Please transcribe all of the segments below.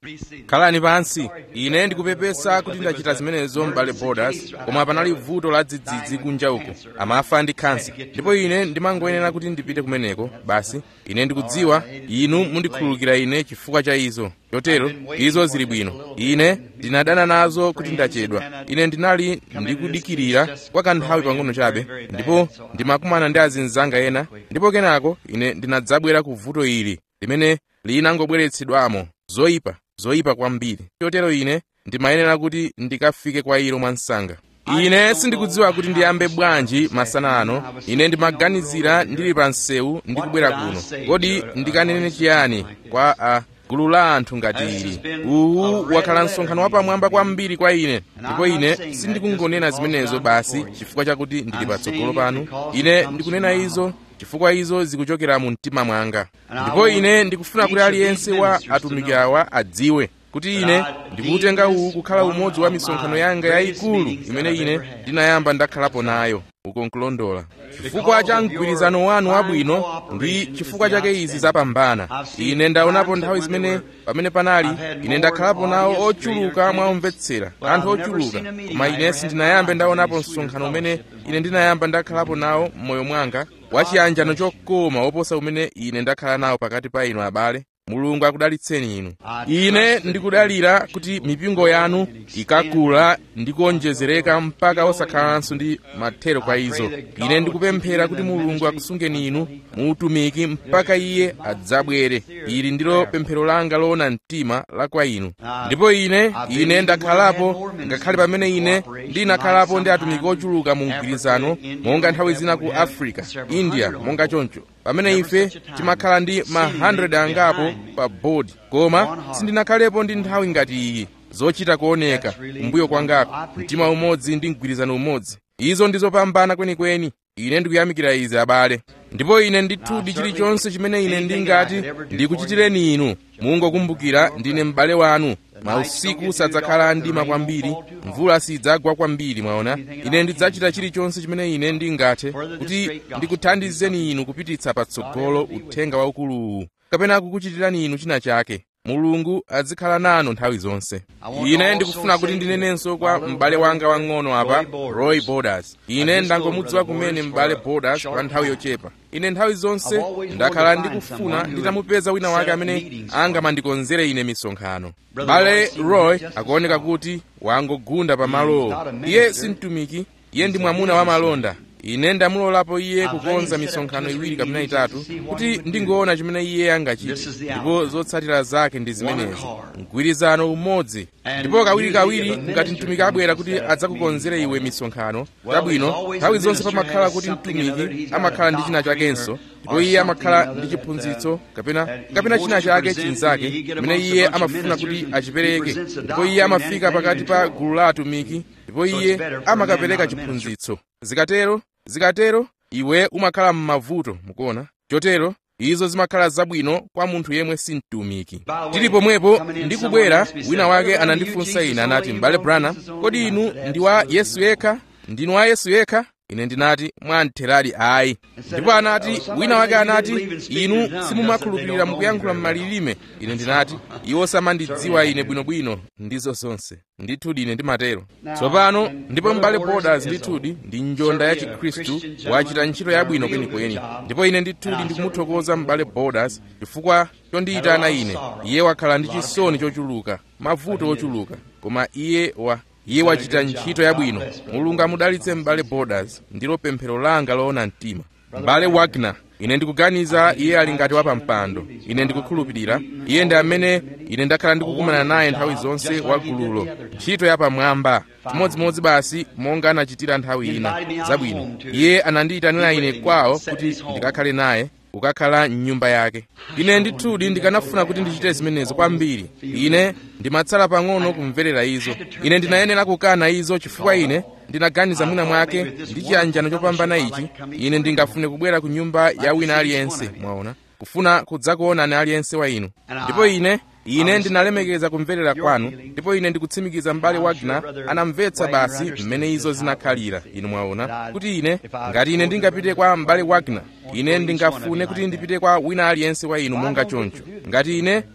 khalani pansi ine ndikupepesa kuti ndachita zimenezo m'bale borders koma panali vuto la dzidzidzi kunja uko amafa ndi khansa ndipo ine ndimangoyenera kuti ndipite kumeneko basi ine ndikudziwa inu mundikhululukira ine chifukwa cha izo chotero izo zili bwino ine ndinadana nazo kuti ndachedwa ine ndinali ndikudikirira kwa kanthawi pang'ono chabe ndipo ndimakumana ndi azinzanga ena ndipo kenako ine ndinadzabwera ku vuto ili limene linangobweretsedwamo zoyipa zoyipa kwambiri chotero ine ndimayenera kuti ndikafike kwa ilo mwansanga ine sindikudziwa kuti ndiyambe bwanji masana ano ine ndimaganizira ndili pa msewu ndikubwera kuno kodi ndikanene chiyani kwa a gulu la anthu ngati ili uwu wakhala msonkhano wapamwamba kwambiri kwa ine ndipo ine sindikungonena zimenezo basi chifukwa chakuti ndili patsogolo panu ine ndikunena izo chifukwa izo zikuchokera mu mtima mwanga ndipo ine ndikufuna kuti aliyense wa atumiki awa adziwe kuti ine ndikuutenga uwu kukhala umodzi wa misonkhano yanga yayikulu imene ine ndinayamba ndakhalapo nayo uko nkulondola chifukwa cha mgwirizano wanu wabwino ndi chifukwa chake izi zapambana ine ndaonapo nthawi zimene pamene panali ine ndakhalapo nawo ochuluka mwaomvetsera anthu ochuluka koma ine sindinayambe ndaonapo msonkhano umene ine ndinayamba ndakhalapo nawo m'moyo mwanga wachiyanjano chokoma woposa umene ine ndakhala nawo pakati pa inu abale mulungu akudalitseni inu ine ndikudalira kuti mipingo yanu ikakula ndi kuonjezereka mpaka osakhalanso ndi mathero kwa izo ine ndikupemphera kuti mulungu akusungeni inu muutumiki mpaka iye adzabwere ili ndilo pemphero langa loona mtima la kwa inu ndipo ine ine ndakhalapo ngakhale pamene ine ndinakhalapo ndi atumiki ochuluka mu mgwirizano monga nthawi zina ku africa india monga choncho pamene ife timakhala ndi ma 100 angapo pa bodi koma sindinakhalepo ndi nthawi ngati iyi zochita kuoneka kumbuyo kwangako mtima umodzi ndi mgwirizano umodzi izo ndizopambana kwenikweni ine ndikuyamikira izi abale ndipo ine ndithudi chilichonse chimene ine ndingati ndikuchitireni inu mungokumbukira ndine m'bale wanu mausiku sadzakhala mdima kwambiri mvula sidzagwa kwambiri mwaona ine ndidzachita chilichonse chimene ine ndingathe kuti ndikuthandizeni inu kupititsa patsogolo uthenga waukuluwu kapena kukuchitirani inu china chake mulungu azikhala nanu nthawi zonse ine ndikufuna kuti ndinenenso kwa m'bale wanga wang'ono apa roy borders ine ndangomudziwa kumene m'bale borders kwa nthawi yochepa ine nthawi zonse ndakhala ndikufuna nditamupeza wina wake amene angamandikonzere ine misonkhano m'bale roy akuoneka kuti wangogunda pa malowo iye si mtumiki iye ndi mwamuna wa malonda ine ndamulolapo iye kukonza misonkhano iwiri kapena itatu kuti ndingoona chimene iye angachite ndipo zotsatira zake ndi zimenezi mgwirizano umodzi ndipo kawirikawiri ngati mtumiki abwera kuti adzakukonzere iwe misonkhano tabwino nthawi zonse pamakhala kuti mtumiki amakhala ndi china chakenso ndipo iye amakhala ndi chiphunzitso kapena kapena china chake chinzake chimene iye amafuna kuti achipereke ndipo iye amafika pakati pa gulu la atumiki ndipo iye amakapereka chiphunzitso zikatero zikatero iwe umakhala m'mavuto mukuona chotero izo zimakhala zabwino kwa munthu yemwe si mtumiki tili pomwepo ndikubwera wina wake anandifunsa ine anati m'bale branham kodi inu ndi wa yesu yekha ndinu wa yesu yekha ine ndinati mwantheradi ayi ndipo anati wina wake anati inu simumakhulupirira mukuyankhula m'malilime ine ndinati iwo samandidziwa ine bwinobwino ndizo zonse ndithudi ine ndimatero tsopano ndipo m'bale borders ndithudi ndi njonda ya chikhristu wachita ntchito yabwino kwenikweni ndipo ine ndithudi ndikumuthokoza m'bale borders chifukwa chondiyitana ine iye wakhala ndi chisoni chochuluka mavuto ochuluka koma iye wa iye wachita ntchito yabwino mulungu amudalitse m'bale borders ndilo pemphero langa loona mtima m'bale wagner ine ndikuganiza iye ali ngati wapampando ine ndikukhulupirira iye ndi amene ine ndakhala ndikukumana naye nthawi zonse wa gululo ntchito yapamwamba chimodzimodzi basi monga anachitira nthawi ina zabwino iye anandiyitanira ine kwawo kuti ndikakhale naye kukakhala mnyumba yake ine ndithudi ndikanafuna kuti ndichite zimenezo kwambiri ine ndimatsala pang'ono kumverera izo ine ndinayenera kukana izo chifukwa ine ndinaganiza mwina mwake ndi chiyanjano chopambana ichi ine ndingafune kubwera ku nyumba ya wina aliyense mwaona kufuna kudzakuonani aliyense wa inu ndipo ine ine ndinalemekeza kumverera kwanu ndipo ine ndikutsimikiza m'bale wagner anamvetsa basi mmene izo zinakhalira inu mwaona kuti ine ngati ine ndingapite kwa m'bale wagner ine ndingafune kuti ndipite kwa wina aliyense wa inu monga choncho ngati ine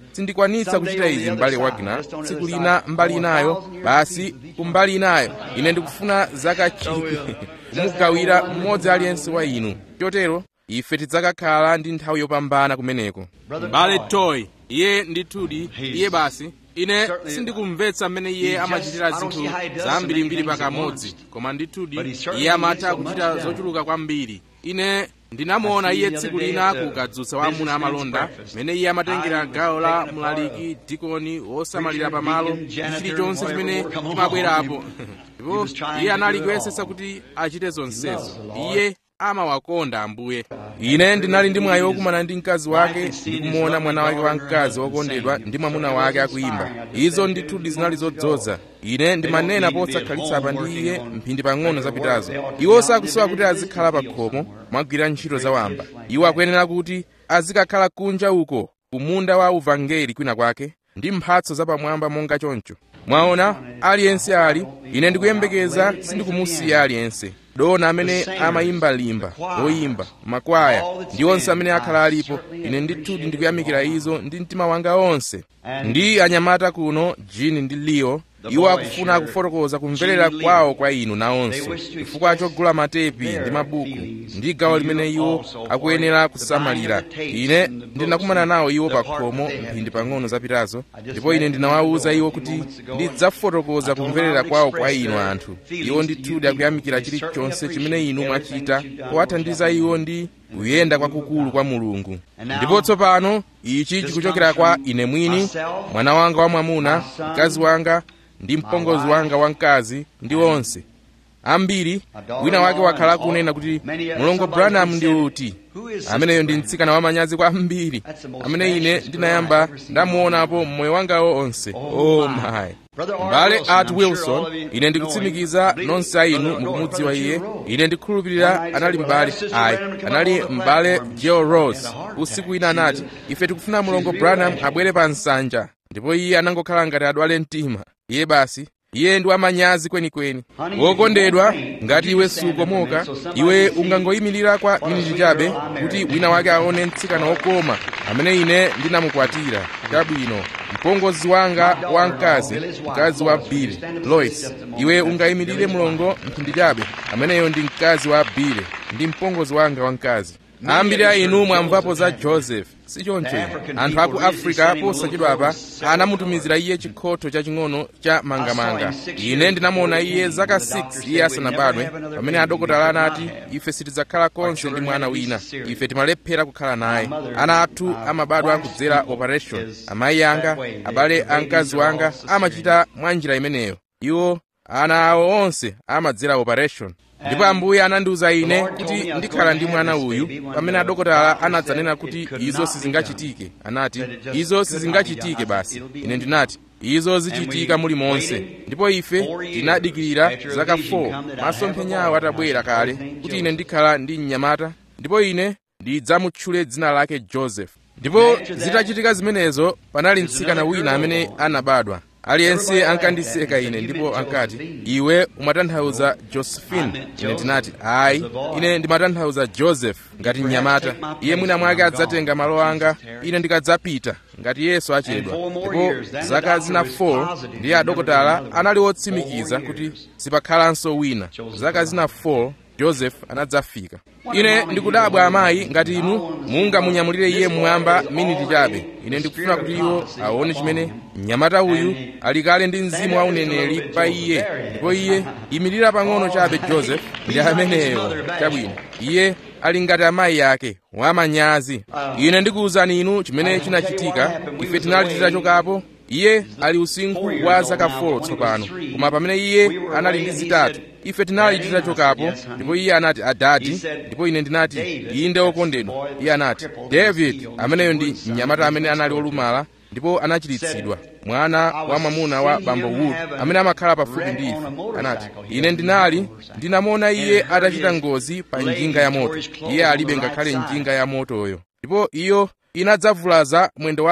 sindikwanitsa kuchita izi m'bale wagner tsiku lina mbali inayo basi kumbali inayo ine ndikufuna zaka chikwi kumugawira mmodzi aliyense wa inu chotero ife tidzakakhala ndi nthawi yopambana kumeneko m'bale toy iye ndithudi iye basi ine sindikumvetsa mmene iye amachitira zinthu zambirimbiri pakamodzi koma ndithudi iye amatha kuchita zochuluka kwambiri ine ndinamuona iye tsiku lina ku kadzutsa wa amuna amalonda mmene iye amatengera gawo la mlaliki dikoni wosamalira pamalo ndi chilichonse chimene chimabwerapo ndipo iye anali kuyesetsa kuti achite zonsezo iye amawakonda ambuye ine ndinali ndi mwayi wokumana ndi mkazi wake ndikumuona mwana wake wamkazi wokondedwa ndi mwamuna wake akuyimba izo ndithudi zinali zodzoza ine ndimanena posakhalitsa apa ndi iye mphindi pang'ono zapitazo iwo sakusowa kuti azikhala pa khomo mwagwira ntchito zawamba iwo akuyenera kuti azikakhala kunja uko kumunda wa uvangeli kwina kwake ndi mphatso zapamwamba monga choncho mwaona aliyense ali ine ndikuyembekeza sindikumusiya aliyense dona amene amayimba limba loyimba makwaya ndi onse amene akhala alipo ine ndithudi ndikuyamikira izo ndi mtima wanga onse ndi anyamata kuno jini ndi leo iwo akufuna kufotokoza kumverera kwawo kwa inu nawonso chifukwa chogula matepi ndi mabuku ndi gawo limene iwo akuyenera kusamalira ine ndinakumana nawo iwo pa khomo mphindi pang'ono zapitazo ndipo ine ndinawawuza iwo kuti ndidzafotokoza kumverera kwawo kwa inu anthu iwo ndithudi akuyamikira chilichonse chimene inu mwachita powathandiza iwo ndi kuyenda kwakukulu kwa mulungu ndipo tsopano ichi chikuchokera kwa ine mwini mwana wanga wamwamuna mkazi wanga ndi mpongozi wanga wamkazi ndi onse ambiri wina wake wakhala kunena kuti mulongo branham ndi uti ameneyo ndi mtsikana wamanyazi kwambiri amene ine ndinayamba ndamuonapo mmoyo wangawo onse oh my mbale art wilson ine ndikutsimikiza nonse a inu mukumudziwa iye ine ndikhulupirira anali mbale ayi anali mbale joe rose usiku ina anati ife tikufuna mulongo branham abwere pa nsanja ndipo iye anangokhala ngati adwale mtima iye basi iye ndi wamanyazi kwenikweni wokondedwa ngati iwe sukomoka iwe ungangoyimirira kwa miniti chabe kuti wina wake aone mtsikana wokoma amene ine ndinamukwatira chabwino mpongozi wanga wamkazi mkazi wa bile lois iwe ungayimirire mulongo mphindi chabe ameneyo ndi mkazi wa bile ndi mpongozi wanga wamkazi ambiri a inu mwamvapo za joseph sichoncho ine anthu aku africa posachedwapa anamutumizira iye chikhotho chaching'ono cha mangamanga ine ndinamuona iye zaka 6 iye asanabadwe pamene adokotala anati ife sitidzakhala konse ndi mwana wina ife timalephera kukhala naye ana athu amabadwa kudzera operation amayi anga abale a mkazi wanga amachita mwa njira imeneyo iwo ana awo onse amadzera operation ndipo ambuye anandiwuza ine kuti ndikhala ndi mwana uyu pamene adokotala anadzanena kuti izo sizingachitike anati izo sizingachitike basi ine ndinati izo zichitika muli monse ndipo ife tinadikirira zaka 4 masomphenyawo atabwera kale kuti ine ndikhala ndi mnyamata ndipo ine ndidzamutchule dzina lake joseph ndipo zitachitika zimenezo panali mtsikana wina amene anabadwa aliyense ankandiseka ine ndipo ankati iwe umatanthauza josephine ine ndinati ayi ine ndimatanthauza joseph ngati mnyamata iye mwina mwake adzatenga malo anga ine ndikadzapita ngati yesu achedwa ndipo zaka zina 4 ndiye adokotala anali wotsimikiza kuti sipakhalanso wina zaka zina 4 joseph anadzafika ine ndikudabwa amayi ngati inu mungamunyamulire iye mmwamba miniti chabe ine ndikufuna kuti iwo aone chimene mnyamata uyu ali kale ndi mzimu wa uneneri pa iye ndipo iye imirira pang'ono chabe joseph ndi ameneyo chabwino iye ali ngati amayi ake wamanyazi ine ndikuwuzani inu chimene chinachitika ife tinali titachokapo iye ali usinkhu wa zaka 4 tsopano koma pamene iye anali ndi zitatu ife tinali titachokapo ndipo iye anati adadi ndipo ine ndinati inde wokondedwa iye anati david ameneyo ndi mnyamata amene anali olumala ndipo anachiritsidwa mwana wa mwamuna wa bambo wood amene amakhala pafupi ndi ife anati ine ndinali ndinamuona iye atachita ngozi pa njinga ya moto iye alibe ngakhale njinga ya motoyo ndipo iyo inadzavulaza mwendo wake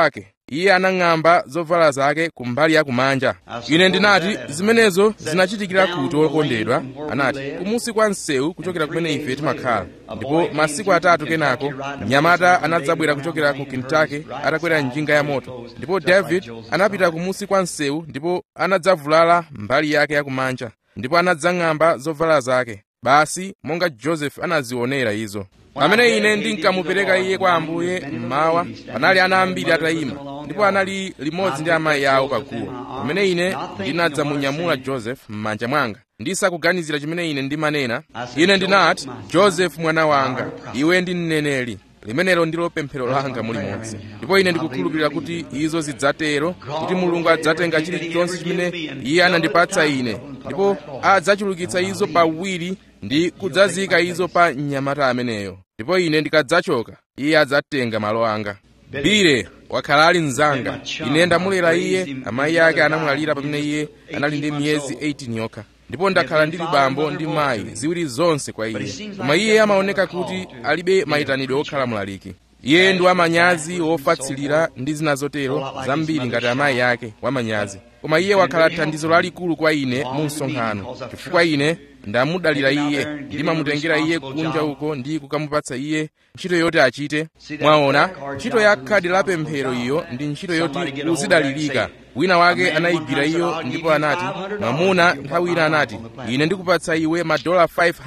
iye anang'amba zovala zake kumbali ya kumanja ine ndinati zimenezo zinachitikira kuti okondedwa anati kumusi kwa msewu kuchokera kumene ife timakhala ndipo masiku atatu kenako mnyamata anadzabwera kuchokera ku kentucky atakwera njinga ya moto ndipo david anapita kumusi kwa msewu ndipo anadzavulala mbali yake yakumanja ndipo anadzang'amba zovala zake basi monga joseph anazionera izo pamene ine ndinkamupereka iye kwa ambuye mmawa panali ana ambiri atayima ndipo anali limodzi ndi amayi awo paguwa pamene ine ndinadzamunyamula joseph m'manja mwanga ndisakuganizira chimene ine ndimanena ine ndinati joseph mwana wanga iwe ndi mneneri limenelo ndilo pemphero langa mulimodzi ndipo ine ndikukhulupirira kuti izo zidzatero kuti mulungu adzatenga chilichonse chimene iye anandipatsa ine ndipo adzachulukitsa izo pawiri ndi kudzazika izo pa mnyamata ameneyo ndipo ine ndikadzachoka iye adzatenga malo anga bile wakhala ali mnzanga ine ndamulera iye amayi ake anamwalira pamene iye anali ndi miyezi 18 yokha ndipo ndakhala ndili bambo ndi mayi ziwiri zonse kwa iye koma iye amaoneka kuti alibe mayitanidwe okhala mlaliki iye ndi wamanyazi wofatsilira ndi zina zotero zambiri ngati amayi ake wamanyazi koma iye wakhala thandizo lalikulu kwa ine mu msonkhano chifukwa ine ndamudalira iye ndimamutengera iye kunja uko ndi kukamupatsa iye ntchito yoti achite mwaona ntchito ya khadi la pemphero iyo ndi ntchito yoti uzidalirika wina wake anayigwira iyo ndipo anati mwamuna nthawi ina anati ine ndikupatsa iwe madola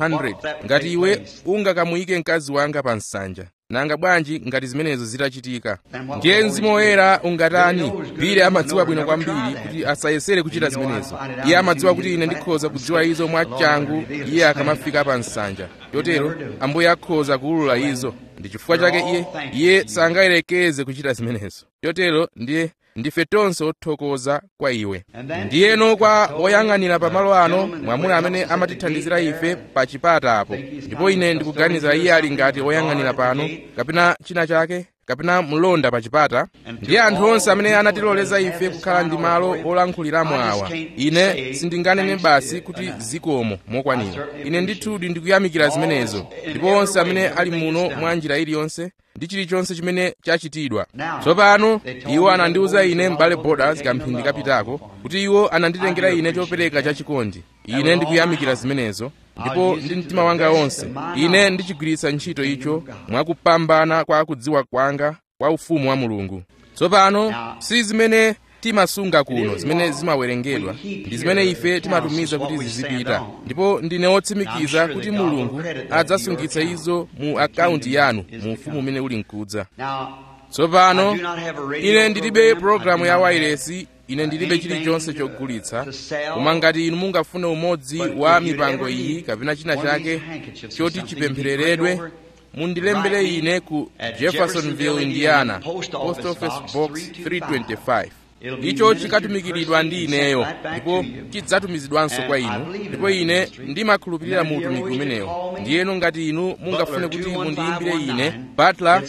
500 ngati iwe ungakamuyike mkazi wanga pa nsanja nanga bwanji ngati zimenezo zitachitika ndiye mzimu woyera ungatani bile amadziwa bwino kwambiri kuti asayesere kuchita zimenezo iye amadziwa kuti ine ndikhoza kudziwa izo mwachangu iye akamafika pa nsanja chotero ambuye akhoza kuwulula izo ndi chifukwa chake iye iye sangayerekeze kuchita zimenezo chotero ndiye ndife tonse othokoza kwa iwe ndiyeno kwa oyang'anira pamalo ano mwamuna amene amatithandizira ife pa chipata apo ndipo ine ndikuganiza iye ali ngati oyang'anira pano kapena china chake kapena mlonda pa chipata ndiye anthu onse amene anatiloleza ife kukhala ndi malo olankhuliramo awa ine sindinganene basi kuti zikomo mokwanira ine ndithudi ndikuyamikira zimenezo ndipo onse amene ali muno mwa njira iliyonse ndi chilichonse chimene chachitidwa tsopano iwo anandiwuza ine m'bale borders kamphindi kapitako kuti iwo ananditengera ine chopereka chachikondi ine ndikuyamikira zimenezo ndipo ndi mtima wanga wonse ine ndichigwiritsa ntchito icho mwakupambana kwa kudziwa kwanga kwa ufumu wa mulungu tsopano si zimene timasunga kuno zimene zimawerengedwa ndi zimene ife timatumiza kuti zizipita ndipo ndine wotsimikiza kuti mulungu adzasungitsa izo mu akaunti yanu mu ufumu umene uli mkudza tsopano ine ndilibe pologalamu ya wairesi ine ndilibe chilichonse chogulitsa koma ngati inu mungafune umodzi wa mipango iyi kapena china chake choti chipemphereredwe mundilembere ine ku jeffersonville indiana post office box 325 icho chikatumikiridwa ndi ineyo ndipo chidzatumizidwanso kwa inu ndipo ine ndimakhulupirira mu utumiki umenewo ndiyeno ngati inu mungafune kuti mundiyimbire ine butler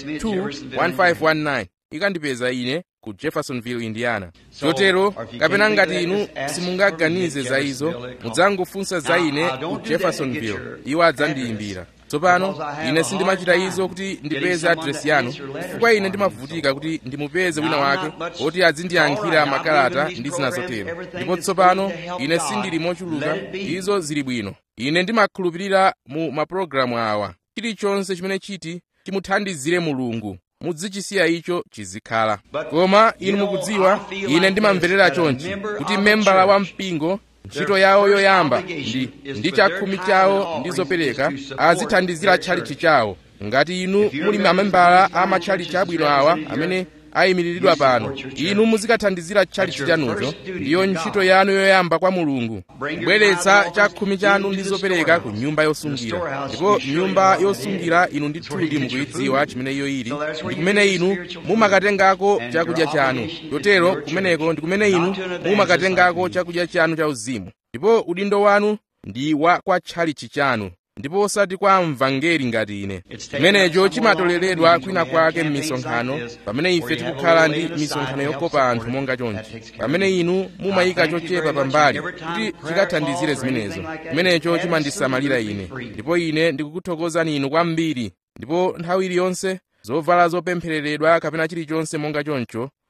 21519 ikandipeza ine ku jeffersonville indiana chotero kapena ngati inu simungaganize za izo mudzangofunsa za ine ku jeffersonville iwo adzandiyimbira tsopano ine sindimachita izo kuti ndipeze adresi yanu chifukwa ine ndimavutika kuti ndimupeze wina wake woti azindiyankhira makalata ndi zina zotero ndipo tsopano ine sindili mochuluka izo zili bwino ine ndimakhulupirira mu mapulogalamu awa chilichonse chimene chiti chimuthandizire mulungu muzichisiya icho chizikhala koma inu mukudziwa ine ndimamverera chonchi kuti membala wa mpingo ntchito yawo yoyamba ndi ndi chakhumi chawo ndi zopereka azithandizira tchalichi chawo ngati inu muli mamembala a matchalichi abwino awa amene ayimiriridwa pano inu muzikathandizira tchalichi chanucho ndiyo ntchito yanu yoyamba kwa mulungu kubweretsa chakhumi chanu ndi zopereka ku nyumba yosungira ndipo nyumba yosungira inu ndithudi mukuyidziwa chimene iyo ili ndi kumene inu mumakatengako chakudya chanu chotero kumeneko ndi kumene inu mumakatengako chakudya chanu cha uzimu ndipo udindo wanu ndi wa kwa tchalichi chanu ndipo osati kwa mvangeri ngati ine chimenecho chimatoleredwa kwina kwake m'misonkhano pamene ife tikukhala ndi misonkhano yokopa anthu monga chonchi pamene inu mumayika chochepa pambali kuti chikathandizire zimenezo chimenecho chimandisamalira ine ndipo ine ndikukuthokozani inu kwambiri ndipo nthawi iliyonse zovala zopemphereredwa kapena chilichonse monga choncho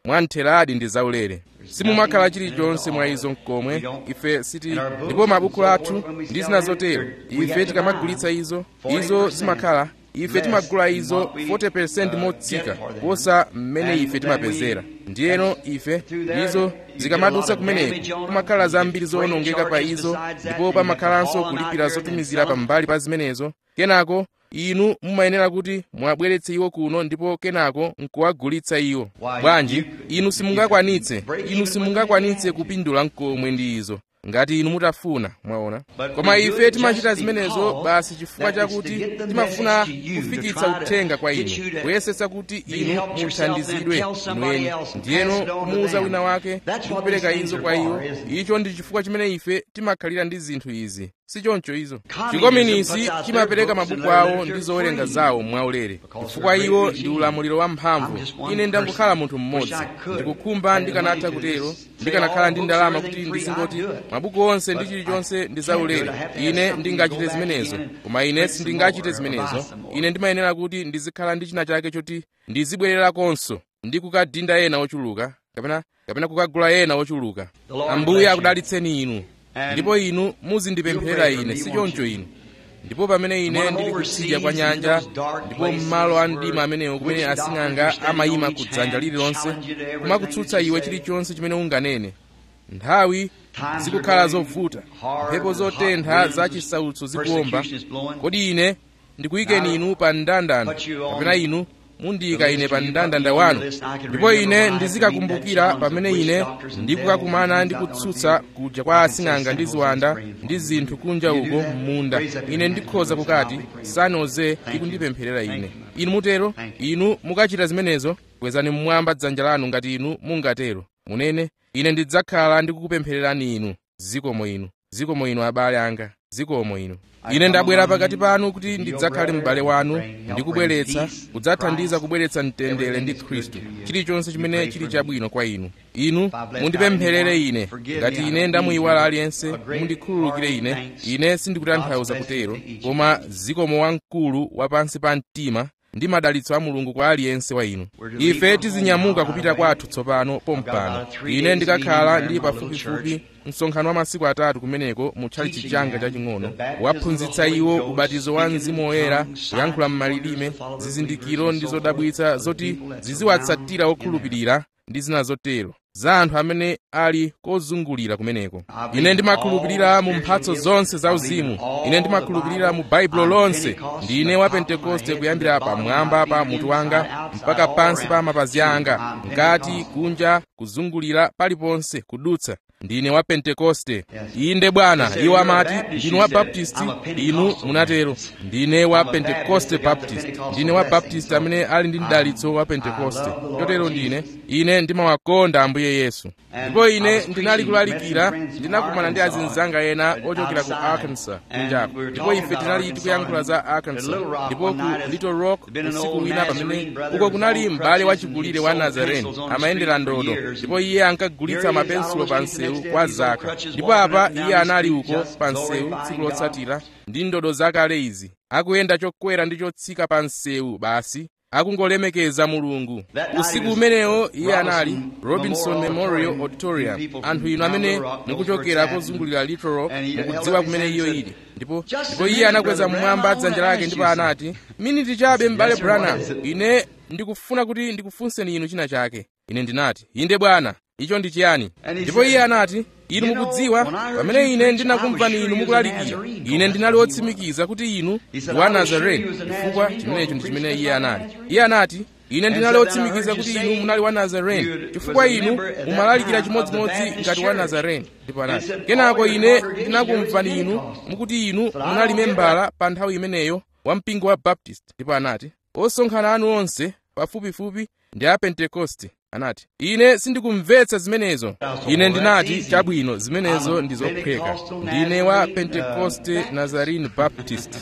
mwamtheradi ndi zaulere simumakhala chilichonse mwa izo mkomwe ife siti ndipo mabuku athu ndi zina zotero ife tikamagulitsa izo izo zimakhala ife timagula izo 40% motsika kuposa mmene ife timapezera ndiyeno ife izo zikamadutsa kumeneko kumakhala zambiri zowonongeka pa izo ndipo pamakhalanso kulipira zotumizira pambali pa zimenezo kenako inu mumayenera kuti mwabweretse iwo kuno ndipo kenako nkuwagulitsa iwo bwanji inu simungakwanitse inu simungakwanitse kupindula mkomwe ndi izo ngati inu mutafuna mwaona koma ife timachita zimenezo basi chifukwa chakuti timafuna kufikitsa uthenga kwa inu kuyesetsa kuti inu muthandizidwe inweni ndiyeno kumuuza wina wake ndi kupereka izo kwa iwo icho ndi chifukwa chimene ife timakhalira ndi zinthu izi sichoncho izo chikominisi chimapereka mabuku awo ndi zowerenga zawo mwaulere chifukwa iwo ndi ulamuliro wamphamvu ine ndangokhala munthu mmodzi ndikukhumba ndikanatha kutero ndikanakhala ndi ndalama kuti ndizingoti mabuku onse ndi chilichonse ndi zaulere ine ndingachite zimenezo koma ine sindingachite zimenezo ine ndimayenera kuti ndizikhala ndi china chake choti ndizibwererakonso ndi kukadinda ena ochuluka kapena kapena kukagula ena ochuluka ambuye akudalitseni inu ndipo inu muzindipempherera ine sichoncho inu ndipo pamene ine ndili kutsidya kwa nyanja ndipo m'malo a mdima amenewo kumene asing'anga amayima ku dzanja lililonse kumakutsutsa iwe chilichonse chimene unganene nthawi zikukhala zovuta mphepo zotentha za chisautso zikuwomba kodi ine ndikuyikeni inu pa mndandanda kapena inu mundiyika ine pa mndandanda wanu ndipo ine ndizikakumbukira pamene ine ndikukakumana ndi kutsutsa kuja kwa asing'anga ndi ziwanda ndi zinthu kunja uko m'munda ine ndikhoza kukati sanoze ikundipempherera ine inu mutero inu mukachita zimenezo kwezani mmwamba dzanja lanu ngati inu mungatero munene ine ndidzakhala ndikukupemphererani inu zikomo inu zikomo inu abale anga zikomo inu ine ndabwera pakati panu kuti ndidzakhale m'bale wanu ndikubweretsa kudzathandiza kubweretsa mtendere ndi khristu chilichonse chimene chili chabwino kwa inu inu mundipempherere ine ngati ine ndamuyiwala aliyense mundikhululukire ine ine sindikutanthauza kutero koma zikomo wamkulu wapansi pa mtima ndi madalitso a mulungu kwa aliyense wa inu ife tizinyamuka kupita kwathu tsopano pompano ine ndikakhala ndi pafupifupi msonkhano wa masiku atatu kumeneko mu tchalitchi changa chaching'ono waphunzitsa iwo ubatizo wa mzimu woyera kuyankhula m'malilime zizindikiro ndi zodabwitsa zoti ziziwatsatira okhulupirira ndi zina zotero za anthu amene ali kozungulira kumeneko ine ndimakhulupirira mu mphatso zonse zauzimu ine ndimakhulupirira mu baibulo lonse ndine wa pentekoste kuyambira pamwamba pa mutu wanga mpaka pansi pa mapazi anga ngati kunja kuzungulira paliponse kudutsa ndine wa pentekoste inde bwana iwo amati ndinu wa baptisti inu munatero ndine wa pentekoste baptist ndine wa baptist amene ali ndi mdalitso wa pentekoste chotero ndine ine ndimawakonda ambuye yesu ndipo ine ndinali kulalikira ndinakumana ndi azinzanga ena ochokera ku arkansas kunjako ndipo ife tinali tikuyankhula za arkansas ndipo ku little rock usiku wina pamene uko kunali m'bale wachikulire wa nazareni amayendera ndodo ndipo iye ankagulitsa mapensulo pa msewu kwa zaka ndipo apa iye anali uko pa msewu tsiku lotsatira ndi ndodo zakale izi akuyenda chokwera ndi chotsika pa msewu basi akungolemekeza mulungu usiku umenewo iye anali robinson memorial auditorium anthu inu amene mukuchokera kozungulira little rock mukudziwa kumene iyo ili ndipo ndipo iye anakweza mmwamba dzanja lake ndipo anati miniti chabe m'bale branham ine ndikufuna kuti ndikufunseni inu china chake ine ndinati inde bwana icho ndi chiyani ndipo iye anati inu mukudziwa pamene ine ndinakumvani inu mukulalikira ine ndinali wotsimikiza kuti inu ndi wa nazareni chifukwa chimenecho ndi chimene iye anali iye anati ine ndinali wotsimikiza kuti inu munali wa nazareni chifukwa inu mumalalikira chimodzimodzi ngati wa nazareni ndipo anati kenako ine ndinakumvani inu mukuti inu munali membala pa nthawi imeneyo wa mpingo wa baptist ndipo anati osonkhana anu onse pafupifupi ndi a pentekoste anati ine sindikumvetsa zimenezo ine ndinati chabwino zimenezo ndi zophweka ndine wa pentekoste nazarene baptist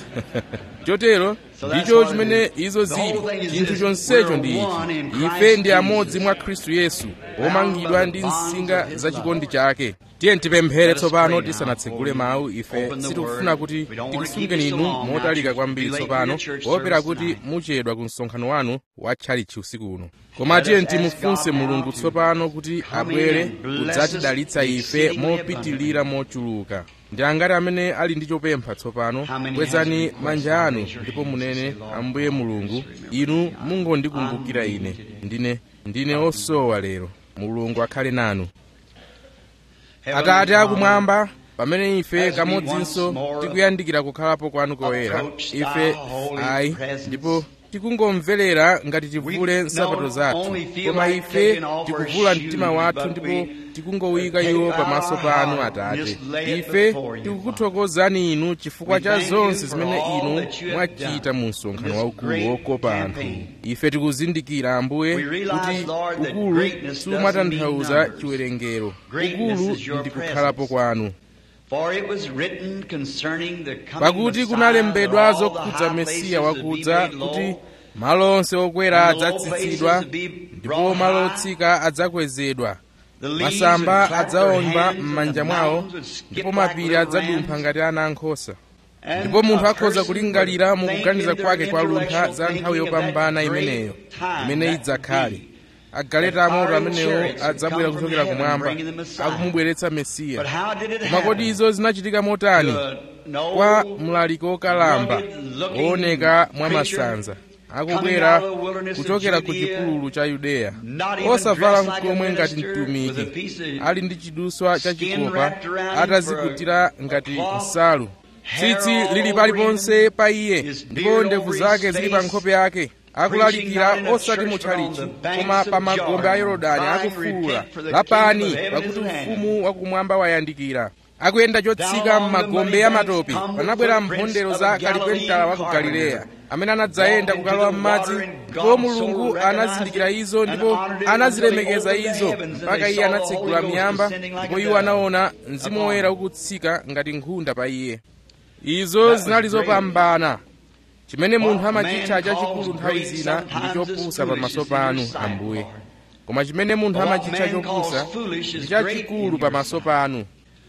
chotero ndicho chimene izo zili chinthu chonsecho ndi ichi ife ndi amodzi mwa khristu yesu omangidwa ndi nsinga za chikondi chake tiye tipemphere tsopano tisanatsegule mawu ife sitikufuna kuti tikusungeni inu motalika kwambiri tsopano poopera kuti muchedwa ku msonkhano wanu wa tchalitchi usiku uno koma tiye timufunse mulungu tsopano kuti abwere kudzatidalitsa ife mopitilira mochuluka ndi angati amene ali ndi chopempha tsopano kwezani manja anu ndipo munene ambuye mulungu inu mungondikumbukira ine ndine ndine osowa lero mulungu akhale nanu atate akumwamba pamene ife kamodzinso tikuyandikira kukhalapo kwanu koyera ife ayi ndipo tikungomverera ngati tivule nsapato zathu koma ife tikuvula mtima wathu ndipo tikungowika iwo pamaso panu atate ife tikukuthokozani inu chifukwa cha zonse zimene inu mwachita mu msonkhano waukulu wokopa anthu ife tikuzindikira ambuye kuti ukulu sumatanthauza chiwerengero ukulu ndi kukhalapo kwanu pakuti kunalembedwa zokhudza mesiya wakudza kuti malo onse okwera adzatsitsidwa ndipo malo otsika adzakwezedwa masamba adzawomba m'manja mwawo ndipo mapiri adzadumpha ngati ana ankhosa ndipo munthu akhoza kulingalira mu kuganiza kwake kwa luntha za nthawi yopambana imeneyo imene idzakhale agaleta amoto amenewo adzabwera kuchokera kumwamba akumubweretsa mesiya koma kodi izo zinachitika motani kwa mlaliki wokalamba wooneka mwa masanza akubwera kuchokera ku chipululu cha yudeya osavala nkomwe ngati mtumiki ali ndi chiduswa chachikopa atazikutira ngati nsalu tsitsi lili paliponse pa iye ndipo ndevu zake zili pa nkhope yake akulalikira osati mutchalichi koma pa magombe a yorodani akufuwula lapani pakuti ufumu wakumwamba wayandikira akuyenda chotsika m'magombe a matopi panabwera mphondero za kalipentala wa ku galileya amene anadzayenda kukalowa m'madzi ndipo mulungu anazindikira izo ndipo anazilemekeza izo mpaka iye anatsegula miyamba ndipo iwo anaona mzimu woyera ukutsika ngati nkhunda pa iye izo zinali zopambana chimene munthu amachitcha chachikulu nthawi zina ndi chopusa pamaso panu ambuye koma chimene munthu amachitcha chopusa ndi chachikulu pamaso panu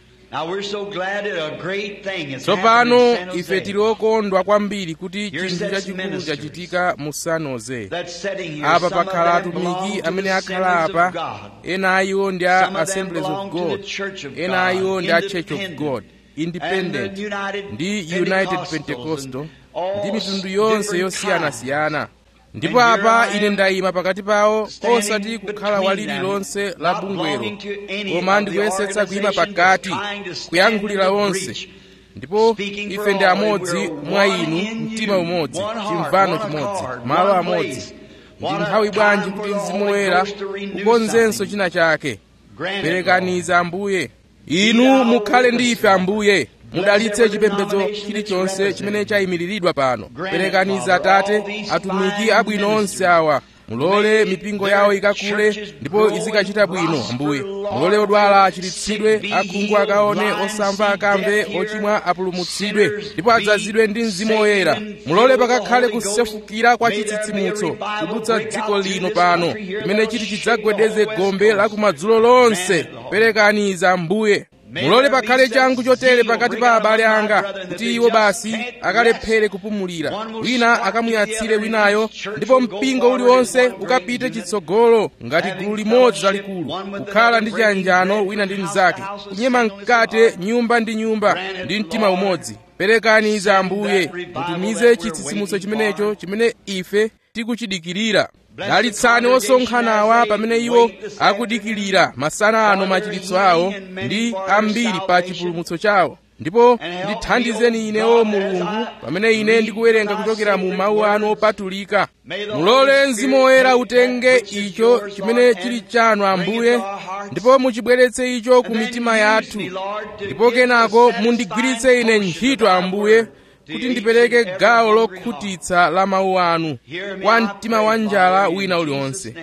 tsopano ife tili okondwa kwambiri kuti chinthu chachikulu chachitika mu sanoze apa pakhala atumiki amene akhala apa ena a iwo ndi a assemblies of god ena a iwo ndi a church of god independent ndi united pentecostal ndi mitundu yonse yosiyanasiyana ndipo apa ine ndayima pakati pawo osati kukhala walili lonse la bungwero koma ndikuyesetsa kuyima pakati kuyankhulira onse ndipo ife ndi amodzi mwa inu mtima umodzi chimvano chimodzi malo amodzi ndi nthawi bwanji kuti mzimu woyera ukonzenso china chake perekaniza ambuye inu mukhale ndi ife ambuye mudalitse chipembedzo chilichonse chimene chayimiriridwa pano perekaniza atate atumiki abwino onse awa mulole mipingo yawo ikakule ndipo izikachita bwino ambuye mulole odwala achiritsidwe akhungu akaone osamva akamve ochimwa apulumutsidwe ndipo adzazidwe ndi mzimu woyera mulole pakakhale kusefukira kwa chitsitsimutso kudutsa dziko lino pano limene chiti chidzagwedeze gombe la kumadzulo lonse perekaniza ambuye mulole pakhale changu chotere pakati pa abale anga kuti iwo basi akalephere kupumulira wina akamuyatsire winayo ndipo mpingo uliwonse ukapite chitsogolo ngati gulu limodzi lalikulu kukhala ndi chiyanjano wina ndi mnzake kunyema mkate nyumba ndi nyumba ndi mtima umodzi perekaniza ambuye mutumize chitsitsimutso chimenecho chimene ife tikuchidikirira dalitsani osonkhanawa pamene iwo akudikirira masana ano machiritso awo ndi ambiri pa chipulumutso chawo ndipo ndithandizeni inewo mulungu pamene ine ndikuwerenga kuchokera mu mawu anu opatulika mulole mzimu woyera utenge icho chimene chili chanu ambuye ndipo muchibweretse icho ku mitima yathu ndipo kenako mundigwiritse ine ntchito ambuye kuti ndipereke gawo lokhutitsa la mawu anu kwa mtima wa njala wina uliwonse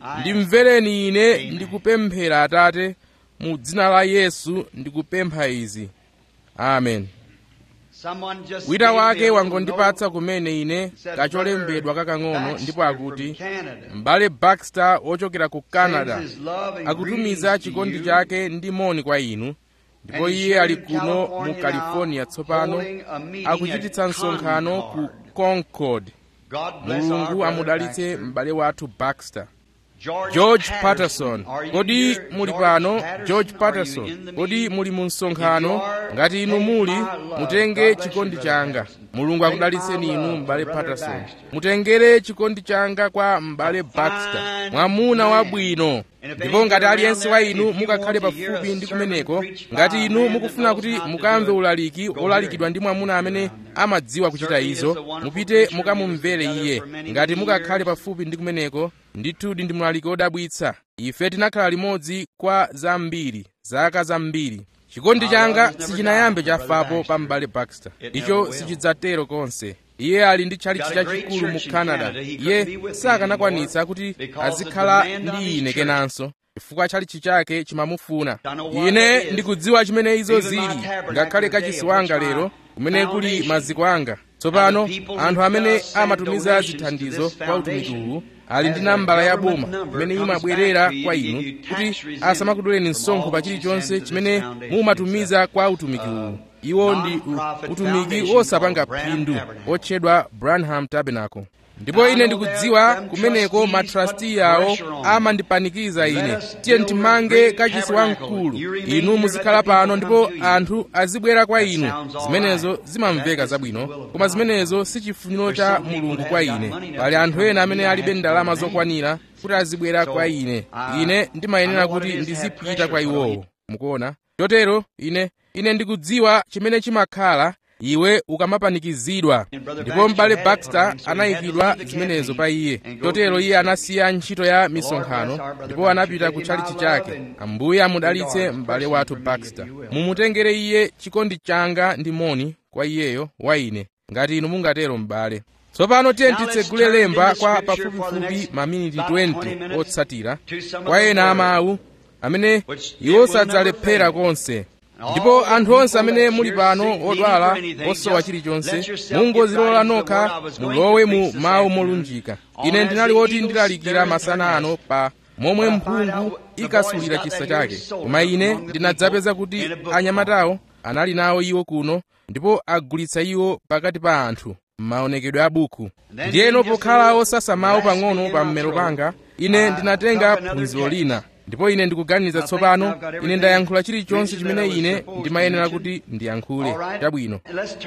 ndimvereni ine ndikupemphera atate mu dzina la yesu ndikupempha izi amen wina wake wangondipatsa kumene ine kacholembedwa kakang'ono ndipo akuti m'bale baxter wochokera ku canada akutumiza chikondi chake ndi moni kwa inu ndipo iye ali kuno mu california tsopano akuchititsa msonkhano ku concord mulungu amudalitse m'bale wathu baxter george patterson kodi muli pano george patterson kodi muli mu msonkhano ngati inu muli mutenge chikondi changa mulungu akudalitseni inu m'bale patterson mutengere chikondi changa kwa m'bale baxter mwamuna wabwino ndipo ngati aliyense wa inu mukakhale pafupi ndi kumeneko ngati inu mukufuna kuti mukamve ulaliki olalikidwa ndi mwamuna amene amadziwa kuchita izo mupite mukamumvere iye ngati mukakhale pafupi ndi kumeneko ndithudi ndi mlaliki wodabwitsa ife tinakhala limodzi kwa zambiri zaka zambiri chikondi changa sichinayambe chafapo pa m'bale baxter icho sichidzatero konse iye ali ndi tchalitchi chachikulu mu canada iye sakanakwanitsa kuti azikhala ndi ine kenanso chifukwa tchalitchi chake chimamufuna ine ndikudziwa chimene izo zili ngakhale kachisi wanga lero kumene kuli maziko anga tsopano anthu amene amatumiza zithandizo kwa utumiki uwu ali ndi nambala ya boma imene imabwerera kwa inu kuti asamakuduleni msonkho pa chilichonse chimene mumatumiza kwa utumiki uwu iwo ndi utumiki osapanga phindu otchedwa branham tabernacle ndipo ine ndikudziwa kumeneko matrasti awo amandipanikiza ine tiye timange kachisi wamkulu inu muzikhala pano ndipo anthu azibwera kwa inu zimenezo zimamveka zabwino koma zimenezo si chifuniro cha mulungu kwa ine pali anthu ena amene alibe ndalama zokwanira kuti azibwera kwa ine ine ndimayenera kuti ndizipita kwa iwowo mukuona chotero ine ine ndikudziwa chimene chimakhala iwe ukamapanikizidwa ndipo m'bale baxter anayikidwa zimenezo pa iye chotero iye anasiya ntchito ya misonkhano ndipo anapita ku tchalitchi chake ambuye amudalitse m'bale wathu baxter mumutengere iye chikondi changa ndi moni kwa iyeyo wa ine ngati inu mungatero m'bale tsopano tiye titsegule lemba kwa pafupifupi maminiti 20 otsatira kwa ena amawu amene iwo sadzalephera konse ndipo anthu onse amene muli pano odwala osowa chilichonse mungozilola nokha mulowe mu mawu molunjika ine ndinali woti ndilalikira masana ano pa momwe mphungu ikasulira chisa chake koma ine ndinadzapeza kuti anyamatawo anali nawo iwo kuno ndipo agulitsa iwo pakati pa anthu m'maonekedwe a buku ndiyeno pokhala osasa mawu pang'ono pa mmero panga ine ndinatenga phunziro lina ndipo ine ndikuganiza tsopano ine ndayankhula chilichonse chimene ine ndimayenera kuti ndiyankhule chabwino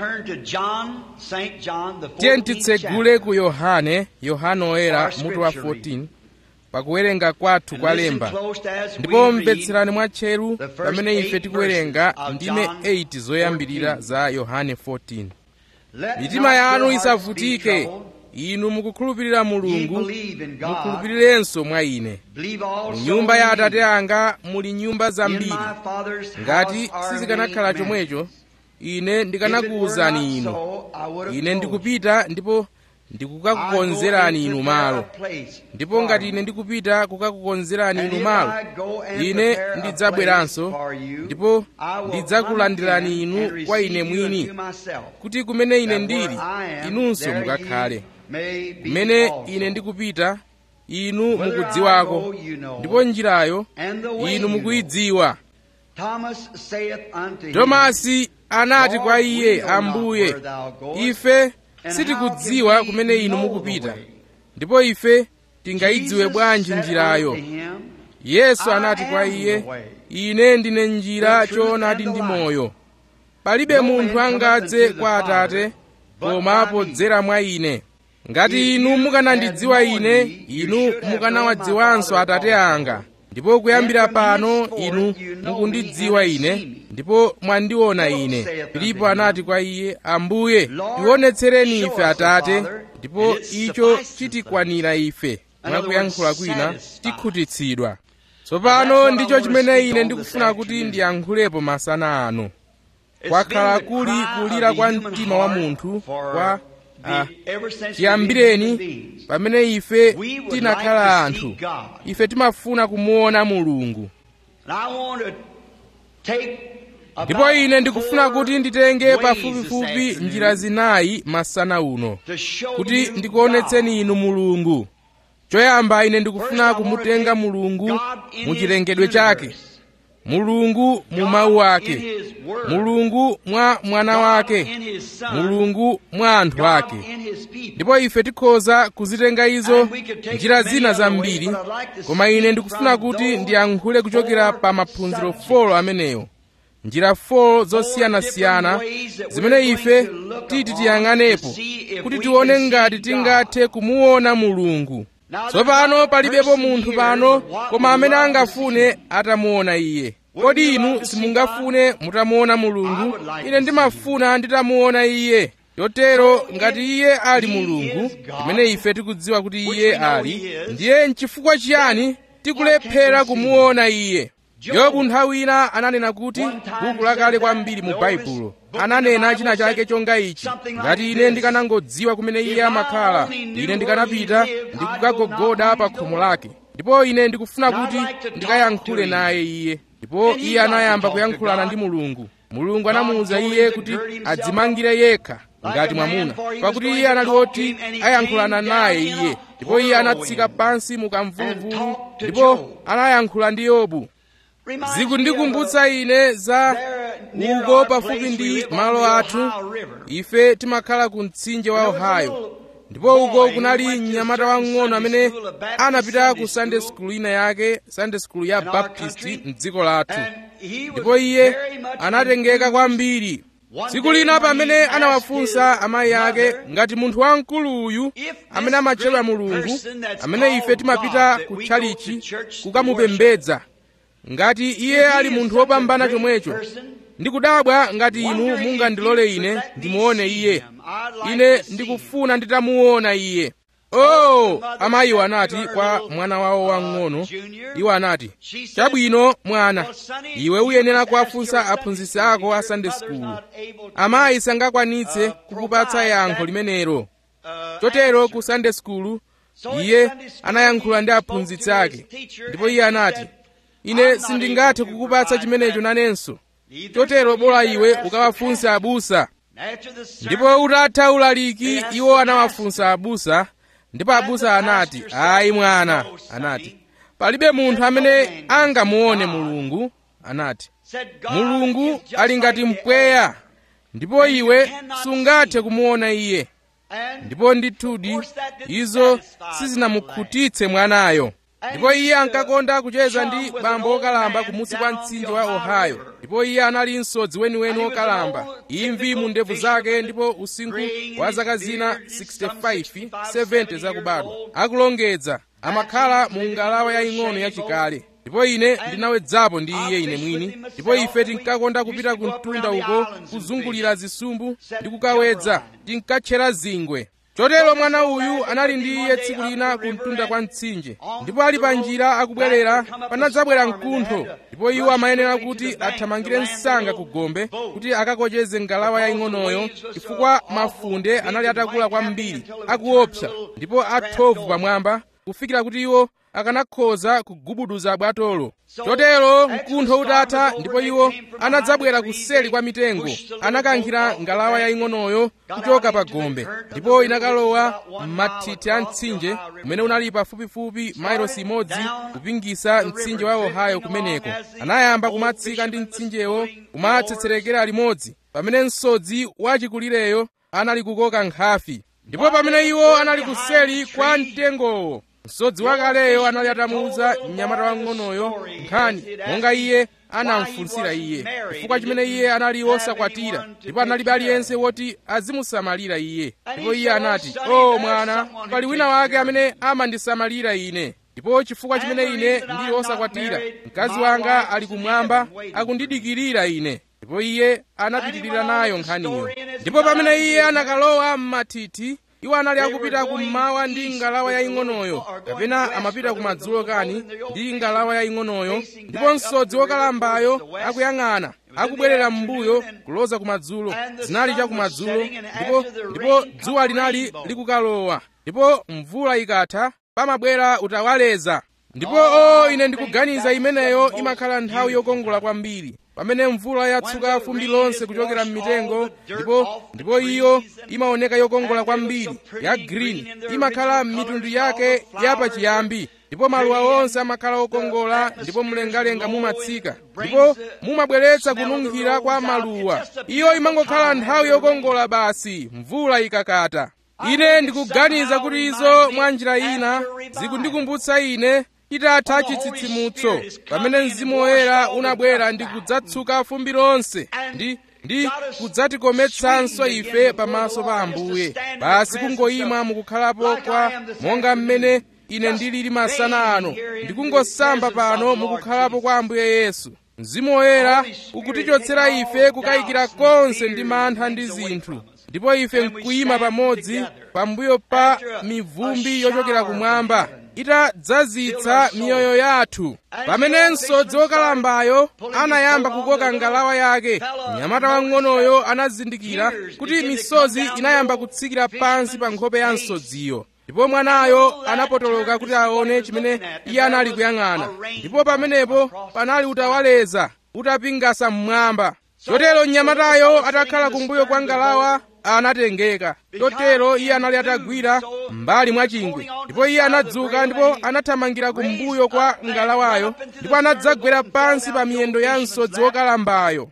tiye titsegule ku yohane yohane oyera mutu wa 14 pakuwerenga kwathu kwa lemba ndipo mvetserani mwatcheru pamene ife tikuwerenga ndime 8 zoyambirira za yohane 14 mitima yanu isavutike inu mukukhulupirira mulungu mukhulupirirenso mwa ine mu nyumba ya atate anga muli nyumba zambiri ngati sizikanakhala chomwecho ine ndikanakuwuzani inu ine ndikupita ndipo ndikukakukonzerani inu malo ndipo ngati ine ndikupita kukakukonzerani inu malo ine ndidzabweranso ndipo ndidzakulandirani inu kwa ine mwini kuti kumene ine ndili inunso mukakhale kumene ine ndikupita inu mukudziwako ndipo njirayo inu mukuyidziwa tomasi anati kwa iye ambuye ife sitikudziwa kumene inu mukupita ndipo ife tingayidziwe bwanji njirayo yesu anati kwa iye ine ndine njira choonadi ndi moyo palibe munthu angadze kwa atate koma podzera mwa ine ngati inu mukanandidziwa ine inu mukanawadziwanso atate anga ndipo kuyambira pano inu mukundidziwa ine ndipo mwandiona ine filipo anati kwa iye ambuye tionetsereni ife atate ndipo icho chitikwanira ife mwakuyankhula kwina tikhutitsidwa tsopano ndicho chimene ine ndikufuna kuti ndiyankhulepo masana ano kwakhala kuli kulira kwa mtima wa munthu kwa ah, chiyambireni pamene ife tinakhala anthu ife timafuna kumuona mulungu ndipo ine ndikufuna kuti nditenge pafupifupi njira zinayi masana uno kuti ndikuonetseni inu mulungu choyamba ine ndikufuna kumutenga mulungu mu chilengedwe chake mulungu mu mawu ake mulungu mwa mwana wake mulungu mwa anthu ake ndipo ife tikhoza kuzitenga izo njira zina zambiri koma ine ndikufuna kuti ndiyankhule kuchokera pa maphunziro folo ameneyo njira folo zosiyanasiyana zimene ife titi tiyang'anepo kuti tione ngati tingathe kumuona mulungu tsopano palibepo munthu pano koma amene angafune atamuona iye kodi inu simungafune mutamuona mulungu ine ndimafuna nditamuona iye chotero ngati iye ali mulungu imene ife tikudziwa kuti iye ali ndiye nchifukwa chiyani tikulephera kumuona iye yobu nthawi ina ananena kuti buku lakale kwambiri mu baibulo ananena china chake chonga ichi ngati ine ndikanangodziwa kumene iye amakhala ine ndikanapita ndikukagogoda pa khomo lake ndipo ine ndikufuna kuti ndikayankhule naye iye ndipo iye anayamba kuyankhulana ndi mulungu mulungu anamuwuza iye kuti adzimangire yekha ngati mwamuna pakuti iye anali woti ayankhulana naye iye ndipo iye anatsika pansi mu kamvuluvulu ndipo anayankhula ndi yobu zikundikumbutsa ine za uko pafupi ndi malo athu ife timakhala ku mtsinje wa ohio ndipo uko kunali mnyamata wang'ono amene anapita ku sunday school ina yake sunday school ya baptist mdziko lathu ndipo iye anatengeka kwambiri tsiku lina pamene anawafunsa amayi ake ngati munthu wamkuluyu amene amatchedwa mulungu amene ife timapita ku tchalichi kukamupembedza ngati iye ali munthu wopambana chomwecho ndikudabwa ngati inu mungandilole ine ndimuone iye ine ndikufuna nditamuona iye oh amayiwo anati kwa mwana wawo wang'ono iwo anati chabwino mwana iwe uyenera kuwafunsa aphunzitsi ako a sunday school amayi sangakwanitse kukupatsa yankho limenelo chotero ku sunday school iye anayankhula ndi aphunzitsi ake ndipo iye anati ine sindingathe kukupatsa chimenecho nanenso chotero bola iwe ukawafunse abusa ndipo utatha ulaliki iwo anawafunsa abusa ndipo abusa anati ayi mwana anati palibe munthu amene angamuone mulungu anati mulungu ali ngati mpweya ndipo iwe sungathe kumuona iye ndipo ndithudi izo sizinamukhutitse mwanayo ndipo iye ankakonda kucheza ndi bambo wokalamba kumusi kwa mtsinje wa ohio ndipo iye anali msodzi weniweni wokalamba imvi mu ndevu zake ndipo usinkhu wa zaka zina 65 70 zakubadwa akulongedza amakhala mu ngalawa yaying'ono yachikale ndipo ine ndinawedzapo ndi iye ine mwini ndipo ife tinkakonda kupita ku mtunda uko kuzungulira zisumbu ndi kukawedza tinkatchera zingwe chotero mwana uyu anali ndi iye tsiku lina ku mtunda kwa mtsinje ndipo ali pa njira akubwerera panadzabwera mkuntho ndipo iwo amayenera kuti athamangire msanga ku gombe kuti akakocheze ngalawa yaying'onoyo chifukwa mafunde anali atakula kwambiri akuopsa ndipo athovu pamwamba kufikira kuti iwo akanakhoza kugubuduza bwatolo chotero mkuntho utatha ndipo iwo anadzabwera kuseli kwa mitengo anakankhira ngalawa yaying'onoyo kuchoka pa gombe ndipo inakalowa m'mathithi a mtsinje umene unali pafupifupi mailosi imodzi kupingisa mtsinje wa ohio kumeneko anayamba kumatsika ndi mtsinjewo kumatsetserekera limodzi pamene msodzi wachikulireyo anali kukoka nkhafi ndipo pamene iwo anali kuseli kwa mtengowo msodzi wakaleyo anali atamuwuza mnyamata wang'onoyo nkhani monga iye anamfunsira iye chifukwa chimene iye anali wosakwatira ndipo analibe aliyense woti azimusamalira iye ndipo iye anati o mwana pali wina wake amene amandisamalira ine ndipo chifukwa chimene ine ndili wosakwatira mkazi wanga ali kumwamba akundidikirira ine ndipo iye anapitirira nayo nkhaniyo ndipo pamene iye anakalowa m'mathithi iwo anali akupita kummawa ndi ngalawa yaying'onoyo kapena amapita kumadzulo kani ndi ngalawa yaying'onoyo ndipo msodzi wokalambayo akuyang'ana akubwerera m'mbuyo kuloza kumadzulo zinali chakumadzulo ndipo ndipo dzuwa linali likukalowa ndipo mvula ikatha pamabwera utawaleza ndipo o ine ndikuganiza imeneyo imakhala nthawi yokongola kwambiri pamene mvula yatsuka fumbi lonse kuchokera m'mitengo ndipo ndipo iyo imaoneka yokongola kwambiri ya green imakhala mitundu yake yapachiyambi ndipo maluwa onse amakhala okongola ndipo mlengalenga mumatsika ndipo mumabweretsa kununkhira kwa maluwa iyo imangokhala nthawi yokongola basi mvula ikakata ine ndikuganiza kuti izo mwa njira ina zikundikumbutsa ine itatha chitsitsimutso pamene mzimu woyera unabwera ndi kudzatsuka fumbi lonse ndi ndi kudzatikometsanso ife pamaso pa ambuye basi kungoyima mukukhalapo kwa monga mmene ine ndilili masana ano ndikungosamba pano mukukhalapo kwa ambuye yesu mzimu woyera ukutichotsera ife kukayikira konse ndi mantha ndi zinthu ndipo ife nkuyima pamodzi pambuyo pa mivumbi yochokera kumwamba itadzazitsa miyoyo yathu pamenenso wokalambayo anayamba kukoka ngalawa yake mnyamata wang'onoyo anazindikira kuti misozi inayamba kutsikira pansi pa nkhope ya msodziyo ndipo mwanayo anapotoloka kuti aone chimene iye anali kuyang'ana ndipo pamenepo panali utawaleza utapingasa mmwamba chotero mnyamatayo atakhala kumbuyo kwa ngalawa anatengeka chotero iye anali atagwira mbali mwa chingwe ndipo iye anadzuka ndipo anathamangira kumbuyo kwa ngalawayo ndipo anadzagwera pansi pa miyendo ya msodzi wokalambayo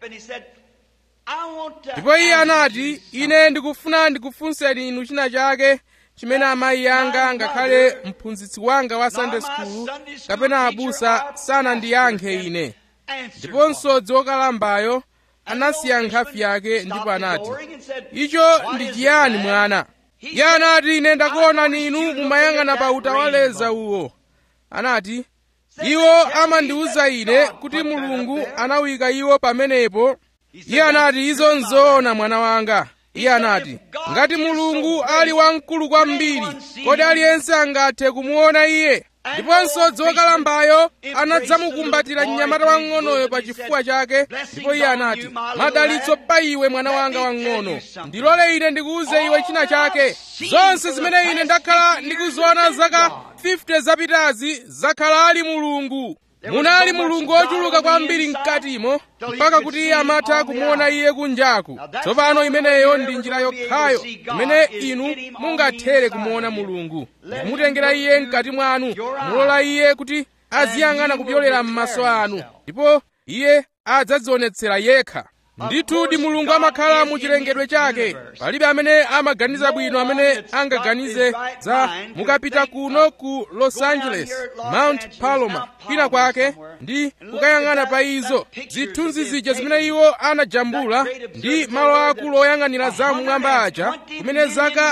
ndipo iye anati ine ndikufuna ndikufunseni inu china chake chimene amayi anga ngakhale mphunzitsi wanga wa sunday school kapena abusa sanandiyankhe ine ndipo msodzi wokalambayo anasiya nkhafi yake ndipo anati icho ndi chiyani mwana iye anati ine ndakuonani inu mumayang'ana pa utawaleza uwo anati iwo amandiwuza ine kuti mulungu anawika iwo pamenepo iye anati izo nzoona mwana wanga iye anati ngati mulungu ali wamkulu kwambiri kodi aliyense angathe kumuona iye ndipo msodzi wokalambayo anadzamukumbatira mnyamata wang'onoyo pa chifuwa chake ndipo iye anati madalitso pa iwe mwana wanga wang'ono ndilole ine ndikuwuze iwe china chake zonse zimene ine ndakhala ndikuziona zaka 50 zapitazi zakhala ali mulungu munali mulungu wochuluka kwambiri mkatimo mpaka kuti iye amatha kumuona iye kunjaku tsopano imeneyo ndi njira yokhayo imene inu mungathere kumuona mulungu kumutengera iye mkati mwanu mulola iye kuti aziyang'ana kupyolera m'maso anu ndipo iye adzadzionetsera yekha ndithudi mulungu amakhala mu chilengedwe chake palibe amene amaganiza bwino amene angaganize za mukapita kuno ku los angeles mount palomar kwina kwake ndi kukayang'ana pa izo zithunzi zija zimene iwo anajambula ndi malo akulu oyang'anira za mmwamba aja kumene zaka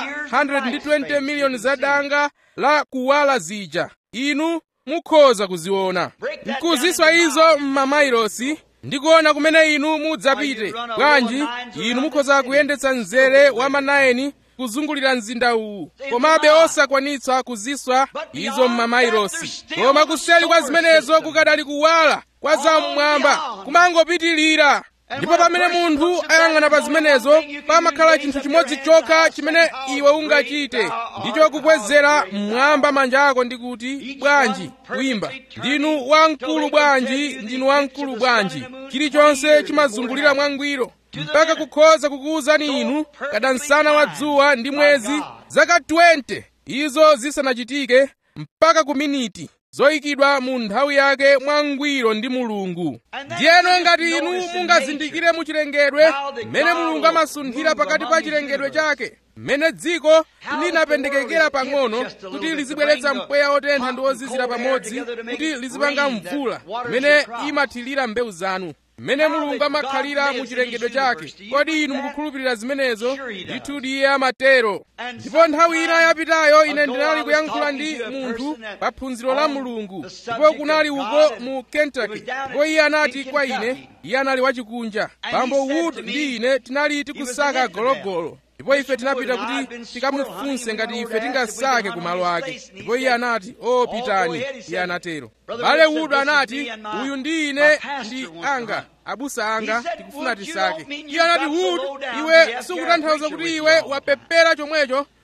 120 miliyoni za danga la kuwala zija inu mukhoza kuziona nkuziswa izo m'mamailosi ndikuona kumene inu mudzapite bwanji inu mukhoza kuyendetsa mzere wa manayeni kuzungulira mzinda uwu komabe osakwanitsa kuziswa izo m'mamailosi koma kuseli kwa zimenezo kukadali kuwala kwa zam'mwamba kumangopitilira ndipo pamene munthu ayang'ana pa zimenezo pamakhala chinthu chimodzi chokha chimene iwe ungachite ndicho kukwezera mmwamba manja ako ndi kuti bwanji kuyimba ndinu wamkulu bwanji ndinu wamkulu bwanji chilichonse chimazungulira mwangwiro mpaka kukhoza kukuwuzani inu kada msana wa dzuwa ndi mwezi zaka 20 izo zisanachitike mpaka ku miniti zoyikidwa mu nthawi yake mwangwiro ndi mulungu ndiyeno ngati inu mungazindikire mu chilengedwe mmene mulungu amasunthira pakati pa chilengedwe chake mmene dziko linapendekekera pang'ono kuti lizibweretsa mpweya otentha ndi ozizira pamodzi kuti lizipanga mvula imene imathirira mbewu zanu mmene mulungu amakhalira mu chilengedwe chake kodi inu mukukhulupirira zimenezo ndithudi iye amatero ndipo nthawi ina yapitayo ine ndinali kuyankhula ndi munthu pa phunziro la mulungu ndipo kunali uko mu kentucky ndipo iye anati kwa ine iye anali wachikunja bambo wood ndi ine tinali tikusaka gologolo ndipo ife tinapita kuti tikamufunse ngati ife tingasake ku malo ake ndipo iye anati o oh, pitani iye anatero bale wood anati uyu ndi ine ndi anga abusa anga tikufuna tisake iye anati wood iwe sikutanthauza kuti iwe wapepera chomwecho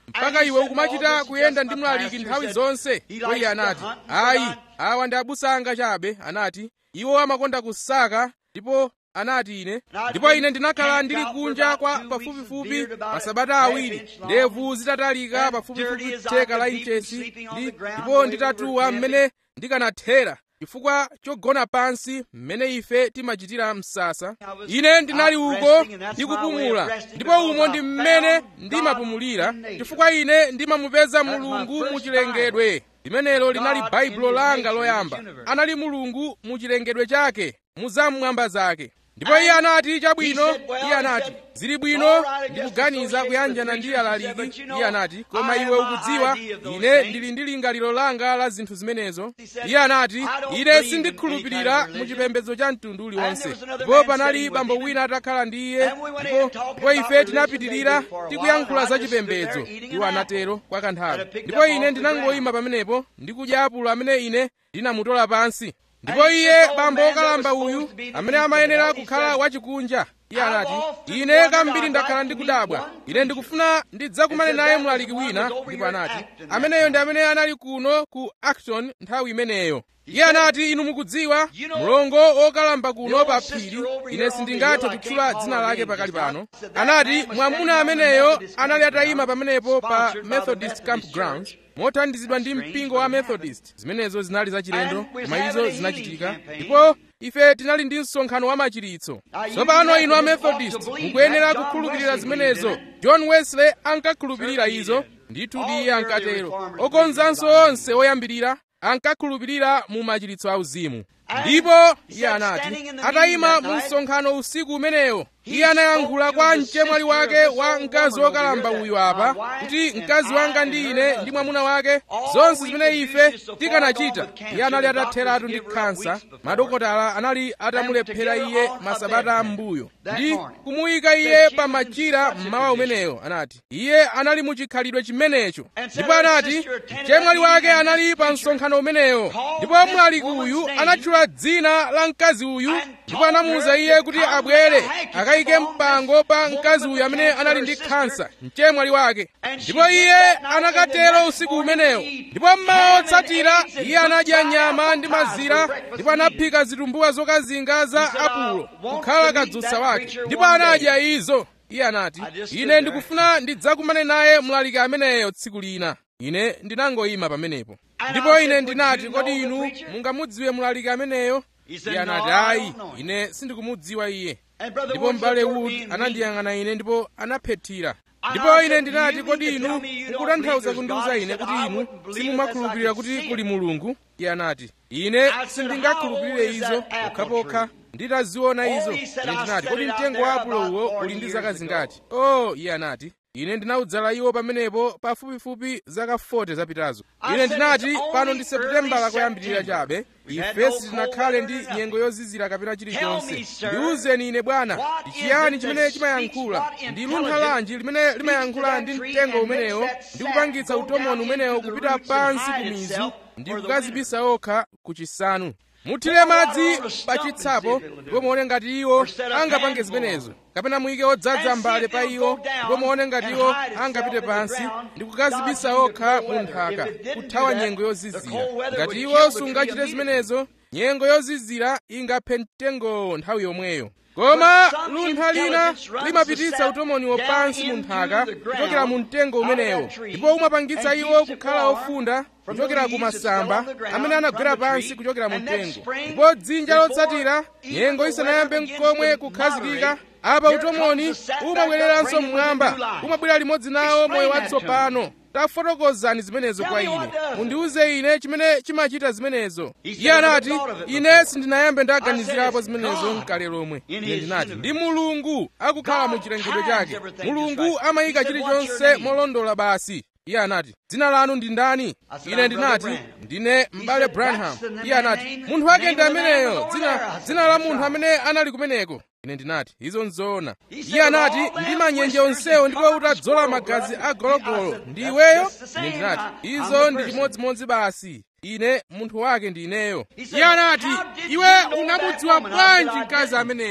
mpaka iwe ukumachita kuyenda ndi mlaliki nthawi zonse ndipo iye anati ayi awa ndi abusa anga chabe anati iwo amakonda kusaka ndipo anati ine ndipo ine ndinakhala ndili kunja kwa pafupifupi masabata awiri ndevu zitatalika pafupifupi theka la inchesi ndipo nditatuwa mmene ndikanathera chifukwa chogona pansi mmene ife timachitira msasa ine ndinali uko ndikupumula ndipo umo ndi mmene ndimapumulira chifukwa ine ndimamupeza mulungu muchilengedwe limenelo linali baibulo langa loyamba anali mulungu muchilengedwe chake muzamwamba zake ndipo iye anati chabwino iye anati zili bwino ndikuganiza kuyanjana ndi alaliki iye anati koma iwe ukudziwa ine ndili ndi lingaliro langa la zinthu zimenezo iye anati ine sindikhulupirira mu chipembedzo cha mtundu uliwonse ndipo panali bambo wina atakhala ndi iye ndipo ndipo ife tinapitirira tikuyankhula za chipembedzo iwo anatero kwa kanthawi ndipo ine ndinangoyima pamenepo ndikudya apulo amene ine ndinamutola pansi ndipo iye bambo wokalamba uyu amene amayenera kukhala wachikunja iye anati ine kambiri ndakhala ndikudabwa ine ndikufuna ndidzakumane naye mlaliki wina ndipo anati ameneyo ndi amene anali kuno ku acton nthawi imeneyo iye anati inu mukudziwa mlongo wokalamba kuno pa phiri ine sindingathe kutchula dzina lake pakali pano anati mwamuna ameneyo anali atayima pamenepo pa methodist campgrounds mothandizidwa ndi mpingo wa methodist zimenezo zinali zachilendo koma izo zinachitika ndipo ife tinali ndi msonkhano wa machiritso tsopano inu a methodist mukuyenera kukhulupirira zimenezo john wesley ankakhulupirira izo ndithu iye ankatero okonzanso onse oyambirira ankakhulupirira mu machiritso auzimu ndipo iye anati atayima mu msonkhano usiku umenewo iye anayankhula kwa mchemwali wake wa mkazi wokalamba uyu apa kuti mkazi wanga ndi ine ndi mwamuna wake zonse zimene ife tikanachita iye anali atatheratu ndi khansa madokotala anali atamulephera iye masabata ambuyo ndi kumuyika iye pa machira mmawa umenewo anati iye anali muchikhalidwe chimenecho ndipo anati mchemwali wake anali pa msonkhano umenewo ndipo mlaliki uyu anatchula dzina la mkazi uyu ndipo anamuwuza iye kuti abwere akayike mpango pa mkazi uyu amene anali ndi khansa mchemwali wake ndipo iye anakatero usiku umenewo ndipo mmawa otsatira iye anadya nyama ndi mazira ndipo anaphika zitumbuwa zokazinga za apulo kukhala kadzutsa wake ndipo anadya izo iye anati ine ndikufuna ndidzakumane naye mlaliki ameneyo tsiku lina ine ndinangoyima pamenepo ndipo ine ndinati kodi inu mungamudziwe mlaliki ameneyo iye anati ayi ine sindikumudziwa iye ndipo m'bale wood anandiyang'ana ine ndipo anaphethira ndipo ine ndinati kodi inu mukutanthauza kundiwuza ine kuti inu simumakhulupirira kuti kuli mulungu iye anati ine sindingakhulupirire izo pokhapokha nditaziona izo ine ndinati kodi mtengo wa apulo uwo uli ndi zaka zingati oh iye anati ine ndinawudzala iwo pamenepo pafupifupi zaka 40 zapitazo ine ndinati pano ndi seputembala koyambirira chabe ife sitinakhale ndi nyengo yozizira kapena chilichonse ndiwuzeni ine bwana ndi chiyani chimene chimayankhula ndi luntha lanji limene limayankhula ndi mtengo umenewo ndi kupangitsa utomoni umenewo kupita pansi ku mizu ndi kukazibisa okha ku chisanu muthire madzi pa chitsapo ndipo muone ngati iwo angapange zimenezo kapena muyike odzaza mbale pa iwo ndipo muone ngati iwo angapite pansi ndi kukazibisa okha mu nthaka kuthawa nyengo yozizira ngati iwo sungachite zimenezo nyengo yozizira ingaphe mtengowo nthawi yomweyo koma luntha lina limapititsa utomoniwo pansi mu nthaka kuchokera mu mtengo umenewo ndipo umapangitsa iwo kukhala ofunda kuchokera ku masamba amene anagwera pansi kuchokera mu mtengo ndipo dzinja lotsatira nyengo isanayambe nkomwe kukhazikika apa utomoni umabwereranso mmwamba umabwera limodzi nawo moyo watsopano tafotokozani zimenezo kwa ine mundiwuze ine chimene chimachita zimenezo iye anati ine sindinayambe ndaganizirapo zimenezo mkale lomwe ine ndinati ndi mulungu akukhala mu chilengedwe chake mulungu amayika chilichonse molondola basi iye anati dzina lanu ndi ndani ine ndinati ndine m'bale branham iye anati munthu wake ndi ameneyo dzina, dzina la munthu amene anali kumeneko ine ndinati izo nzoona iye anati ndi manyenje onsewo ndipo utadzola magazi a gologolo ndi iweyo ine ndinati izo ndi chimodzimodzi basi ine munthu wake ndi ineyo iye anati iwe unamudziwa bwanji mkazi ameneyo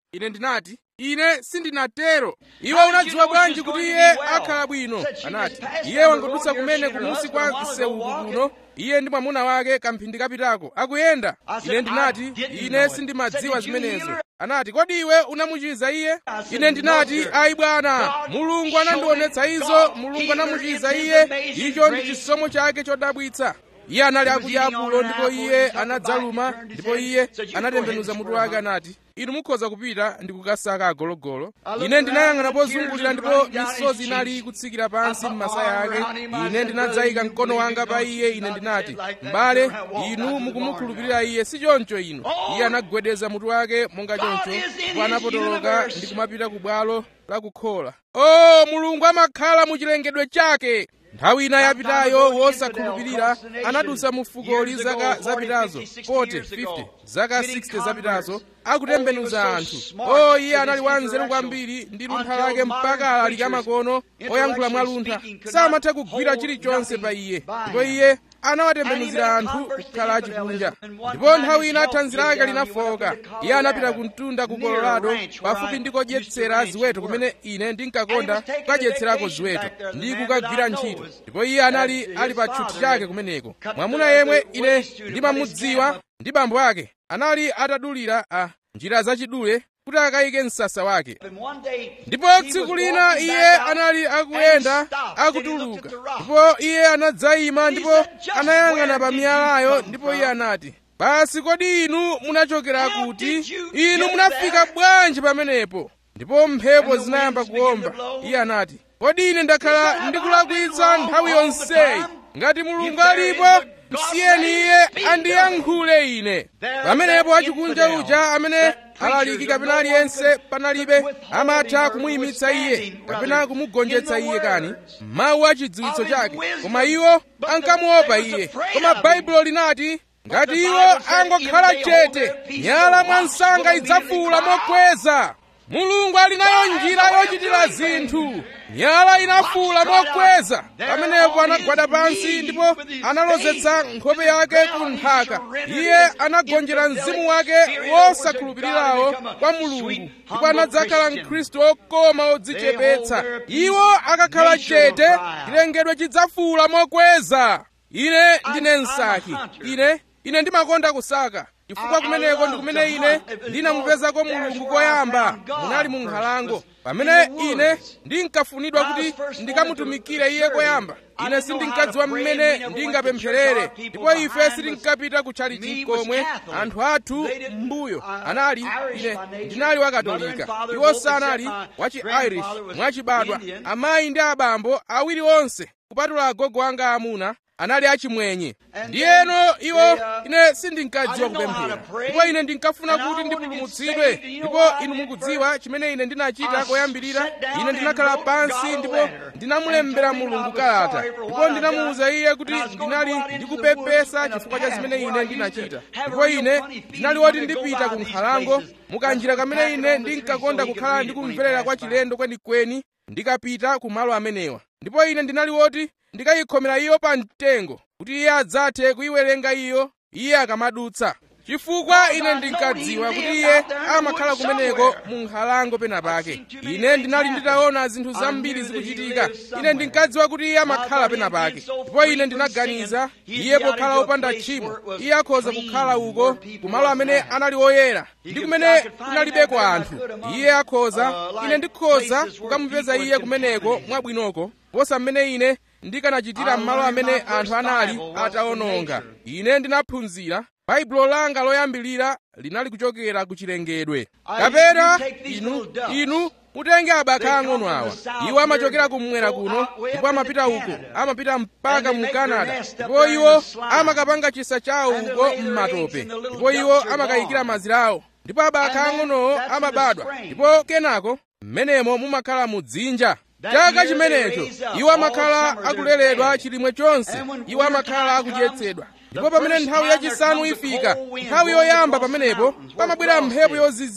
ine ndinati ine sindinatero iwe unadziwa bwanji kuti iye akhala bwino anati iye wangodutsa kumene kumusi kwa nsewuku kuno iye ndi mwamuna wake kamphindi kapitako akuyenda ine ndinati ine sindimadziwa zimenezo anati kodi iwe unamuchiza iye ine ndinati ayi bwana mulungu anandionetsa izo mulungu anamuchiza iye icho ndi chisomo chake chodabwitsa iye anali akudya apulo ndipo iye anadzaluma ndipo iye anatembenuza mutu wake anati inu mukhoza kupita ndi kukasaka agologolo ine ndinayang'ana pozungulira ndipo misozi inali kutsikira pansi m'masaya ake ine ndinadzayika mkono wanga pa iye ine ndinati m'bale inu mukumukhulupirira iye si choncho inu iye anagwedeza mutu wake monga choncho ndipo anapotoloka ndi kumapita ku bwalo la kukhola o mulungu amakhala mu chilengedwe chake nthawi ina yapitayo wosakhulupirira anadusa mu fukoli zaka zapitazo 40 50 zaka 60 zapitazo akutembenuza anthu o iye anali wanzeru kwambiri ndi luntha lake mpaka ali kamakono oyankhula mwaluntha samatha kugwira chilichonse pa iye ndipo iye anawatembenuzira anthu kukhala achikunja ndipo nthawi ina thanzi lake linafoka iye anapita ku mtunda ku colorado pafupi ndi kodyetsera ziweto kumene ine ndinkakonda kukadyetserako ziweto ndi kukagwira ntchito ndipo iye anali ali pa tchuthi chake kumeneko mwamuna yemwe ine ndimamudziwa ndi bambo ake anali atadulira a njira zachidule kuti akayike msasa wake ndipo tsiku lina iye anali akuyenda akutuluka ndipo iye anadzayima ndipo anayang'ana pa miyalayo ndipo iye anati basi kodi inu munachokera kuti inu munafika bwanji pamenepo ndipo mphepo zinayamba kuwomba iye anati kodi ine ndakhala ndikulakwitsa nthawi yonseyi ngati mulungu alipo msiyeni iye andiyankhule ine pamenepo achikunja uja amene alaliki kapena aliyense panalibe amatha kumuyimitsa iye kapena kumugonjetsa iye kani mawu a chidziwitso chake koma iwo ankamuopa iye koma baibulo linati ngati iwo angokhala chete nyala mwansanga idzafuula mokweza mulungu ali nayo njira yochitira zinthu nyala inafuula mokweza pamenepo anagwada pansi ndipo analozetsa nkhope yake ku nthaka iye anagonjera mzimu wake wosakhulupirirawo kwa mulungu ndipo anadzakhala mkhristu okoma odzichepetsa iwo akakhala chete chilengedwe chidzafuula mokweza ine ndine msaki ine ine ndimakonda kusaka chifukwa kumeneko ndi kumene ine ndinamupezako mulungu koyamba munali mu nkhalango pamene ine ndinkafunidwa kuti ndikamutumikire iye koyamba ine sindinkadziwa mmene ndingapempherere ndipo ife sitinkapita kutchalichi komwe anthu athu m'mbuyo anali ine ndinali wakatolika iwo sanali wachi irish mwachibadwa amayi ndi abambo awiri onse kupatula agogo anga amuna anali achimwenye ndiyeno iwo ine sindinkadziwa kupemphera ndipo ine ndinkafuna kuti ndipulumutsidwe ndipo inu mukudziwa chimene ine ndinachita koyambirira ine ndinakhala pansi ndipo ndinamulembera mulungu kalata ndipo ndinamuwuza iye kuti ndinali ndikupepesa chifukwa cha zimene ine ndinachita ndipo ine ndinali woti ndipita ku nkhalango mukanjira kamene ine ndinkakonda kukhala ndikumverera kwa chilendo kwenikweni ndikapita ku malo amenewa ndipo ine ndinali woti ndikayikhomera iyo pa mtengo kuti iye adzathe kuyiwerenga iyo iye akamadutsa chifukwa ine ndinkadziwa kuti iye amakhala kumeneko mu nkhalango pena pake ine ndinali nditaona zinthu zambiri zikuchitika ine ndinkadziwa kuti iye amakhala pena pake ndipo ine ndinaganiza iye pokhala wopanda tchimo iye akhoza kukhala uko kumalo amene anali oyera ndi kumene kunalibeko anthu iye akhoza ine ndikhoza kukamupeza iye kumeneko mwabwinoko posa mmene ine ndikanachitira m'malo amene anthu anali atawononga ine ndinaphunzira baibulo langa loyambilira linali kuchokera ku chilengedwe kapena inu inu mutenge abaka ang'ono awa iwo amachokera kumwera kuno ndipo amapita uko amapita mpaka mu canada ndipo iwo amakapanga chisa chawo uko m'matope ndipo iwo amakayikira mazira awo ndipo abaka ang'onowo amabadwa ndipo kenako mmenemo mumakhala mu dzinja chaka chimenecho iwo amakhala akuleredwa chilimwe chonse iwo amakhala akudyetsedwa ndipo pamene nthawi yachisanu ifika nthawi yoyamba pamenepo pamabwera mphepo yozizira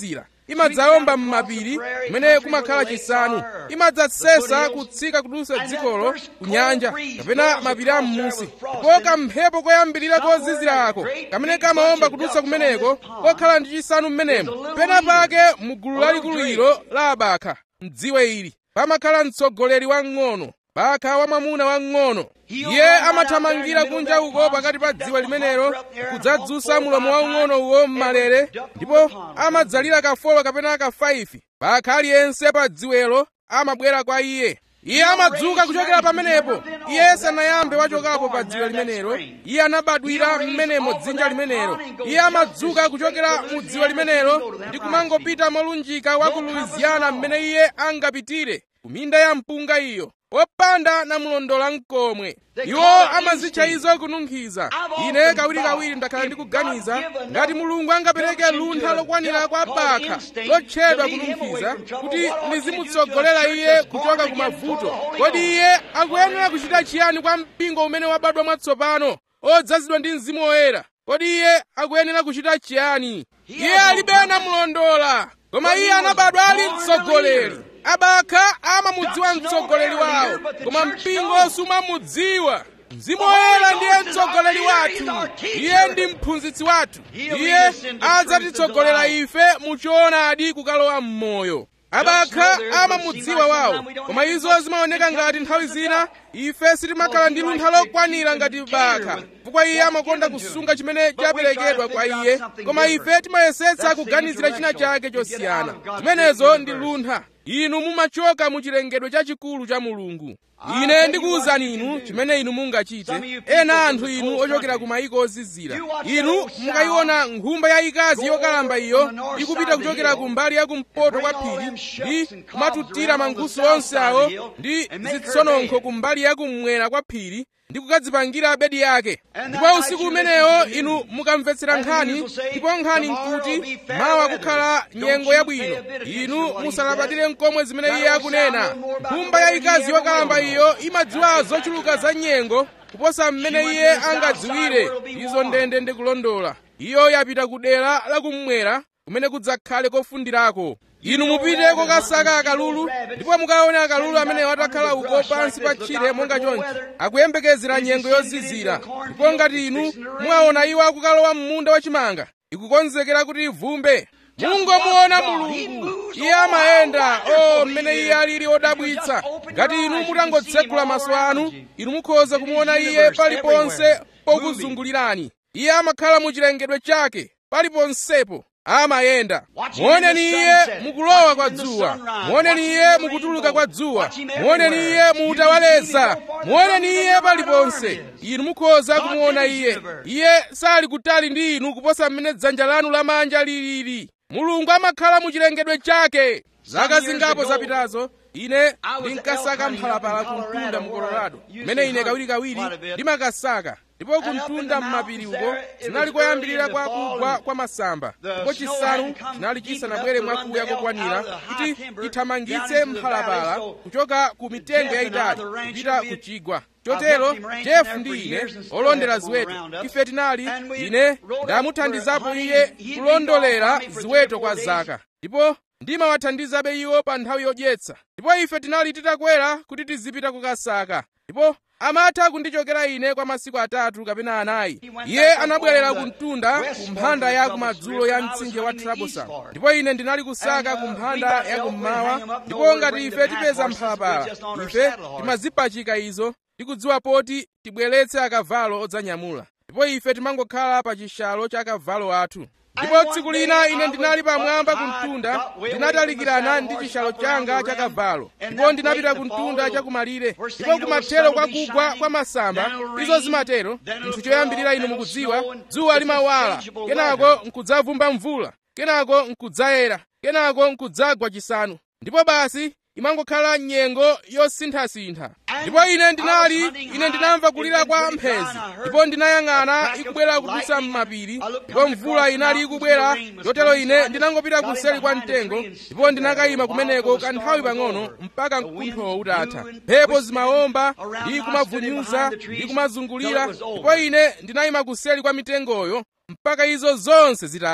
imadzawomba m'mapiri kumene kumakhala chisanu imadzasesa kutsika kudutsa dzikolo ku nyanja kapena mapiri a m'munsi ndipo kamphepo koyambirira kozizirako kamene kamawomba kudutsa kumeneko kokhala ndi chisanu m'menemo pena pake mu gulu lalikulu ilo la abakha mdziwe ili pamakhala mtsogoleri wamng'ono bakha wamwamuna wamng'ono iye amathamangira kunja uko pakati pa dziwe limenelo kudzadzutsa mulomo waung'ono uwo m'malere ndipo amadzalira kafolo kapena kafaifi bakha aliyense pa dziwelo amabwera kwa iye iye amadzuka kuchokera pamenepo iye sanayambe wachokapo pa dziwe limenelo iye anabadwira m'menemo dzinja limenelo iye amadzuka kuchokera mu dziwe limenelo ndi kumangopita molunjika wa ku louisiana mmene iye angapitire ku minda ya mpunga iyo wopanda namulondola mkomwe iwo amazitcha izo kununkhiza ine kawirikawiri ndakhala ndikuganiza ngati mulungu angapereke luntha lokwanira kwa bakha lotchedwa kununkhiza kuti lizimutsogolera iye kuchoka ku mavuto kodi iye akuyenera kuchita chiyani kwa mpingo umene wabadwa mwatsopano odzazidwa ndi mzimu woyera kodi iye akuyenera kuchita chiyani iye alibe namulondola koma iye anabadwa ali mtsogoleri abakha amamudziwa mtsogoleri wawo koma mpingo sumamudziwa mzimu woyera ndiye mtsogoleri wathu iye ndi mphunzitsi wathu iye adzatitsogolera ife muchoonadi kukalowa m'moyo abakha amamudziwa wawo koma izo zimaoneka ngati nthawi zina ife sitimakhala ndi luntha lokwanira ngati bakha chifukwa iye amakonda kusunga chimene chaperekedwa kwa iye koma ife timayesetsa kuganizira china chake chosiyana zimenezo ndi luntha inu mumachoka mu chilengedwe chachikulu cha mulungu ine ndikuwuzani inu chimene inu mungachite ena anthu inu ochokera ku mayiko ozizira inu mukayiona nkhumba yayikazi yokalamba iyo ikupita kuchokera ku mbali yakumpoto kwa phiri ndi kumatutira mankhusu onse awo ndi zitsononkho ku mbali yakummwera kwa phiri ndi kukadzipangira bedi yake ndipo usiku umenewo inu mukamvetsera nkhani ndipo nkhani nkuti mawa kukhala nyengo yabwino inu musalabadire nkomwe zimene iye akunena nkhumba yayikazi yokalamba iyo imadziwa zochuluka za nyengo kuposa mmene iye angadziwire izo ndende ndikulondola iyo yapita ku dera lakummwera kumene kudzakhale kofundirako inu mupite kokasaka akalulu ndipo mukaone akalulu amene watakhala uko pansi pa tchire monga chonchi akuyembekezera nyengo yozizira ndipo ngati inu mwaona iwo akukalowa m'munda wachimanga ikukonzekera kuti ivumbe mungomuona mulungu iye amayenda o mmene iye alili odabwitsa ngati inu mutangotsegula maso anu inu mukhoza kumuona iye paliponse pokuzungulirani iye amakhala mu chilengedwe chake paliponsepo amayenda muoneni iye mukulowa kwa dzuwa muoneni iye mukutuluka kwa dzuwa muoneni iye muutawaleza muoneni iye paliponse inu mukhoza kumuona iye iye sali kutali ndi inu kuposa mmene dzanja lanu lamanja lilili mulungu amakhala mu chilengedwe chake zaka zingapo zapitazo ine ndinkasaka mphalapala ku mtunda mu colorado mmene ine kawirikawiri ndimakasaka ndipo kumtunda m'mapiri uko zinali koyambirira kwa kugwa kwa masamba ndipo chisanu chinali chisanabwere mwakuya kokwanira kuti ithamangitse mphalapala kuchoka ku mitengo yayitali kupita ku chigwa chotero jefu ndi ine olondera ziweto ife tinali ine ndamuthandizapo iye kulondolera ziweto kwa zaka ndipo ndimawathandizabe iwo pa nthawi yodyetsa ndipo ife tinali titakwera kuti tizipita kukasaka ndipo amatha kundichokera ine kwa masiku atatu kapena anayi iye anabwerera ku mtunda ku mphanda ya kumadzulo ya mtsinje wa trabosan ndipo ine ndinali kusaka ku mphanda ya kummawa ndipo ngati ife tipeza mphalapala ife timazipachika izo tikudziwa poti tibweretse akavalo odzanyamula ndipo ife timangokhala pa chishalo cha akavalo athu ndipo tsiku lina ine ndinali pamwamba ku mtunda ndinatalikirana ndi chishalo changa cha kavalo ndipo ndinapita ku mtunda chakumalire ndipo kumathero kwa kugwa kwa masamba izo zimatero nthu choyambirira inu mukudziwa dzuwa limawala kenako nkudzavumba mvula kenako nkudzayera kenako nkudzagwa chisanu ndipo basi imangokhala nyengo yosinthasintha ndipo ine ndinali ine ndinamva kulira kwa mphezi ndipo ndinayang'ana ikubwera kudutsa m'mapiri ndipo mvula inali ikubwera chotero ine ndinangopita kuseri kwa mtengo ndipo ndinakayima kumeneko kanthawi pang'ono mpaka mkunthowo utatha mphepo zimawomba ndi kumavunyuza ndi kumazungulira ndipo ine ndinayima kuseri kwa mitengoyo mpaka izo zonse zitatha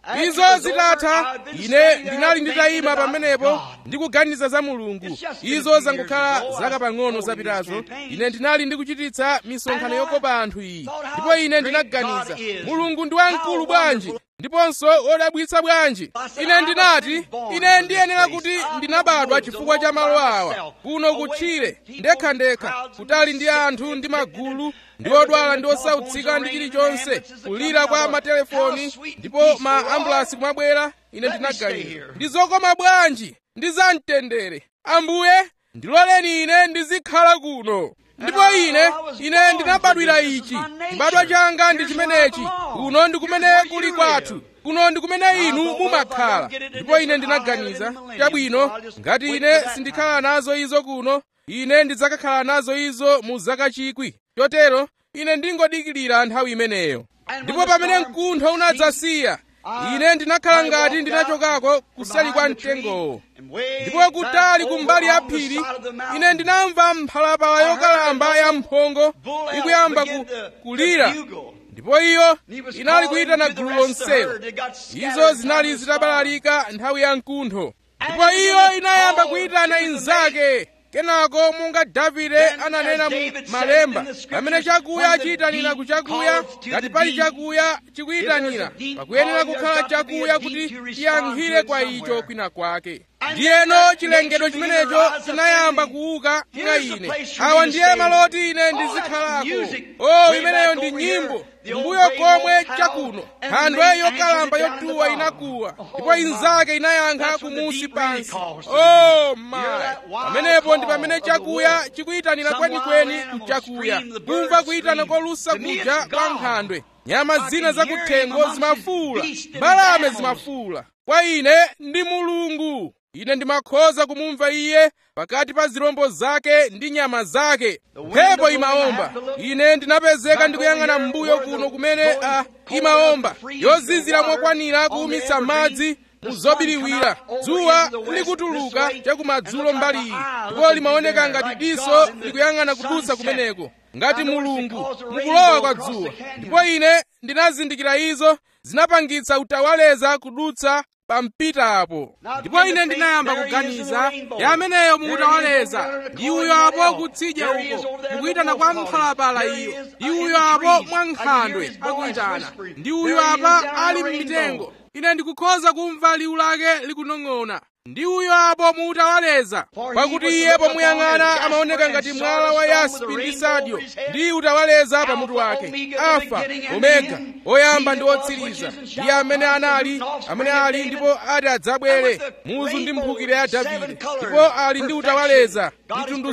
izo zitatha ine ndinali nditayima pamenepo ndikuganiza za mulungu izo zangokhala zaka pang'ono zapitazo ine ndinali ndikuchititsa misonkhano yokopa anthu iyi ndipo ine ndinaganiza mulungu ndi wamkulu bwanji ndiponso wodabwitsa bwanji ine ndinati ine ndiyenera kuti ndinabadwa chifukwa cha malo awa kuno kutchire ndekhandekha kutali ndi anthu ndi magulu ndi odwala ndi osautsika ndi chilichonse kulira kwa matelefoni ndipo ma ambulasi kumabwera ine ndinaganiza ndi zokoma bwanji ndi zamtendere ambuye ndiloleni ine ndizikhala kuno ndipo ine ine ndinabadwira ichi chibadwa changa ndi chimenechi kuno ndi kumene kuli kwathu kuno ndi kumene inu mumakhala ndipo ine ndinaganiza chabwino ngati ine sindikhala nazo izo kuno ine ndidzakakhala nazo izo mu zaka chikwi chotero ine ndingodikirira nthawi imeneyo ndipo pamene mkuntho unadzasiya ine ndinakhala ngati ndinachokako kuseli kwa mtengowo ndipo kutali kumbali ya phiri ine ndinamva mphalapala yokalamba ya mphongo ikuyamba ku, kulira ndipo iyo inali kuyitana gulu lonselo izo zinali zitabalalika nthawi ya mkuntho ndipo iyo inayamba kuyitana inzake kenako monga davide ananena mu malemba pamene chakuya chiyitanira ku chakuya ngati pali chakuya chikuyitanira pakuyenera kukhala chakuya kuti chiyankhire kwa icho kwina kwake ndiyeno chilengedwe chimenecho chinayamba kuuka mwa ine awa ndiye maloti ine ndizikhalako o imeneyo ndi nyimbo mbuyo komwe chakuno nkhandwe yokalamba yotuwa inakuwa ndipo inzake inayankha kumusi pansi o mayi pamenepo ndi pamene chakuya chikuyitanira kwenikweni mchakuya kumva kuyitana kolusa kuja kwa nkhandwe nyama zina zakuthengo zimafuula mbalame zimafuula kwa ine ndi mulungu ine ndimakhoza kumumva iye pakati pa zirombo zake ndi nyama zake mphepo imaomba ine ndinapezeka ndikuyang'ana m'mbuyo kuno kumene a imaomba yozizira mokwanira kuwumitsa madzi muzobiriwira dzuwa likutuluka chakumadzulo mbali iyi ndipo limaoneka ngati diso likuyang'ana kudutsa kumeneko ngati mulungu mukulowa kwa dzuwa ndipo ine ndinazindikira izo zinapangitsa utawaleza kudutsa pa mpita apo ndipo ine ndinayamba kuganiza ya ameneyo muutawaleza ndi uyo apo kutsidya uko mukuyitana kwa mphalapala iyo ndi uyo apo mwa nkhandwe akuyitana ndi uyo apa ali m'mitengo ine ndikukhoza kumva liwu lake likunong'ona ndi uyo apo muutawaleza pakuti iye pomuyang'ana amaoneka ngati mwala wa yaspi ndi sadio ndi utawaleza pamutu wake alfa omega oyamba ndi otsiriza iye amene anali amene ali ndipo ati adzabwere muzu ndi mphukira ya davide ndipo ali ndi utawaleza mitundu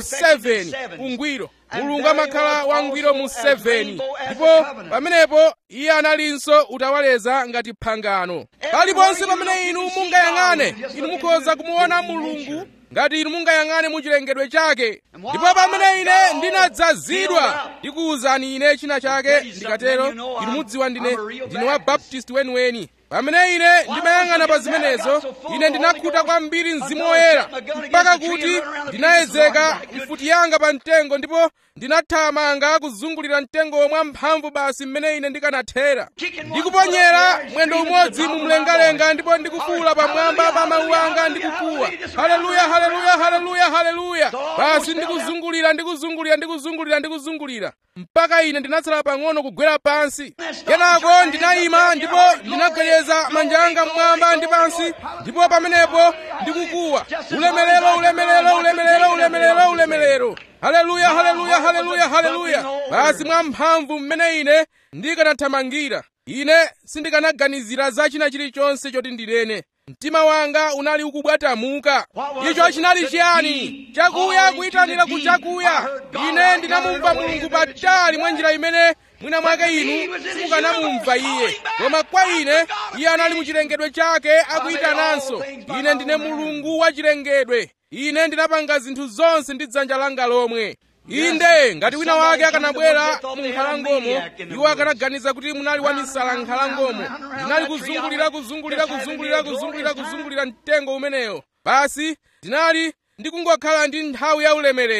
7 ungwiro mulungu amakhala wangwiro mu 7 ndipo pamenepo iye analinso utawaleza ngati phangano paliponse pamene inu mungayang'ane inu mukhoza kumuona mulungu ngati inu mungayang'ane mu chilengedwe chake ndipo pamene ine ndinadzazidwa ndikuwuzani ine china chake ndikatero inu mudziwa ndine ndine wa baptist weniweni pamene ine ndimayang'ana pa zimenezo ine ndinakhuta kwambiri mzimu woyera mpaka kuti ndinayezeka mfuti yanga pa mtengo ndipo ndinathamanga kuzungulira mtengo mwa mphamvu basi mmene ine ndikanathera ndikuponyera mwendo umodzi mu mlengalenga ndipo ndikufuula pamwamba pa mawu anga ndikukuwa haleluya haleluya haleluya haleluya basi ndikuzungulira ndikuzungulira ndikuzungulira ndikuzungulira mpaka ine ndinatsala pang'ono kugwera pansi kenako ndinayima ndipo ndinagwedeza manja anga mmwamba ndi pansi ndipo pamenepo ndikukuwa ulemerero ulemerero ulemerero ulemerero ulemerero haleluya haleluya haleluya haleluya basi mwa mphamvu mmene ine ndikanathamangira ine sindikanaganizira za china chilichonse choti ndinene mtima wanga unali ukubwatamuka icho chinali chiyani chakuya kuyitanira ku chakuya ine ndinamumva mulungu patali mwa njira imene mwina mwake inu simukanamumva iye koma kwa ine iye anali mu chilengedwe chake akuyitananso ine ndine mulungu wa chilengedwe ine ndinapanga zinthu zonse ndi dzanja langa lomwe inde ngati wina wake akanabwera mu nkhalangomo iwo akanaganiza kuti munali wamisala nkhalangomo ndinali kuzungulira kuzungulira kuzungulira kuzungulira kuzungulira mtengo umeneyo basi ndinali ndikungokhala ndi nthawi ya ulemerero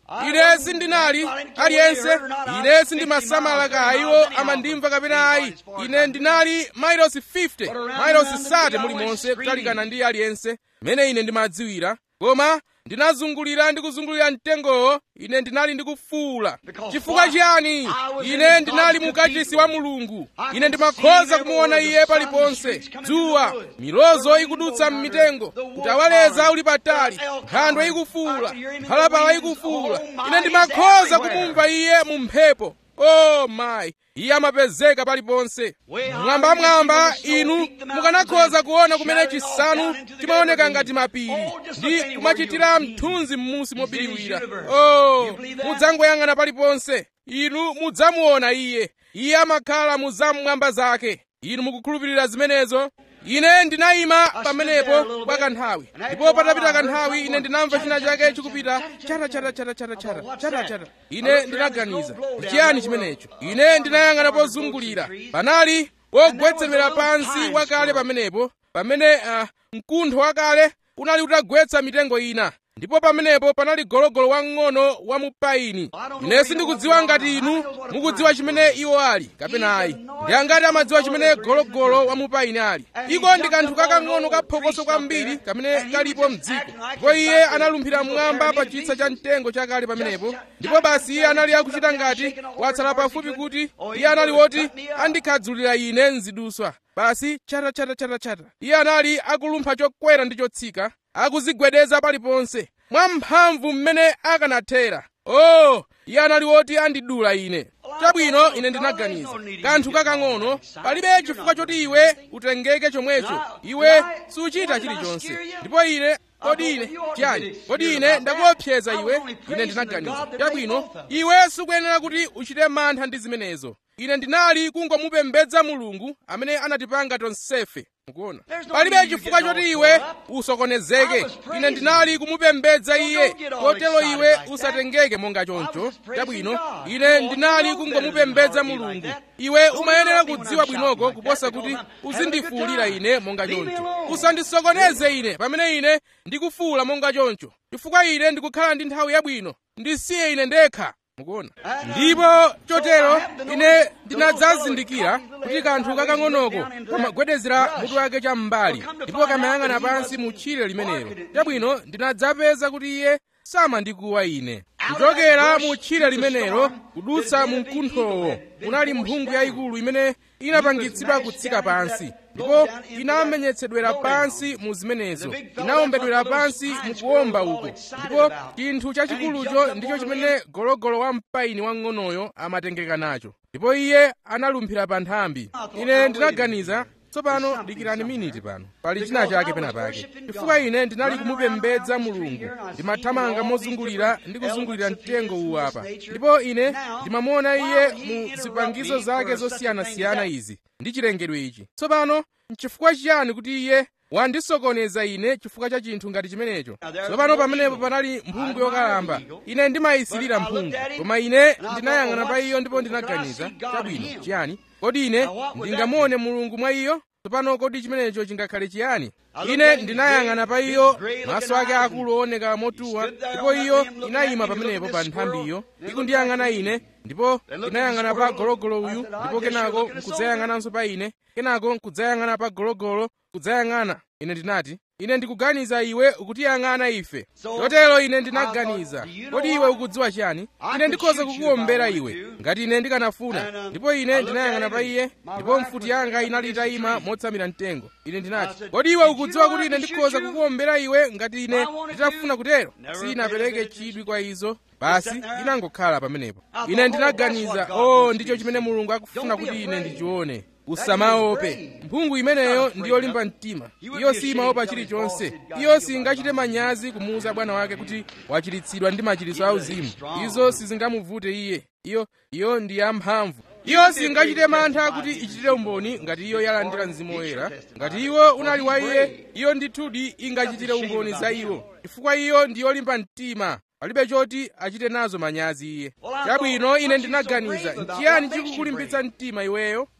ine sindinali aliyense ine sindimasamala kaya iwo amandimva kapena ayi ine ndinali mailosi 50 mailosi sate mulimonse kutalikana ndi aliyense mmene ine ndimadziwira koma ndinazungulira ndi kuzungulira mtengowo ine ndinali ndikufuula chifukwa chiyani ine ndinali mukachisi wa mulungu ine ndimakhoza kumuona iye paliponse dzuwa milozo ikudutsa m'mitengo kutawaleza uli patali nkhandwe ikufuula mphalapala ikufuula ine ndimakhoza kumumva iye mu mphepo oh mayi iye amapezeka paliponse mwambamwamba inu mukanakhoza kuona kumene chisanu chimaoneka ngati mapiri ndi kumachitira mthunzi m'munsi mobiriwira oh mudzangoyang'ana paliponse inu mudzamuona iye iye amakhala mu zam'mwamba zake inu mukukhulupirira zimenezo ine ndinayima pamenepo kwa kanthawi ndipo patapita kanthawi ine ndinamva china chake chikupita chata chata chata chata chata chata chata ine ndinaganiza chiyani chimenecho ine ndinayang'ana pozungulira panali wogwetsemera pansi wakale pamenepo pamene uh, mkuntho wakale unali utagwetsa mitengo ina ndipo pamenepo panali gologolo wang'ono wa mupaini ine sindikudziwa ngati inu mukudziwa chimene iwo ali kapena ayi ndi angati amadziwa chimene gologolo wa mupaini ali iko ndi kanthu kakang'ono kaphokoso kwambiri kamene kalipo mdziko ndipo iye analumphira mmwamba pa chitsa cha mtengo chakale pamenepo ndipo basi iye anali akuchita ngati watsala pafupi kuti iye anali woti andikhadzulira ine mziduswa basi chata chata chata chata iye anali akulumpha chokwera ndi chotsika akuzigwedeza paliponse mwamphamvu mmene akanathera oh iye anali woti andidula ine chabwino ine ndinaganiza kanthu kakang'ono palibe chifukwa choti iwe utengeke chomwecho iwe suchita chilichonse ndipo ine kodi ine chiyani kodi ine ndakuopseza iwe ine ndinaganiza chabwino iwe sukuyenera kuti uchite mantha ndi zimenezo ine ndinali kungomupembedza mulungu amene anatipanga tonsefe mukuona palibe chifukwa choti iwe usokonezeke ine ndinali kumupembedza iye kotero iwe usatengeke monga choncho chabwino ine ndinali kungomupembedza mulungu iwe umayenera kudziwa bwinoko kuposa kuti uzindifuwulira ine monga choncho usandisokoneze ine pamene ine ndikufuwula monga choncho chifukwa ine ndikukhala ndi nthawi yabwino ndisiye ine ndekha mukuona ndipo chotero ine ndinadzazindikira kuti kanthu kakang'onoko kamagwedezera mutu wake cham'mbali ndipo kamayang'ana pansi mu tchire limenelo chabwino ndinadzapeza kuti iye samandikuwa ine kuchokera mu tchire limenelo kudutsa mu mkunthowo kunali mphungu yayikulu imene inapangitsidwa kutsika pansi ndipo inamenyetsedwera pansi mu zimenezo inawombedwera pansi mu kuwomba uko ndipo chinthu chachikulucho ndicho chimene gologolo wa mpaini wang'onoyo amatengeka nacho ndipo iye analumphira pa nthambi ine ndinaganiza tsopano dikirani miniti pano pali china chake pena pake chifukwa ine ndinali kumupembedza mulungu ndimathamanga mozungulira ndi kuzungulira mtengo uwu apa ndipo ine ndimamuona iye mu zipangizo zake zosiyanasiyana izi ndi chilengedwe ichi tsopano nchifukwa chiyani kuti iye wandisokoneza ine chifukwa cha chinthu ngati chimenecho tsopano pamenepo panali mphungu yokalamba ine ndimayisirira mphungu koma ine ndinayang'ana pa iyo ndipo ndinaganiza chabwino chiyani kodi ine ndingamuone mulungu mwa iyo tsopano kodi chimenecho chingakhale chiyani ine ndinayang'ana pa iyo maso ake akulu ooneka motuwa ndipo iyo inayima pamenepo pa nthambiyo ikundiyang'ana ine ndipo inayang'ana pa gologolo uyu ndipo kenako nkudzayang'ananso pa ine kenako nkudzayang'ana pa gologolo kudzayang'ana ine ndinati ine ndikuganiza iwe ukutiyang'ana ife chotero ine ndinaganiza kodi iwe ukudziwa chiyani ine ndikhoza kukuwombera iwe ngati ine ndikanafuna ndipo ine ndinayang'ana pa iye ndipo mfuti yanga inali itayima motsamira mtengo ine ndinati kodi iwe ukudziwa kuti ine ndikhoza kukuwombera iwe ngati ine nditafuna kutero sinapereke chidwi kwa izo basi inangokhala pamenepo ine ndinaganiza o oh, ndicho chimene mulungu akufuna kuti ine ndichione usamaope mphungu imeneyo ndi yolimba mtima iyo simaopa chilichonse iyo singachite manyazi kumuwuza bwana wake kuti wachiritsidwa ndi machiritso auzimu izo sizingamuvute iye iyo iyo ndi yamphamvu iyo singachite mantha kuti ichitire umboni ngati iyo yalandira mzimu woyera ngati iwo unali wa iye iyo ndithudi ingachitire umboni za iwo chifukwa iyo ndi yolimba mtima palibe choti achite nazo manyazi iye chabwino ine ndinaganiza nchiyani chikukulimbitsa mtima iweyo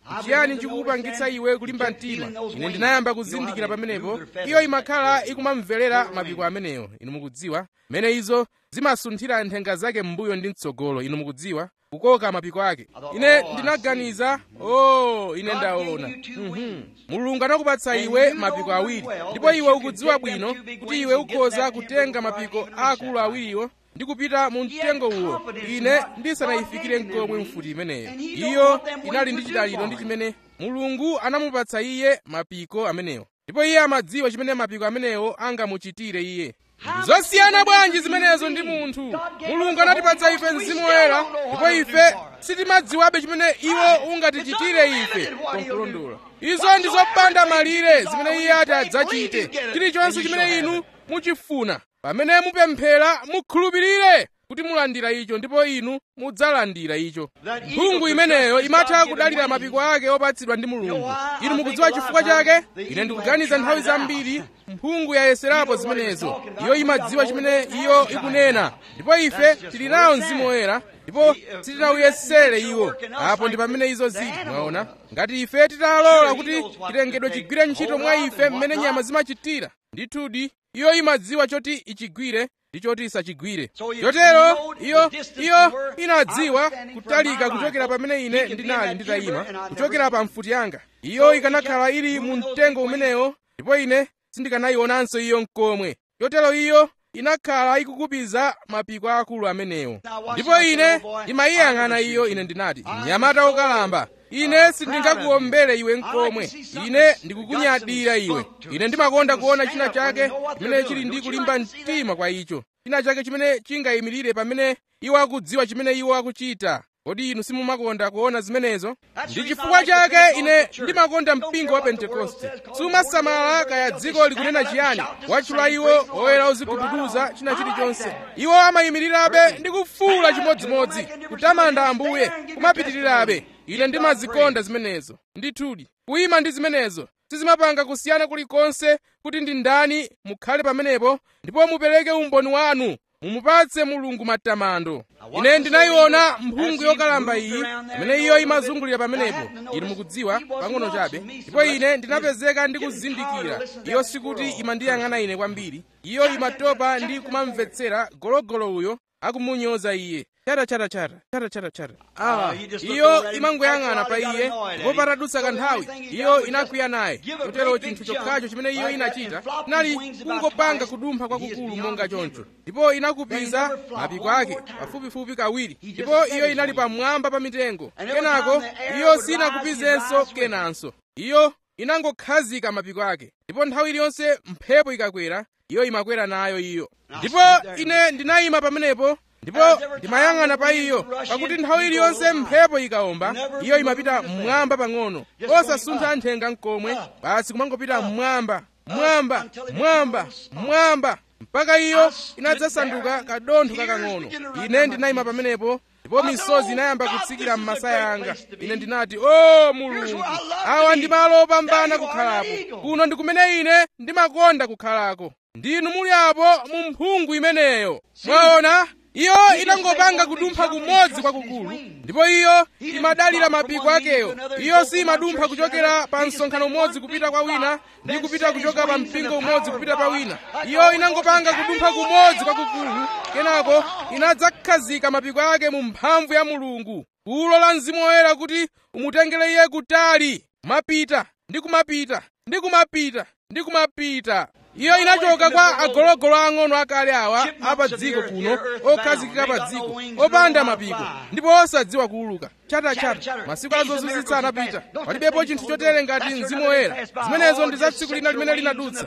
chiyani chikukupangitsa iwe kulimba mtima ine ndinayamba kuzindikira pamenepo iyo imakhala ikumamverera mapiko ameneyo inu mukudziwa mene izo zimasunthira nthenga zake m'mbuyo ndi mtsogolo inu mukudziwa kukoka mapiko ake ine ndinaganiza oh ine ndaona Mhm. mulungu anakupatsa iwe mapiko awiri ndipo iwe ukudziwa bwino kuti iwe ukhoza kutenga mapiko akulu awiriwo ndi kupita mu mtengo uwo ine ndisanayifikire nkomwe mfuti imeneyo iyo inali ndi chidaliro ndi chimene mulungu anamupatsa iye mapiko amenewo ndipo iye amadziwa chimene mapiko amenewo angamuchitire iye zosiyana bwanji zimenezo ndi munthu mulungu anatipatsa ife mzimu woyera ndipo ife sitimadziwabe chimene iwo ungatichitire ife konkulondola izo ndi zopanda malire zimene iye ati adzachite chilichonse chimene inu muchifuna pamene mupemphera mukhulupirire kuti mulandira icho ndipo inu mudzalandira icho mphungu imeneyo imatha kudalira mapiko ake opatsidwa ndi mulungu inu mukudziwa chifukwa chake ine ndikuganiza nthawi zambiri mphungu yayeserapo zimenezo iyo imadziwa chimene iyo ikunena ndipo ife tili nawo mzimu woyera ndipo sitinawuyesere iwo apo ndi pamene izo zili mwaona ngati ife titalola kuti chilengedwe chigwire ntchito mwa ife mmene nyama zimachitira ndithudi iyo imadziwa choti ichigwire ndi choti isachigwire chotero iyo iyo inadziwa kutalika kuchokera pamene ine ndinali nditayima kuchokera pa mfuti yanga iyo ikanakhala ili mu mtengo umenewo ndipo ine sindikanayionanso iyo nkomwe chotero iyo inakhala ikukupiza mapiko akulu amenewo ndipo ine imayiyang'ana iyo ine ndinati mnyamata wokalamba ine sindingakuombere iwe nkomwe ine ndikukunyadira iwe ine ndimakonda kuona china chake chimene chili ndi kulimba mtima kwa icho china chake chimene chingayimirire pamene iwo akudziwa chimene iwo akuchita kodi inu simumakonda kuona zimenezo ndi chifukwa chake ine ndimakonda mpingo wa pentekoste sumasamala kaya dziko likunena chiyani watchula iwo oyera ozigubuduza china chilichonse iwo amayimirirabe ndi kufuula chimodzimodzi kutamanda ambuye kumapitirirabe ine ndimazikonda zimenezo ndithudi kuyima ndi zimenezo sizimapanga kusiyana kulikonse kuti ndi ndani mukhale pamenepo ndipo mupereke umboni wanu mumupatse mulungu matamando ine ndinayiona mphungu yokalamba iyi imene iyo imazungulira pamenepo inu mukudziwa pang'ono chabe ndipo ine ndinapezeka ndi kuzindikira iyo sikuti imandiyang'ana ine kwambiri iyo imatopa ndi kumamvetsera gologolo uyo akumunyoza iye chata chata chata chata chata chata ah iyo imangoyang'ana pa iye ndipo patadutsa kanthawi iyo inakwiya naye chotero chinthu chokhacho chimene iyo inachita chinali kungopanga kudumpha kwakukulu monga choncho ndipo inakupiza mapiko ake pafupifupi kawiri ndipo iyo inali pamwamba pa mitengo kenako iyo sinakupizenso kenanso iyo inangokhazika mapiko ake ndipo nthawi iliyonse mphepo ikakwera iyo imakwera nayo iyo ndipo ine ndinayima pamenepo ndipo ndimayang'ana pa iyo pakuti nthawi iliyonse mphepo ikawomba iyo imapita mmwamba pang'ono osasuntha nthenga nkomwe basi kumangopita mmwamba mmwamba mmwamba mmwamba mpaka iyo inadzasanduka kadontho kakang'ono ine ndinayima pamenepo ndipo misozi inayamba kutsikira m'masaya anga ine ndinati o mulungu awa ndi malo opambana kukhalapo kuno ndi kumene ine ndimakonda kukhalako ndinu muli apo mu mphungu imeneyo mwaona iyo inangopanga kudumpha kumodzi kwakukulu ndipo iyo imadalira mapiko akeyo iyo simadumpha kuchokera pa msonkhano umodzi kupita kwa wina ndi kupita kuchoka pa mpingo umodzi kupita pa wina iyo inangopanga kudumpha kumodzi kwakukulu kenako inadzakhazika mapiko ake mu mphamvu ya mulungu kulola mzimu woyera kuti umutengere iye kutali kumapita ndi kumapita ndi kumapita ndi kumapita iyo inachoka kwa agologolo ang'ono akale awa apa dziko kuno okhazikika pa dziko opanda mapiko ndipo osadziwa kuuluka chatachata masiku azozizwitsa anapita palibepo chinthu chotere ngati mzimu woyera zimenezo ndi za tsiku lina limene linadutsa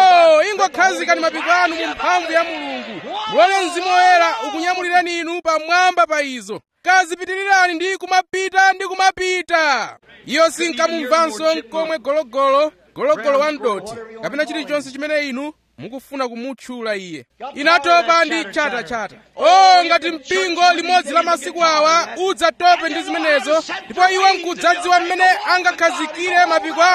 o ingokhazikani mapiko anu mu mphamvu ya mulungu mulole mzimu woyera ukunyamulireni inu pamwamba pa izo kazipitirirani ndi kumapita ndi kumapita iyo sinkamumvanso nkomwe gologolo gologolo wa mdoti kapena chilichonse chimene inu mukufuna kumutchula iye inatopa ndi chatachata o ngati mpingo limodzi la masiku awa udzatope ndi zimenezo ndipo iwo nkudzadziwa mmene angakhazikire mapiko awo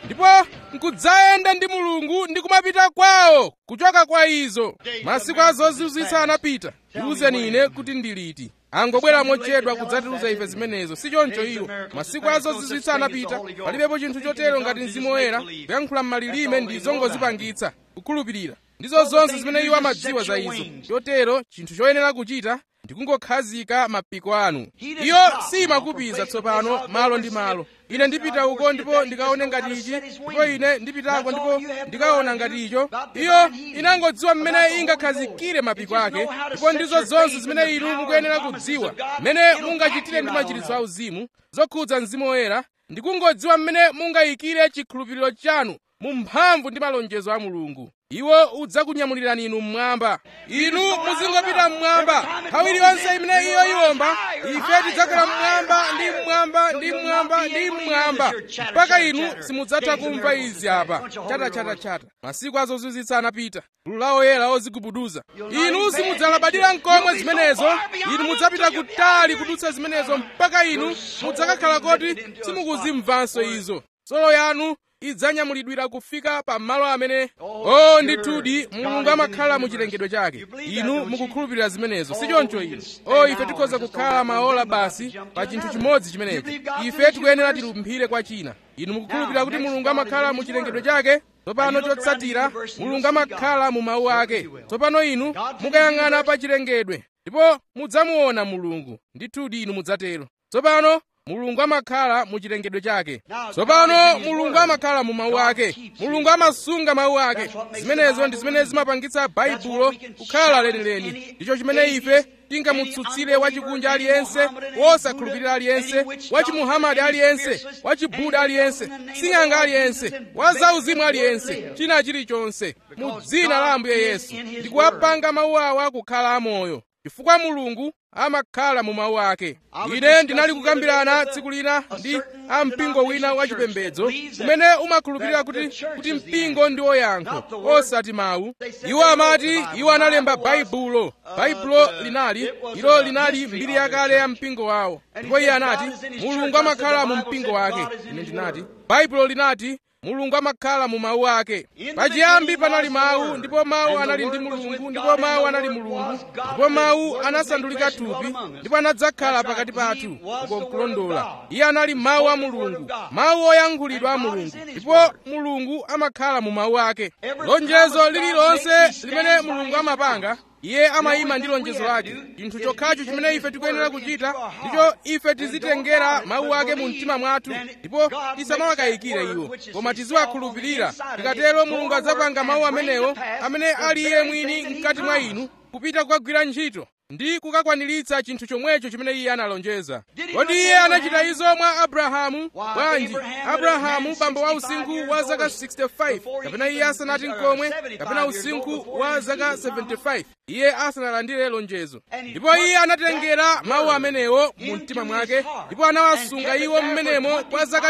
ndipo nkudzayenda ndi mulungu ndi kumapita kwawo kuchoka kwa izo masiku azozizwitsa anapita ndiwuzeni ine kuti ndiliti angobwera mochedwa kudzatiuza ife zimenezo si choncho iwo masiku azozizwitsa anapita palibepo chinthu chotero ngati mzimu woyera kuyankhula m'malilime ndi zongozipangitsa kukhulupirira ndizo zonse zimene iwo amadziwa za izo chotero chinthu choyenera kuchita ndikungokhazika mapiko anu iyo simakupiza tsopano malo ndi malo ine ndipita uko ndipo ndikaone ngati ichi ndipo ine ndipitako ndipo ndikaona ngati icho iyo inangodziwa mmene ingakhazikire mapiko ake ndipo ndizo zonse zimene inu mukuyenera kudziwa mmene mungachitire ndi machiritso auzimu zokhudza mzimu woyera ndikungodziwa mmene mungayikire chikhulupiriro chanu mu mphamvu ndi malonjezo a mulungu iwo udzakunyamulirani inu mmwamba inu muzingopita mmwamba nthawi iliyonse imene iyo iwomba ife tidzakwera mmwamba ndi mmwamba ndi mmwamba ndi mmwamba mpaka inu simudzatha kumva izi apa chatachatachata masiku azozizwitsa anapita gulu la oyera ozigubuduza inu simudzalabadira nkomwe zimenezo inu mudzapita kutali kudutsa zimenezo mpaka inu mudzakakhala koti simukuzimvanso izo solo yanu idzanyamulidwira kufika pa malo amene o ndithudi mulungu amakhala mu chilengedwe chake inu mukukhulupirira zimenezo si choncho inu o ife tikhoza kukhala maola basi pa chinthu chimodzi chimenechi ife tikuyenera tilumphire kwa china inu mukukhulupirira kuti mulungu amakhala mu chilengedwe chake tsopano chotsatira mulungu amakhala mu mawu ake tsopano inu mukayang'ana pa chilengedwe ndipo mudzamuona mulungu ndithudi inu mudzatero tsopano mulungu amakhala mu chilengedwe chake tsopano mulungu amakhala mu mawu ake mulungu amasunga mawu ake zimenezo ndi zimene zimapangitsa baibulo kukhala lenileni ndicho chimene ife tingamutsutsire wachikunja aliyense wosakhulupirira aliyense wachimuhamadi aliyense wachibuda aliyense sing'anga aliyense wazauzimu aliyense china chilichonse mu dzina la ambuye yesu ndikuwapanga mawu awa kukhala amoyo chifukwa mulungu amakhala mu mawu ake ine ndinali kukambirana tsiku lina ndi ampingo wina wachipembedzo umene umakhulupirira kuti kuti mpingo ndi oyankho osati mawu iwo amati iwo analemba baibulo baibulo linali ilo linali mbiri yakale ya mpingo wawo ndipo iye anati mulungu amakhala mu mpingo wake ine ndinati baibulo linati mulungu amakhala mu mawu ake pachiyambi panali mawu ndipo mawu anali ndi mulungu ndipo mawu anali mulungu ndipo mawu anasandulika thupi ndipo anadzakhala pakati pathu uko nkulondola iye anali mawu a mulungu mawu oyankhulidwa a mulungu ndipo mulungu amakhala mu mawu ake lonjezo lililonse limene mulungu amapanga iye amayima ndi lonjezo lake chinthu chokhacho chimene ife tikuyenera kuchita ndicho ife tizitengera mawu ake mu mtima mwathu ndipo tisamawakayikire iwo koma tiziwakhulupirira tikatero mulungu adzapanga mawu amenewo amene ali iye mwini mkati mwa inu kupita kukagwira ntchito ndi kukakwaniritsa chinthu chomwecho chimene iye analonjeza kodi iye anachita izo mwa abrahamu bwanji abrahamu bambo wa usinkhu wa zaka 65 kapena iye asanati nkomwe kapena usinkhu wa zaka 75 iye asanalandire lonjezo ndipo iye anatengera mawu amenewo mu mtima mwake ndipo anawasunga iwo mmenemo kwa zaka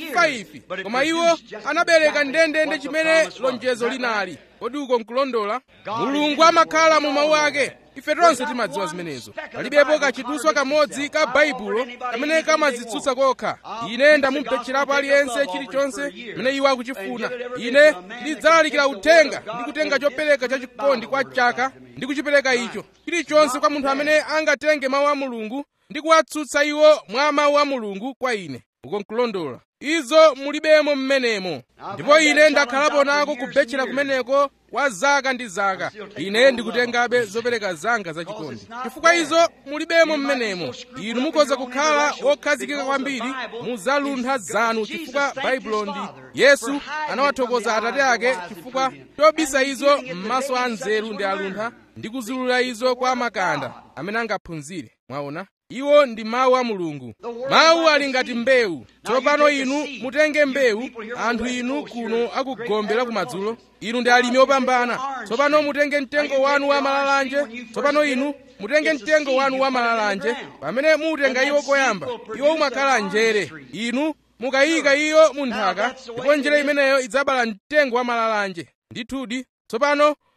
25 koma iwo anabereka ndendende chimene lonjezo linali kodi uko nkulondola mulungu amakhala mu mawu ake ife tonse timadziwa zimenezo palibepo kachiduswa kamodzi ka baibulo kamene kamadzitsutsa kokha ine ndamupetcherapo aliyense chilichonse chimene iwo akuchifuna ine ndidzalalikira uthenga ndi kutenga chopereka chachikondi kwa chaka ndi kuchipereka icho chilichonse kwa munthu amene angatenge mawu a mulungu ndi kuwatsutsa iwo mwa mawu a mulungu kwa ine uko nkulondola izo mulibemo mmenemo ndipo ine ndakhalapo nako kubetchera kumeneko kwa zaka ndi zaka ine ndikutengabe zopereka zanga zachikondi chifukwa izo mulibemo mmenemo inu mukhoza kukhala wokhazikika kwambiri mu zaluntha zanu chifukwa baibulo ndi yesu anawathokoza atate ake chifukwa chobisa izo m'maso a nzeru ndi aluntha ndi kuzulula izo kwa makanda amene angaphunzire mwaona iwo ndi mawu a mulungu mawu ali ngati mbewu tsopano inu mutenge mbewu anthu inu kuno akugombera kumadzulo inu ndi alimi opambana tsopano mutenge mtengo wanu wa malalanje tsopano inu mutenge mtengo wanu wa malalanje pamene muutenga iwo koyamba iwo umakhala njere inu mukayika iyo mu nthaka ndipo njere imeneyo idzabala mtengo wa malalanje ndithudi tsopano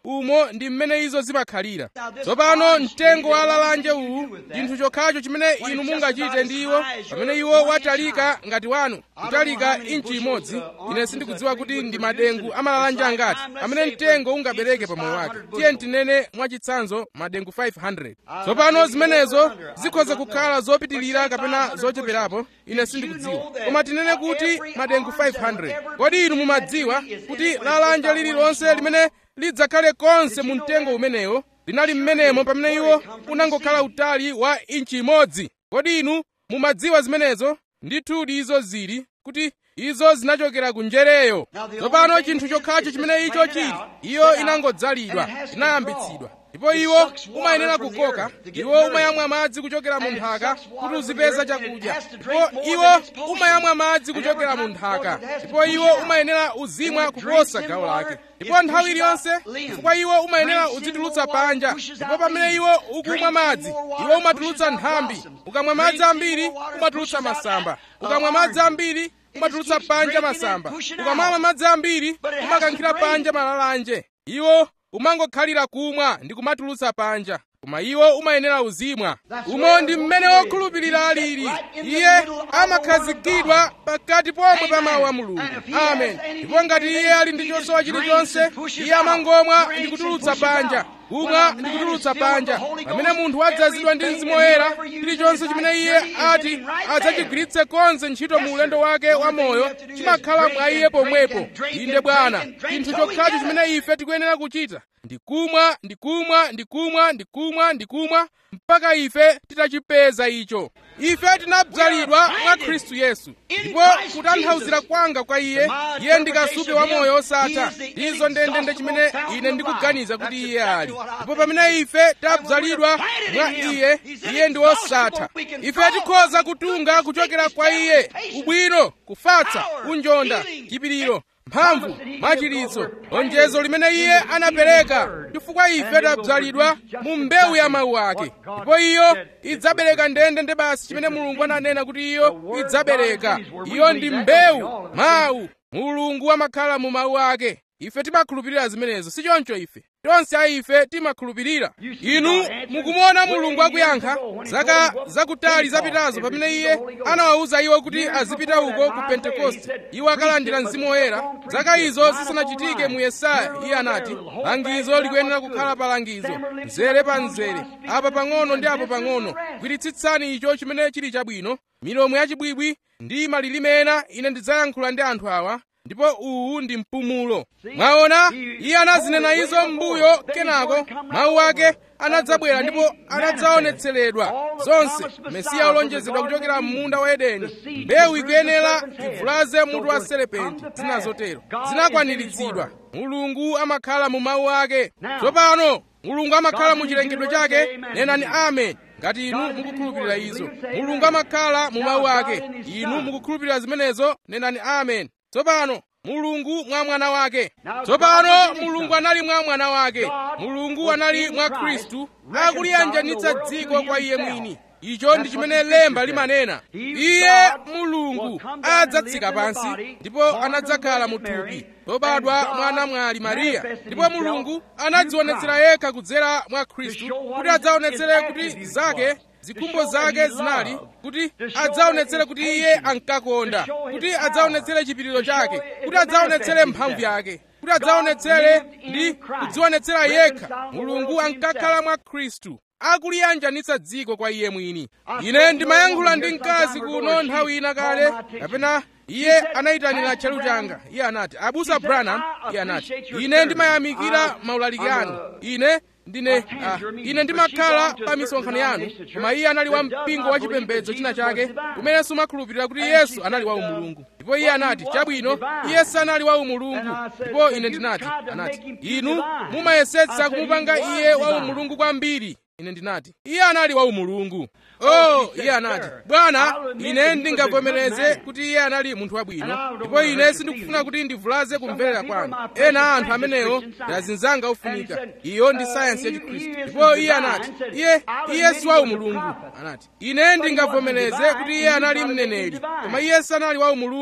umo ndi mmene izo zimakhalira tsopano mtengo wa lalanje uwu chinthu chokhacho chimene inu mungachite ndi iwo pamene iwo watalika ngati wanu kutalika inchi imodzi ine sindikudziwa kuti ndi madengu amalalanje angati amene mtengo ungabereke pa moyo wake tiye tinene mwachitsanzo madengu 500 tsopano zimenezo zikhoza kukhala zopitilira kapena zocheperapo ine sindikudziwa koma tinene kuti madengu 500 kodi inu mumadziwa kuti lalanje lililonse limene lidzakhale konse mu mtengo umenewo linali mmenemo pamene iwo unangokhala utali wa inchi imodzi kodi inu mumadziwa zimenezo ndithudi izo zili kuti izo zinachokera ku njereyo tsopano chinthu chokhacho chimene icho chili iyo inangodzalidwa inayambitsidwa ndipo iwo umayenera kukoka iwo umayamwa madzi kuchokera mu nthaka kuti uzipeza chakudya ndipo iwo umayamwa madzi kuchokera mu nthaka ndipo iwo umayenera uzimwa kuposa gawo lake ndipo nthawi iliyonse chifukwa iwo umayenera uzitulutsa panja ndipo pamene iwo ukumwa madzi iwo umatulutsa nthambi ukamwa madzi ambiri umatulutsa masamba ukamwa madzi ambiri umatulutsa panja masamba ukamwa madzi ambiri umakankhira panja malalanje iwo umangokhalira kumwa ndi kumatulutsa panja koma iwo umayenera uzimwa umo ndi mmene wokhulupirira alili iye amakhazikidwa pakati pomwe pa mawu a mulungu amen ndipo ngati iye ali ndi chosowa chilichonse iye amangomwa ndi kutulutsa panja kumwa ndi kutulutsa panja pamene munthu wadzazidwa ndi mzimu woyera chilichonse chimene iye ati adzachigwiritse konse ntchito mu ulendo wake wa moyo chimakhala mwa iye pomwepo inde bwana chinthu chokhacho chimene ife tikuyenera kuchita ndikumwa ndikumwa ndikumwa ndikumwa ndikumwa mpaka ife titachipeza icho ife tinabzalidwa mwa khristu yesu ndipo kutanthauzira kwanga kwa iye iye ndi kasupe wa moyo osatha ndizo ndendende chimene ine ndikuganiza kuti iye ali ndipo pamene ife tabzalidwa mwa iye iye ndi wosatha ife tikhoza kutunga kuchokera kwa iye ubwino kufatsa unjonda chipiriro mphamvu machiritso lonjezo limene iye anapereka chifukwa ife tabzalidwa mu mbewu ya mawu ake ndipo iyo idzabereka ndendende basi chimene mulungu ananena kuti iyo idzabereka iyo ndi mbewu mawu mulungu amakhala mu mawu ake ife timakhulupirira zimenezo si choncho ife tonse a ife timakhulupirira inu mukumuona mulungu akuyankha zaka zakutali zapitazo pamene iye anawawuza iwo kuti azipita uko ku pentekoste iwo akalandira mzimu woyera zaka izo zisanachitike mu yesaya iye anati langizo likuyenera kukhala pa langizo mzere pa mzere apa pang'ono ndi apo pang'ono gwiritsitsani icho chimene chili chabwino milomo yachibwibwi ndi malilime ena ine ndidzayankhula ndi anthu awa ndipo uwu ndi mpumulo mwaona iye anazinena izo m'mbuyo kenako mawu ake anadzabwera ndipo anadzaonetseredwa zonse mesiya olonjezedwa kuchokera m'munda wa edeni mbewu ikuyenera ivulaze mutu wa serepenti zina zotero zinakwaniritsidwa mulungu amakhala mu mawu ake tsopano mulungu amakhala mu chilengedwe chake nenani amen ngati inu mukukhulupirira izo mulungu amakhala mu mawu ake inu mukukhulupirira zimenezo nenani amen tsopano mulungu mwa mwana wake tsopano mulungu anali mwa mwana wake mulungu anali mwa khristu akuliyanjanitsa dziko kwa iye mwini icho ndi chimene lemba limanena iye mulungu adzatsika pansi ndipo anadzakhala muthupi lobadwa mwa namwali mariya ndipo mulungu anadzionetsera yekha kudzera mwa khristu kuti adzaonetsere kuti zake zikhumbo zake zinali kuti adzaonetsere kuti iye ankakonda kuti adzaonetsere chipiriro chake kuti adzaonetsere mphamvu yake kuti adzaonetsere ndi kudzionetsera yekha mulungu ankakhala mwa khristu akuliyanjanitsa dziko kwa iye mwini ine ndimayankhula ndi mkazi kuno nthawi ina kale kapena iye anayitanira tchalu changa iye anati abusa branham iye anati ine ndimayamikira maulaliki anu ine ndine uh, ine ndimakhala pa misonkhano yanu koma iye anali wa mpingo wa chipembedzo china chake kumene sumakhulupirira kuti yesu anali wa umulungu ndipo iye anati chabwino iye sanali wa umulungu ndipo ine ndinati anati inu mumayesetsa kumupanga iye wa umulungu kwambiri ine ndinati iye anali wa umulungu oh iye anati bwana ine ndingavomereze kuti iye anali munthu wabwino ndipo ine sindikufuna kuti ndivulaze kumverera kwanu ena anthu amenewo ndazinzanga ofunika iyo ndi sayansi ya chikhristu ndipo iye anati iye iye si wa umulungu anati ine ndingavomereze kuti iye anali mneneri koma iye sanali wa umulungu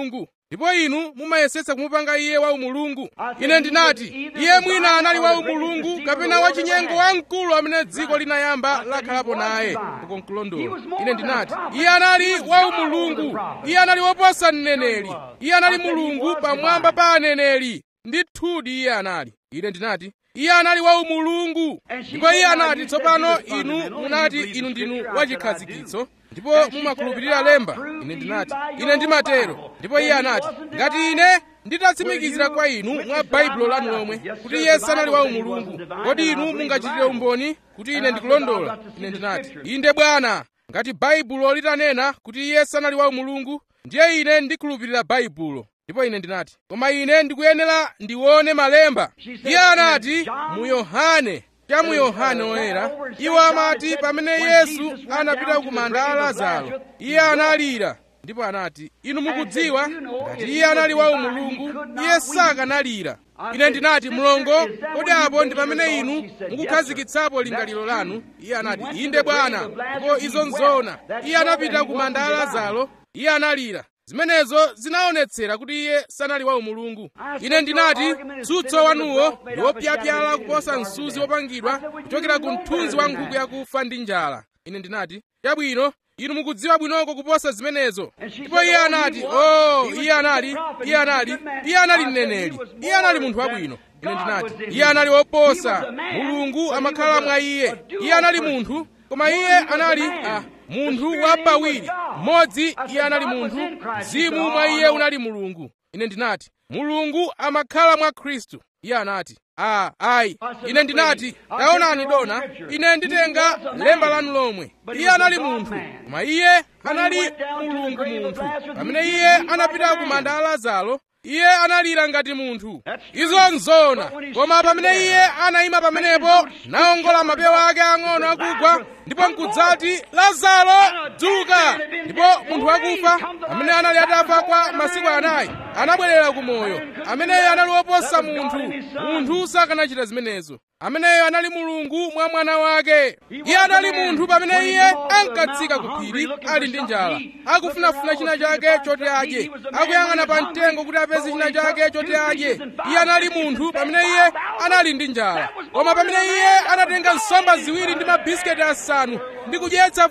ndipo inu mumayesetsa kumupanga iye wa umulungu ine ndinati iye mwina anali wa umulungu kapena wachinyengo wamkulu amene dziko linayamba lakhalapo naye uko nkulondola ine ndinati iye anali wa umulungu iye anali woposa mneneri iye anali mulungu pamwamba pa aneneri ndithudi iye anali ine ndinati iye anali wa umulungu ndipo iye anati tsopano inu munati inu ndinu wachikhazikitso ndipo mumakhulupirira lemba ine ndinati ine ndimatero ndipo iye anati ngati ine nditatsimikizira kwa inu mwa baibulo lanu lomwe kuti iye sanali wa umulungu kodi inu mungachitire umboni kuti ine ndikulondola ine ndinati inde bwana ngati baibulo litanena kuti iye sanali wa umulungu ndiye ine ndikhulupirira baibulo ndipo ine ndinati koma ine ndikuyenera ndione malemba iye anati mu yohane cha mu yohane oyera iwo amati pamene yesu anapita ku manda a lazaro iye analira ndipo anati inu mukudziwa ngati iye anali wa umulungu iye sakanalira ine ndinati mlongo kodi apo ndi pamene inu mukukhazikitsapo lingaliro lanu iye anati inde bwana ndipo izo nzona iye anapita ku manda a lazaro iye analira zimenezo zinaonetsera kuti iye sanali wa umulungu ine ndinati tsutso wanuwo ndi wopyapyala kuposa msuzi wopangidwa kuchokera ku mthunzi wa nkhuku yakufa ndi njala ine ndinati chabwino inu mukudziwa bwinoko kuposa zimenezo ndipo iye anati o oh, iye anali iye anali iye anali mneneri iye anali munthu wabwino ine ndinati iye anali woposa mulungu amakhala mwa iye iye anali munthu koma iye anali ah, munthu wapawiri mmodzi iye anali munthu mzimu mwa iye unali mulungu ine ndinati mulungu amakhala mwa khristu iye anati a ayi ine ndinati taonani dona ine nditenga lemba lanu lomwe iye anali munthu koma iye anali mulungu munthu pamene iye anapita ku manda a lazaro iye analira ngati munthu izo nzona koma pamene iye anayima pamenepo naongola mapewa ake ang'ono akugwa ndipo nkudzati lazaro dzuka ndipo munthu wakufa amene anali atafa kwa masiku anayi anabwerera ku moyo ameneyo anali woposa munthu munthu sakanachita zimenezo ameneyo anali mulungu mwa mwana wake iye anali munthu pamene iye ankatsika ku phiri ali ndi njala akufunafuna china chake choti adye akuyang'ana pa mtengo kuti apeze china chake choti adye iye anali munthu pamene iye anali ndi njala koma pamene iye anatenga nsomba ziwiri ndi mabisiketi asanu ndi kudyetsa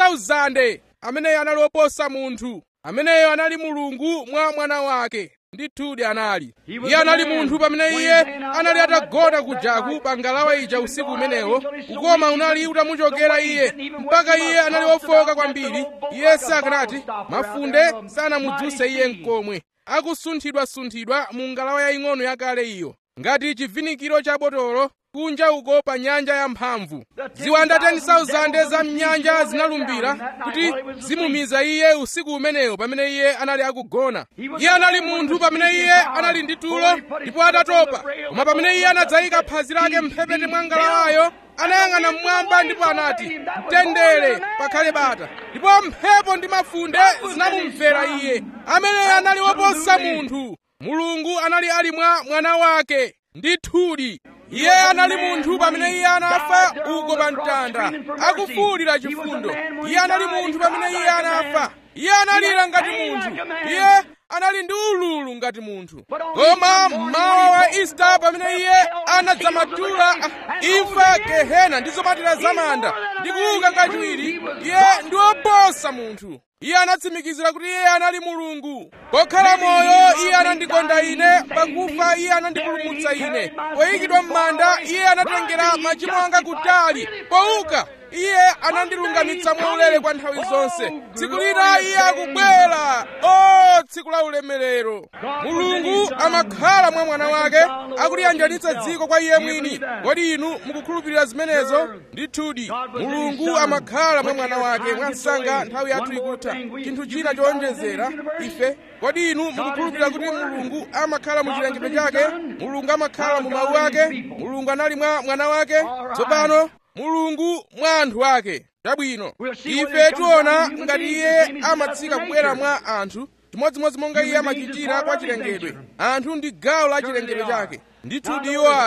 5000 ameneyo anali woposa munthu ameneyo anali mulungu mwa mwana wake ndithudi anali iye anali munthu pamene iye anali atagona kujaku pa ngalawa ija usiku umenewo ukoma unali utamuchokera iye mpaka iye anali wofoka kwambiri iye sakanati mafunde sanamudzuse iye mkomwe akusunthidwasunthidwa mu ngalawa yaying'ono yakale iyo ngati chivinikiro cha botolo kunja uko pa nyanja yamphamvu ziwanda 10,000 za mnyanja zinalumbira kuti zimumiza iye usiku umenewo pamene iye anali akugona iye anali munthu pamene iye anali ndi tulo ndipo atatopa koma pamene iye anadzayika phazi lake mphepete mwa ngalawayo anayang'ana mmwamba ndipo anati mtendere pakhale bata ndipo mphepo ndi mafunde zinamumvera iye ameneyo anali woposa munthu mulungu anali ali mwa mwana wake ndithudi iye anali munthu pamene iye anafa uko pa mtanda akufuwulira chifundo iye anali munthu pamene iye anafa iye analira ngati munthu iye anali ndi ululu ngati munthu koma mmawa wa ista pamene iye anadzamatula imfa gehena ndi zomatira zamanda ndi kuuka kachiwiri iye ndi woposa munthu iye anatsimikizira kuti iye anali mulungu pokhala moyo iye anandikonda ine pakufa iye anandipulumutsa ine poyikidwa m'manda iye anatengera machimo anga kutali pouka iye anandilungamitsa mwaulere kwa nthawi zonse tsiku lina iye akubwera o tsiku la ulemerero mulungu amakhala mwa mwana wake akuliyanjanitsa dziko kwa iye mwini kodi inu mukukhulupirira zimenezo ndithudi mulungu amakhala mwa mwana wake mwa msanga nthawi yathu ikutha chinthu china chowonjezera ife kodi inu mukukhulupirira kuti mulungu amakhala mu chilengedwe chake mulungu amakhala mu mawu ake mulungu anali mwa mwana wake tsopano mulungu mwa anthu ake chabwino ife tiona ngati iye amatsika kubwera mwa anthu chimodzimodzi monga iye amachitira kwa chilengedwe anthu ndi gawo la chilengedwe chake ndithudi iwo ali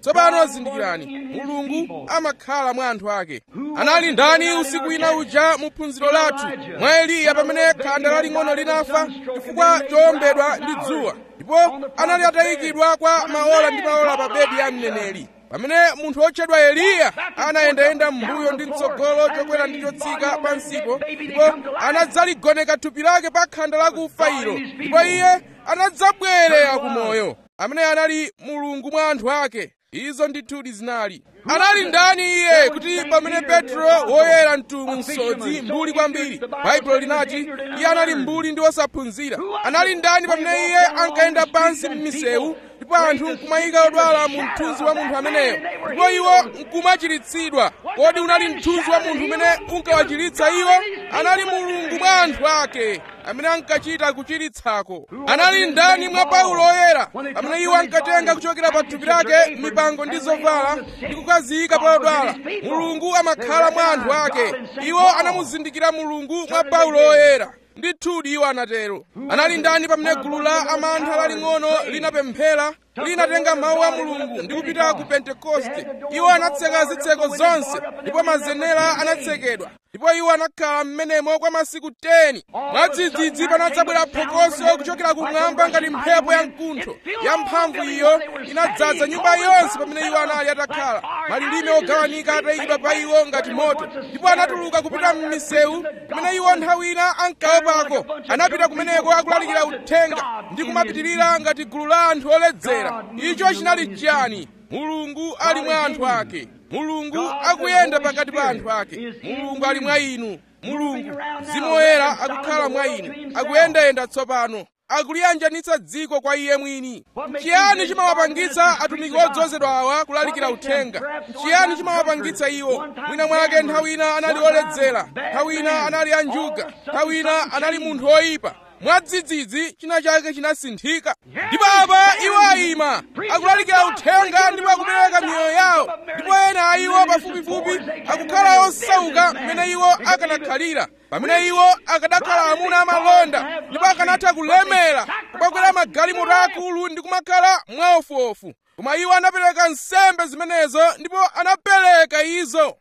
tsopano zindikirani mulungu amakhala mwa anthu ake anali ndani usiku ina uja mu phunziro lathu mwa eliya pamene khanda laling'ono linafa chifukwa chowombedwa ndi dzuwa ndipo anali atayikidwa kwa maola ndi maola pa bedi ya mneneri pamene munthu wotchedwa eliya anayendayenda m'mbuyo ndi mtsogolo chokwera ndi chotsika pansipo ndipo anadzaligoneka thupi lake pa khanda lakufa ilo ndipo iye anadzabwerera ku moyo amene anali mulungu mwa anthu ake izo ndithudi zinali anali ndani iye kuti pamene petro woyera mtumwi msodzi mbuli kwambiri baibulo linati iye anali mbuli ndi wosaphunzira anali ndani pamene iye ankayenda pansi m'misewu ndipo anthu nkumayika odwala mu mthunzi wa munthu ameneyo ndipo iwo nkumachiritsidwa kodi unali mthunzi wa munthu umene unkawachiritsa iwo anali mulungu mwa anthu ake amene ankachita kuchiritsako anali ndani mwa paulo oyera amene iwo ankatenga kuchokera pa thupi lake mipango ndi zovala ndi kukaziyika pa odwala mulungu amakhala mwa anthu ake iwo anamuzindikira mulungu mwa paulo oyera ndithudi iwo anatero anali ndani pamene gulu la amantha laling'ono linapemphera linatenga mawu a mulungu ndi kupita ku pentekoste iwo anatseka zitseko zonse ndipo mazenera anatsekedwa ndipo iwo anakhala m'menemo kwa masiku 10 mwadzidzidzi panadzabwera phokoso kuchokera kumwamba ngati mphepo ya mkuntho ya mphamvu iyo inadzaza nyumba yonse pamene iwo anali atakhala malilime ogawanika atayikidwa pa iwo ngati moto ndipo anatuluka kupita m'misewu pamene iwo nthawi ina ankaopako anapita kumeneko akulalikira uthenga ndi kumapitirira ngati gulu la anthu oledzera icho chinali chiyani mulungu ali mwa anthu ake mulungu akuyenda pakati pa anthu ake mulungu ali mwa inu mulungu mzimu woyera akukhala mwa inu akuyendayenda tsopano akuliyanjanitsa dziko kwa iye mwini chiyani chimawapangitsa atumiki odzozedwa awa kulalikira uthenga chiyani chimawapangitsa iwo mwina mwake nthawi ina anali oledzera nthawi ina anali anjuga nthawi ina anali munthu oyipa mwadzidzidzi china chake chinasinthika ndipo apa iwo ayima akulalikira uthenga ndipo akupereka miyoyo yawo ndipo ena a iwo pafupifupi akukhala osauka mmene iwo akanakhalira pamene iwo akanakhala amuna amalonda ndipo akanatha kulemera kubakwera magalimoto akulu ndi kumakhala mwaofuofu koma iwo anapereka nsembe zimenezo ndipo anapereka izo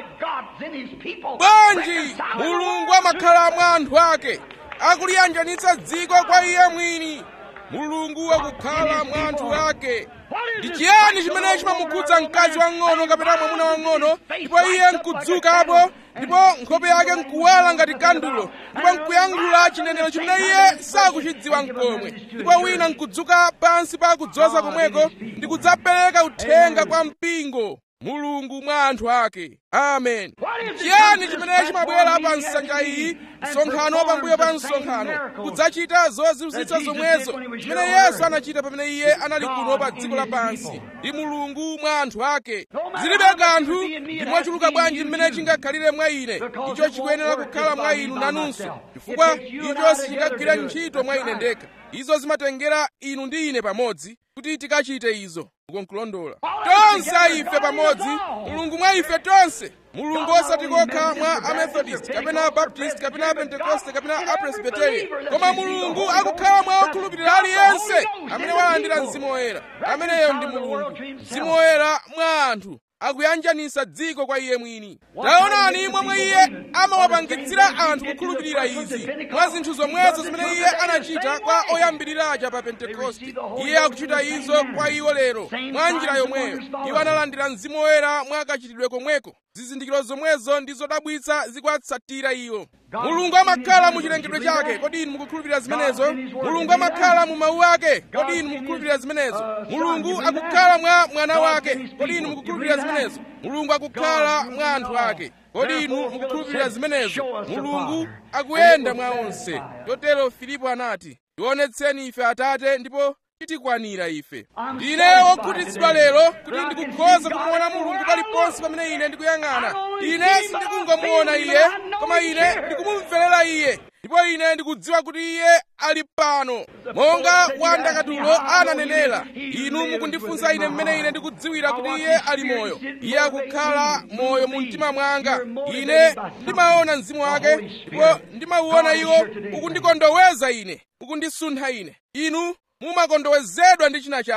bwanji mulungu amakhala mwa anthu ake akuliyanjanitsa dziko kwa iye mwini mulungu akukhala mwa anthu ake ndi chiyani chimene chimamukhudza mkazi wang'ono kapena mwamuna wang'ono ndipo iye nkudzukapo ndipo nkhope yake nkuwala ngati kandulo ndipo nkuyankhula chinenero chimene iye sakuchidziwa nkomwe ndipo wina nkudzuka pansi pa kudzoza komweko ndi kudzapereka uthenga kwa mpingo mulungu mwa anthu ake amen chiyani chimene chimabwera pa nsanja iyi msonkhano pambuyo pa msonkhano kudzachita zozizwitsa zomwezo chimene yesu anachita pamene iye anali kuno pa dziko lapansi ndi mulungu mwa anthu ake zilibe kanthu ndi mochuluka bwanji mmene chingakhalire mwa ine icho chikuyenera kukhala mwa inu nanunso chifukwa icho sichikagwira ntchito mwa ine ndekha izo zimatengera inu ndi ine pamodzi kuti tikachite izo ukonkulondola tonse ife pamodzi mulungu mwa ife tonse mulungu osati kokha mwa amethodist kapena abaptist kapena apentekoste kapena apresbiteria koma mulungu akukhala mwa okhulupirira aliyense amene walandira mzimu woyera ameneyo ndi mulungu mzimu woyera mwa anthu akuyanjanisa dziko kwa iye mwini taonani momwe iye amawapangitsira anthu kukhulupirira izi mwa zinthu zomwezo zimene iye anachita kwa oyambiriraja pa pentekoste iye akuchita izo kwa iwo lero mwa njira yomweyo iwo analandira mzimu woyera mwa kachitidwe komweko zizindikiro zomwezo ndi zodabwitsa zikuwatsatira iwo mulungu amakhala mu chilengedwe chake kodi inu mukukhulupirira zimenezo mulungu amakhala mu mawu ake kodi inu mukukhulupirira zimenezo mulungu akukhala mwa mwana wake kodi inu mukukhulupirira zimenezo mulungu akukhala mwa anthu ake kodi inu mukukhulupirira zimenezo mulungu akuyenda mwa onse chotero filipo anati tionetseni ife atate ndipo titikwanira ife ndine wokhutitsidwa lero kuti ndikukhoza kumuona mulungu paliponse pamene ine ndikuyang'ana ine sindikungomuona iye koma ine ndikumumverera iye ndipo ine ndikudziwa kuti iye ali pano monga wandakatulo ananenera inu mukundifunsa ine mmene ine ndikudziwira kuti iye ali moyo iye akukhala moyo mu mtima mwanga ine ndimaona mzimu wake ndipo ndimauona iwo ukundikondoweza ine ukundisuntha ine inu mumakondowezedwa ndi china chake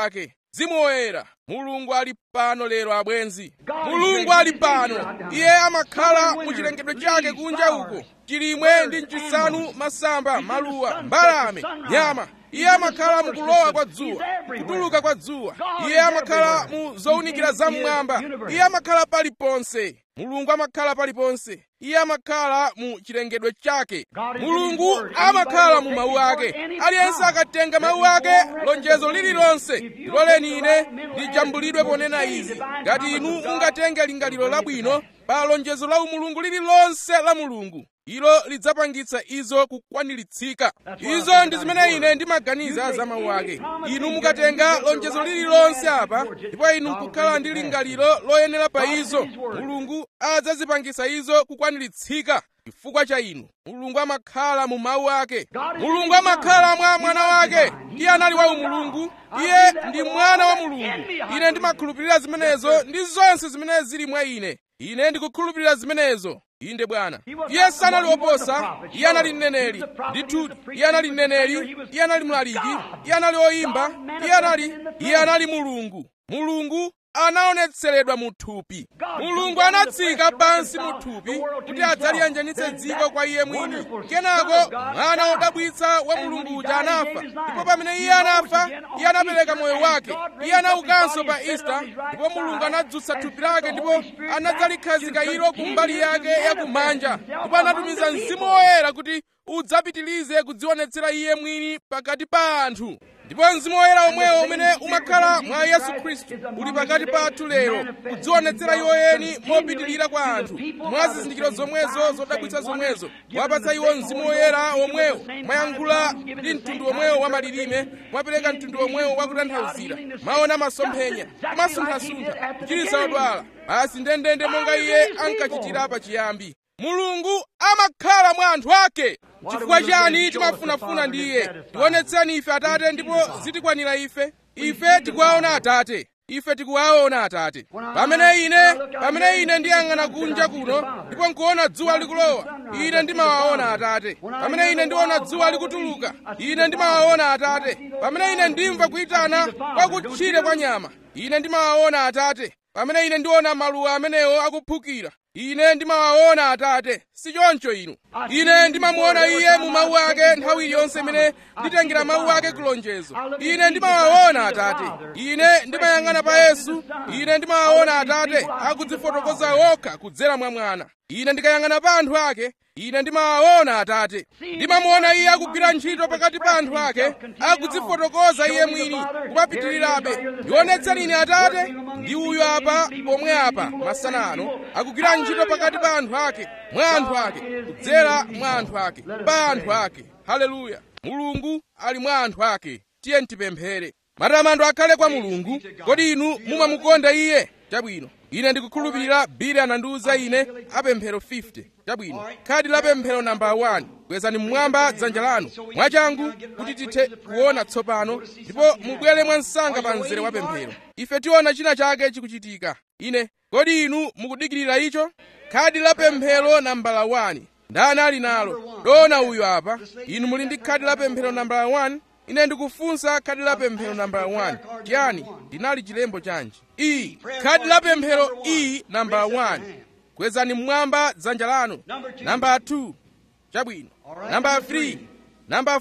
mzimu woyera mulungu ali pano lero abwenzi mulungu ali pano iye amakhala mu chilengedwe chake kunja uko chilimwe ndi mchisanu masamba maluwa mbalame nyama iye amakhala mukulowa kwa dzuwa kutuluka kwa dzuwa iye amakhala mu zowunikira zam'mwamba iye amakhala paliponse mulungu amakhala paliponse iye amakhala mu chilengedwe chake mulungu amakhala mu mawu ake aliyense akatenga mawu ake lonjezo lililonse liloleni ine lijambulidwe ponena izi ngati inu mungatenge lingaliro labwino pa lonjezo la umulungu lililonse la mulungu ilo lidzapangitsa izo kukwaniritsidwa izo ndi zimene ine ndimaganiza za mawu ake inu mukatenga lonjezo lililonse apa ndipo inu nkukhala ndi lingaliro loyenera pa izo mulungu adzazipangitsa izo kukwaniritsidwa chifukwa cha inu mulungu amakhala mu mawu ake mulungu amakhala mwa mwana wake iye anali wa umulungu iye ndi mwana wa mulungu ine ndimakhulupirira zimenezo ndi zonse zimene zili mwa ine ine ndikukhulupirira zimenezo inde bwana iye sanali woposa iye anali mneneri ndithu iye anali mneneri iye anali mlaliki iye anali oyimba iye anali iye anali mulungu mulungu anaonetseredwa mu thupi mulungu anatsika pansi mu thupi kuti adzaliyanjanitse dziko kwa iye mwini kenako mwana wodabwitsa wa mulungu uja anafa ndipo pamene iye anafa iye anapereka moyo wake iye anaukanso pa ista ndipo mulungu anadzutsa thupi lake ndipo anadzalikhazika ilo kumbali yake yakumanja ndipo anatumiza mzimu woyera kuti udzapitilize kudzionetsera iye mwini pakati pa anthu ndipo mzimu woyera omwewo umene umakhala mwa yesu khristu uli pakati pathu lero kudzionetsera iwo eni mopitirira kwa anthu mwa zizindikiro zomwezo zodabwitsa zomwezo wapatsa iwo mzimu woyera omwewo mwayankhula ndi mtundu omwewo wa malilime mwapereka mtundu omwewo wakutanthauzira maona masomphenya kumasunthasuntha kuchiritsa odwala basi ndendende monga iye ankachitira pachiyambi mulungu amakhala mwa anthu ake chifukwa chani timafunafuna ndi iye tionetseni ife atate ndipo zitikwanira ife ife tikuwaona atate ife tikuwaona atate pamene ine pamene ine ndiyang'ana kunja kuno ndipo nkuona dzuwa likulowa ine ndimawaona atate pamene ine ndiona dzuwa likutuluka ine ndimawaona atate pamene ine ndimva kuyitana kwa kutchire kwa nyama ine ndimawaona atate pamene ine ndiona maluwa amenewo akuphukira ine ndimawaona atate si choncho inu ine ndimamuona iye mu mawu ake nthawi iliyonse imene nditengera mawu ake kulonjezo ine ndimawaona atate ine ndimayang'ana pa yesu ine ndimawaona atate akudzifotokoza okha kudzera mwa mwana ine ndikayang'ana pa anthu ake ine ndimawaona atate ndimamuona iye akugwira ntchito pakati pa anthu ake akudzifotokoza iye mwini kumapitirirabe ndionetseni ine atate ndi uyu apa pomwe apa masana ano akugwira ntchito pakati pa anthu ake mwa anthu ake kudzera mwa anthu ake pa anthu ake haleluya mulungu ali mwa anthu ake tiye tipemphere matamando akhale kwa mulungu kodi inu mumamukonda iye chabwino ine ndikukhulupirira bili anandiwuza ine apemphero 50 chabwino khadi la pemphero namba 1 kwezani mmwamba dzanja lanu mwachangu kuti tithe kuona tsopano ndipo mubwere mwansanga pa mzere wa pemphero ife tiona china chake chikuchitika ine kodi inu mukudikirira icho khadi la pemphero nambala 1 ndani ali nalo dona uyu apa inu muli ndi khadi la pemphero nambala 1 ine ndikufunsa khadi la pemphero nambala 1 chiyani ndinali chilembo chanji iyi khadi la pemphero iyi nambala 1 kwezani mmwamba dzanja lanu namba 2 chabwino namba 3 namba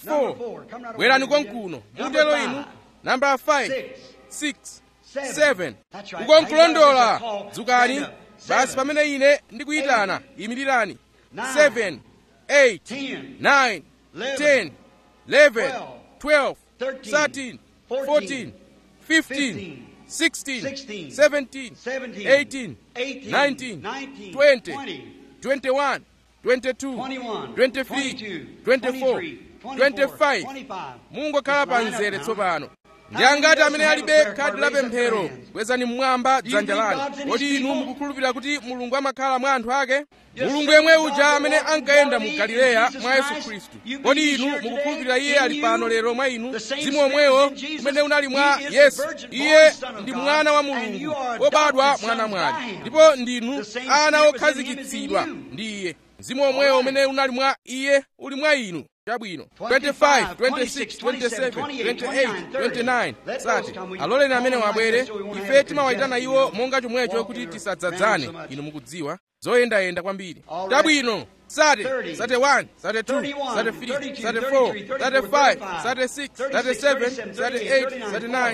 4 bwerani konkuno mutelo inu namba 5 6 7 ukonkulondola dzukani basi pamene ine ndikuyitana imirirani 7 8 9 10 11 12 13 14 15 16 17 18 19 20 21 22 23 24 25 mungokhala pa mzere tsopano ndi angati amene alibe khadi la pemphero kwezani mmwamba dzanja lanu kodi inu mukukhulupirira kuti mulungu amakhala mwa anthu ake mulungu yemwe uja amene ankayenda mu galileya mwa yesu khristu kodi inu mukukhulupirira iye ali pano lero mwa inu mzimu omwewo umene unali mwa yesu iye ndi mwana wa mulungu wobadwa mwana mwali ndipo ndinu ana okhazikitsidwa ndi iye mzimu omwewo umene unali mwa iye uli mwa inu chabwino 25 26 27 28 29 sati aloleni amene wabwere ife timawayitana iwo monga chomwecho kuti tisadzadzane inu mukudziwa zoyendayenda kwambiri chabwino sate sate 1 sate 2 sate 3 sate 4 sate 5 sate 6 sate 7 sate 8 sate 9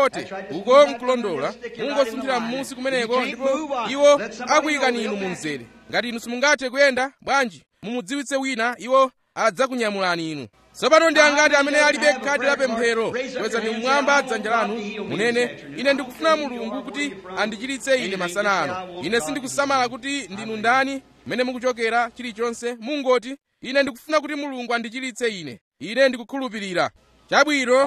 40 uko nkulondola mungosunthira m'munsi kumeneko ndipo iwo akuyikani inu mu mzere ngati inu simungathe kuyenda bwanji mumudziwitse wina iwo adzakunyamulani inu tsopano ndi angati amene alibe khadi la pemphero kwezani mmwamba dzanja lanu munene ine ndikufuna mulungu kuti andichiritse ine masana ano ine sindikusamala kuti ndinu ndani mmene mukuchokera chilichonse mungoti ine ndikufuna kuti mulungu andichiritse ine ine ndikukhulupirira chabwino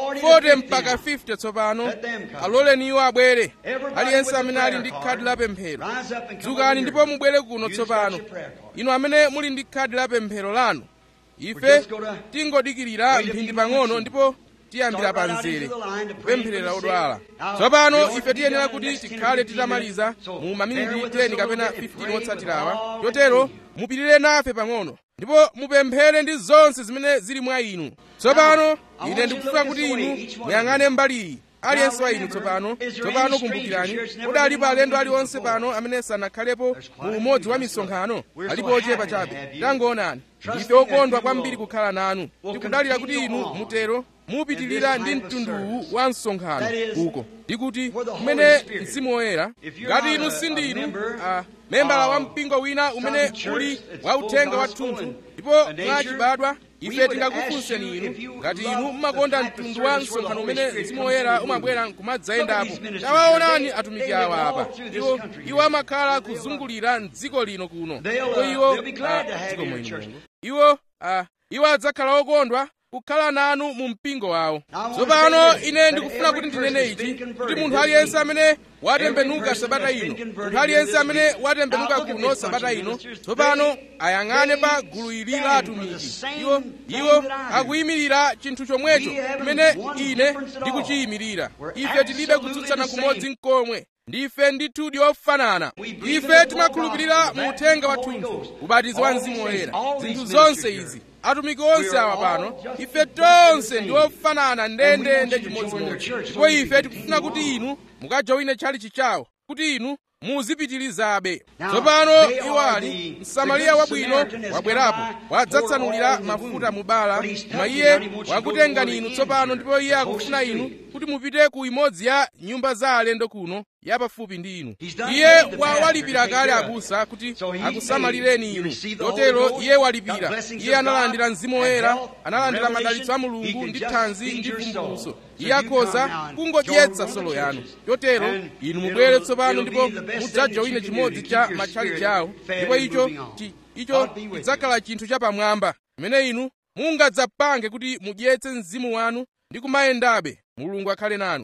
40 mpaka 50 tsopano aloleni iwo abwere aliyense amene ali ndi khadi la pemphero dzukani ndipo mubwere kuno tsopano inu amene muli ndi khadi la pemphero lanu ife tingodikirira mphindi pang'ono ndipo tiyambira pa mzere kupempherera odwala tsopano ife tiyenera kuti tikhale titamaliza mu maminiti 10 kapena 15 otsatirawa chotero mupirire nafe pang'ono ndipo mupemphere ndi zonse zimene zili mwa inu tsopano ine ndikufuna kuti inu muyang'ane mbali iyi aliyense wa inu tsopano tsopano kumbukirani kodi alipo alendo aliwonse pano amene sanakhalepo mu umodzi wa misonkhano alipo ochepa chabe tangoonani ife okondwa kwambiri kukhala nanu tikudalira kuti inu mutero mupitirira ndi mtunduwu wa msonkhano uko ndikuti kumene mzimu woyera ngati inu sindinu uh, membala wa mpingo wina umene uli wauthenga wathunthu ndipo mwachibadwa ife tingakufunseni inu ngati inu mumakonda mtundu wa msonkhano umene mzimu woyera umabwera nkumadzayendapo tawaonani atumiki awa apa iwo iwo amakhala kuzungulira mdziko lino kuno ndipo iwo dziko mwino iwo uh, iwo adzakhala okondwa kukhala nanu mu mpingo wawo tsopano ine ndikufuna kuti ndinene ichi kuti munthu aliyense amene watembenuka sabata ino munthu aliyense amene watembenuka kuno sabata ino tsopano ayang'ane pa gulu ili la atumiki iwo iwo akuyimirira chinthu chomwecho chimene ine ndikuchiyimirira ife tilibe kutsutsana kumodzi nkomwe ndife ndithudi ofanana ife timakhulupirira mu uthenga wathunthu ubatizo wa mzimu woyera zinthu zonse izi atumiki onse awa pano ife tonse ndi ofanana ndendende chimodzimodzi ndipo ife tikufuna kuti inu mukajowine chalichi chawo kuti inu muzipitirizabe tsopano iwo ali msamariya wabwino wabwerapo wadzatsanulira mafuta mu bala koma iye wakutengani inu tsopano ndipo iye akufuna inu kuti mupite ku imodzi ya nyumba za alendo kuno yapafupi ndi inu iye walipira kale abusa kuti akusamalireni inu chotero iye walipira iye analandira mzimu woyera analandira madalitso a mulungu ndi thanzi ndi vumbulutso iye akhoza kungodyetsa solo yanu chotero inu mubwere tsopano ndipo mudzajowine chimodzi cha matchalichi awo ndipo icho icho chidzakhala chinthu chapamwamba chimene inu mungadzapange kuti mudyetse mzimu wanu ndi kumayendabe mulungu akhale nanu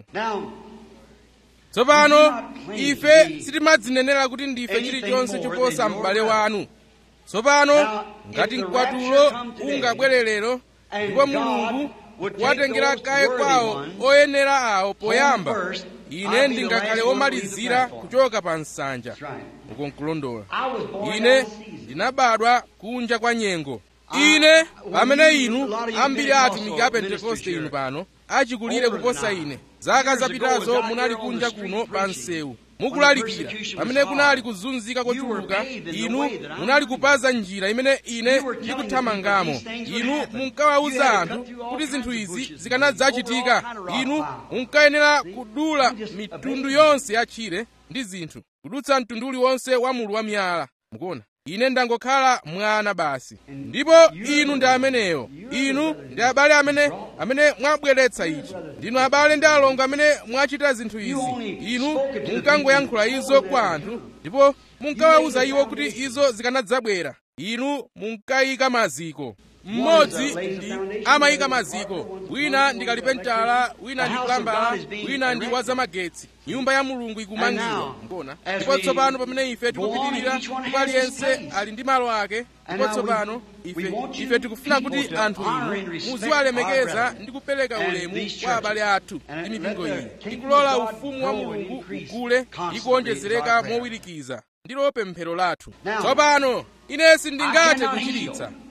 tsopano ife sitimadzinenera kuti ndife chilichonse choposa m'bale wanu tsopano ngati mkwatulo ungabwere lero ndipo mulungu watengera kaye kwawo oyenera awo poyamba ine ndingakhale womalizira kuchoka pa nsanja uko nkulondola ine ndinabadwa kunja kwa nyengo ine pamene inu ambiri atumiki a pentekoste inu pano achikulire kuposa ine zaka zapitazo munali kunja kuno pa msewu mukulalikira pamene kunali kuzunzika kochuluka inu munali kupaza njira imene ine ndikuthamangamo inu munkawawuza anthu kuti zinthu izi zikanadzachitika inu munkayenera kudula mitundu yonse ya tchire ndi zinthu kudutsa mtundu uliwonse wa mulu wa miyala mukuona ine ndangokhala mwana basi ndipo inu ndi ameneyo inu ndi abale amene amene mwabweretsa ichi ndinu abale ndi alongo amene mwachita zinthu izi inu munkangoyankhula izo kwa anthu ndipo munkawawuza iwo kuti izo zikanadzabwera inu munkayika maziko mmodzi ndi amayika maziko wina ndi kalipentala wina ndi kulambala wina ndi wazamagetsi nyumba ya mulungu ikumangidwa mbona ndipo tsopano pamene ife tikupitirira ndipo aliyense ali ndi malo ake ndipo tsopano ife ife tikufuna kuti anthu inu muziwalemekeza ndi kupereka ulemu kwa abale athu ndi mipingo iyi tikulola ufumu wa mulungu ugule ndi kuonjezereka mowirikiza ndilo pemphero lathu tsopano ine sindingathe kuchiritsa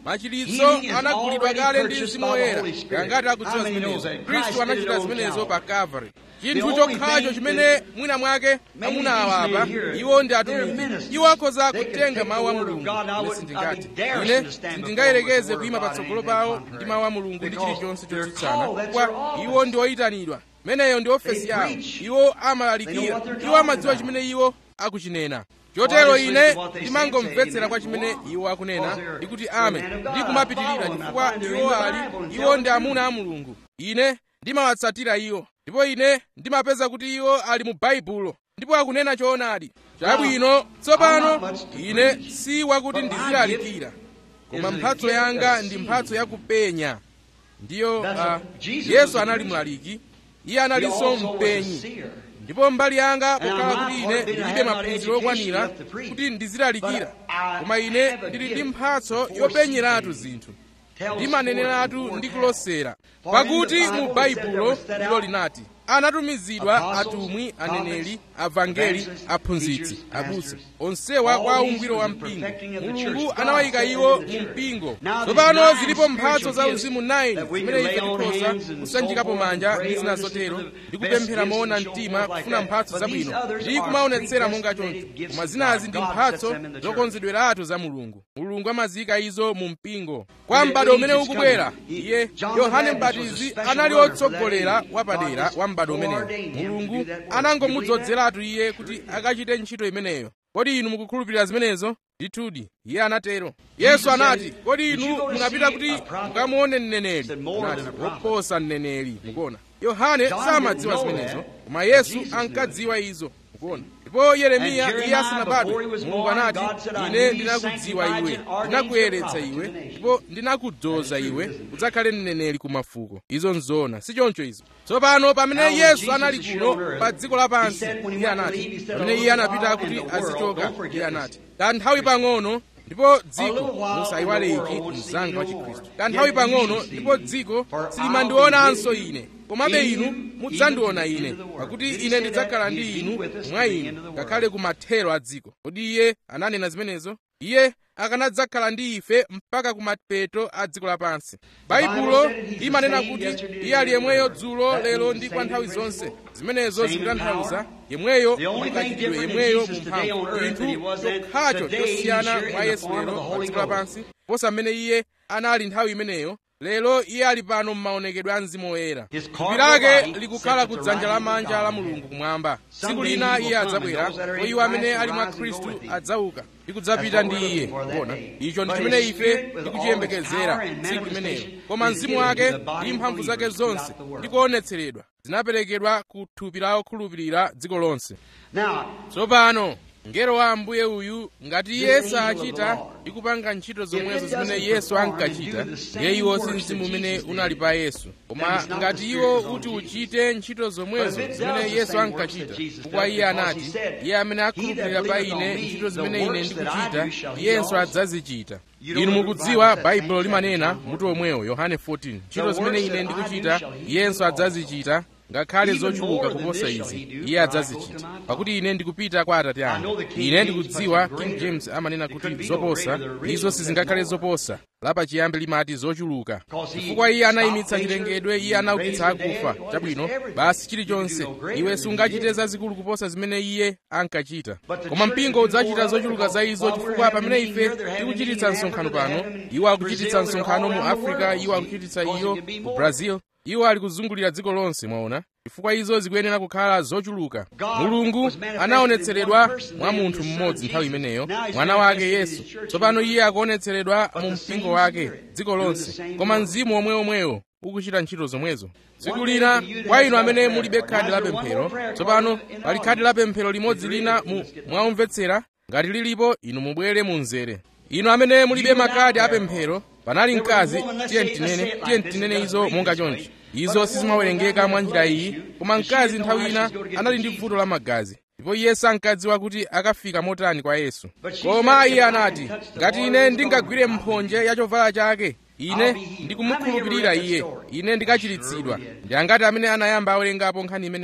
machiritso anagulidwa kale ndi mzimu woyera ngati akudziwa zimenezo khristu anachita zimenezo pa calvary chinthu chokhacho chimene mwina mwake amuna awapa iwo ndi atumiki iwo akhoza kutenga mawu a mulungu ine sindingati ine sindingayerekeze kuyima patsogolo pawo ndi mawu a mulungu ndi chilichonse chotsutsana kwa iwo ndi oyitanidwa meneyo ndi ofesi yawo iwo amalalikira iwo amadziwa chimene iwo akuchinena chotero ine ndimangomvetsera kwa chimene iwo akunena ndikuti amen ndi kumapitirira chifukwa iwo ali iwo ndi amuna a mulungu ine ndimawatsatira iwo ndipo ine ndimapeza kuti iwo ali mu baibulo ndipo akunena choonadi chabwino tsopano ine si wakuti ndizilalikira koma mphatso yanga ndi mphatso yakupenya ndiyo uh, yesu anali mlaliki iye analinso mpenyi ndipo mbali yanga pokhala kuti ine ndilibe maphunziro okwanira kuti ndizilalikira koma ine ndili ndi mphatso yopenyeratu zinthu ndimaneneratu ndi kulosera pakuti mu baibulo ndilo linati anatumizidwa atumwi aneneri avangeli aphunzitsi abusa onsewa kwa ungwiro wa mpingo mulungu anawayika iwo mu mpingo tsopano zilipo mphatso za uzimu 9 zimene ife tikhoza kusanjikapo manja ndi zina zotero ndi kupemphera moona mtima kufuna mphatso zabwino ndi kumaonetsera monga choncho koma zinazi ndi mphatso zokonzedweratu za mulungu mulungu amaziyika izo mu mpingo kwa m'bado umene ukubwera iye yohane mbatizi anali otsogolera wapadera wa m'bado umenewo mulungu anangomudzozeratu iye kuti akachite ntchito imeneyo kodi inu mukukhulupirira zimenezo ndithudi iye anatero yesu anati kodi inu munapita kuti mukamuone mneneri anati woposa mneneri mukuona yohane samadziwa zimenezo koma yesu ankadziwa izo mukuona ndipo yeremiya iye asanabadwe mulungu anati ine ndinakudziwa iwe ndinakuyeretsa iwe ndipo ndinakudzoza iwe udzakhale mneneri ku mafuko izo nzoona si choncho izo tsopano pamene yesu anali kuno pa dziko lapansi iye anati pamene iye anapita kuti azichoka iye anati kanthawi pang'ono ndipo dziko musayiwale iki mzanga wa chikhristu kanthawi pang'ono ndipo dziko silimandionanso ine komabe inu mudzandiona ine pakuti ine ndidzakhala ndi inu mwa inu ngakhale ku mathero a dziko kodi iye ananena zimenezo iye akanadzakhala ndi ife mpaka ku mapeto a dziko lapansi baibulo imanena kuti iye ali yemweyo dzulo lero ndi kwa nthawi zonse zimenezo zikutanthauza yemweyo mukachitidwe yemweyo mu mphamvu chinthu chokhacho chosiyana mwa yesu lero pa dziko lapansi posa mmene iye anali nthawi imeneyo lero iye ali pano m'maonekedwe a mzimu woyera thupi lake likukhala ku dzanja lamanja la mulungu kumwamba tsiku lina iye adzabwera kwa iwo amene ali mwa khristu adzauka ndi kudzapita ndi iye kuona icho ndi chimene ife tikuchiyembekezera tsiku limenelo koma mzimu wake ndi mphamvu zake zonse ndi kuonetseredwa zinaperekedwa ku thupi la okhulupirira dziko lonse tsopano mngelo wa ambuye uyu ngati iye sachita ndi kupanga ntchito zomwezo zimene yesu ankachita ndiye iwo si mzimu umene unali pa yesu koma ngati iwo uti uchite ntchito zomwezo zimene yesu ankachita chifukwa iye anati iye amene akhulupirira pa ine ntchito zimene ine ndikuchita iyenso adzazichita inu mukudziwa baibulo limanena mutu omwewo yohane 14 ntchito zimene ine ndikuchita iyenso adzazichita ngakhale zochuluka kuposa izi iye adzazichita pakuti ine ndikupita kwa atate anga ine ndikudziwa king james amanena kuti zoposa izo sizingakhale zoposa lapachiyambi limati zochuluka chifukwa iye anayimitsa chilengedwe iye anaukitsa akufa chabwino basi chilichonse iwe sungachite zazikulu kuposa zimene iye ankachita koma mpingo udzachita zochuluka za izo chifukwa pamene ife tikuchititsa msonkhano pano iwo akuchititsa msonkhano mu africa iwo akuchititsa iyo ku brazil iwo ali kuzungulira dziko lonse mwaona chifukwa izo zikuyenera kukhala zochuluka mulungu anaonetseredwa mwa munthu mmodzi nthawi imeneyo mwana wake yesu tsopano iye akuonetseredwa mu mpingo wake dziko lonse koma mzimu omweomwewo ukuchita ntchito zomwezo tsiku lina kwa inu amene mulibe khadi la pemphero tsopano pali khadi la pemphero limodzi lina mu mwaumvetsera ngati lilipo inu mubwere mu mzere inu amene mulibe makadi apemphero panali mkazi tiye tinene tiye tinene izo monga chonchi izo sizimawerengeka mwa njira iyi koma mkazi nthawi ina anali ndi vuto la magazi ndipo iye sankadziwa kuti akafika motani kwa yesu koma iye anati ngati ine ndingagwire mphonje ya chovala chake ine ndikumukhulupirira iye ine ndikachiritsidwa ndi angati amene anayamba awerengapo nkhani imeneyo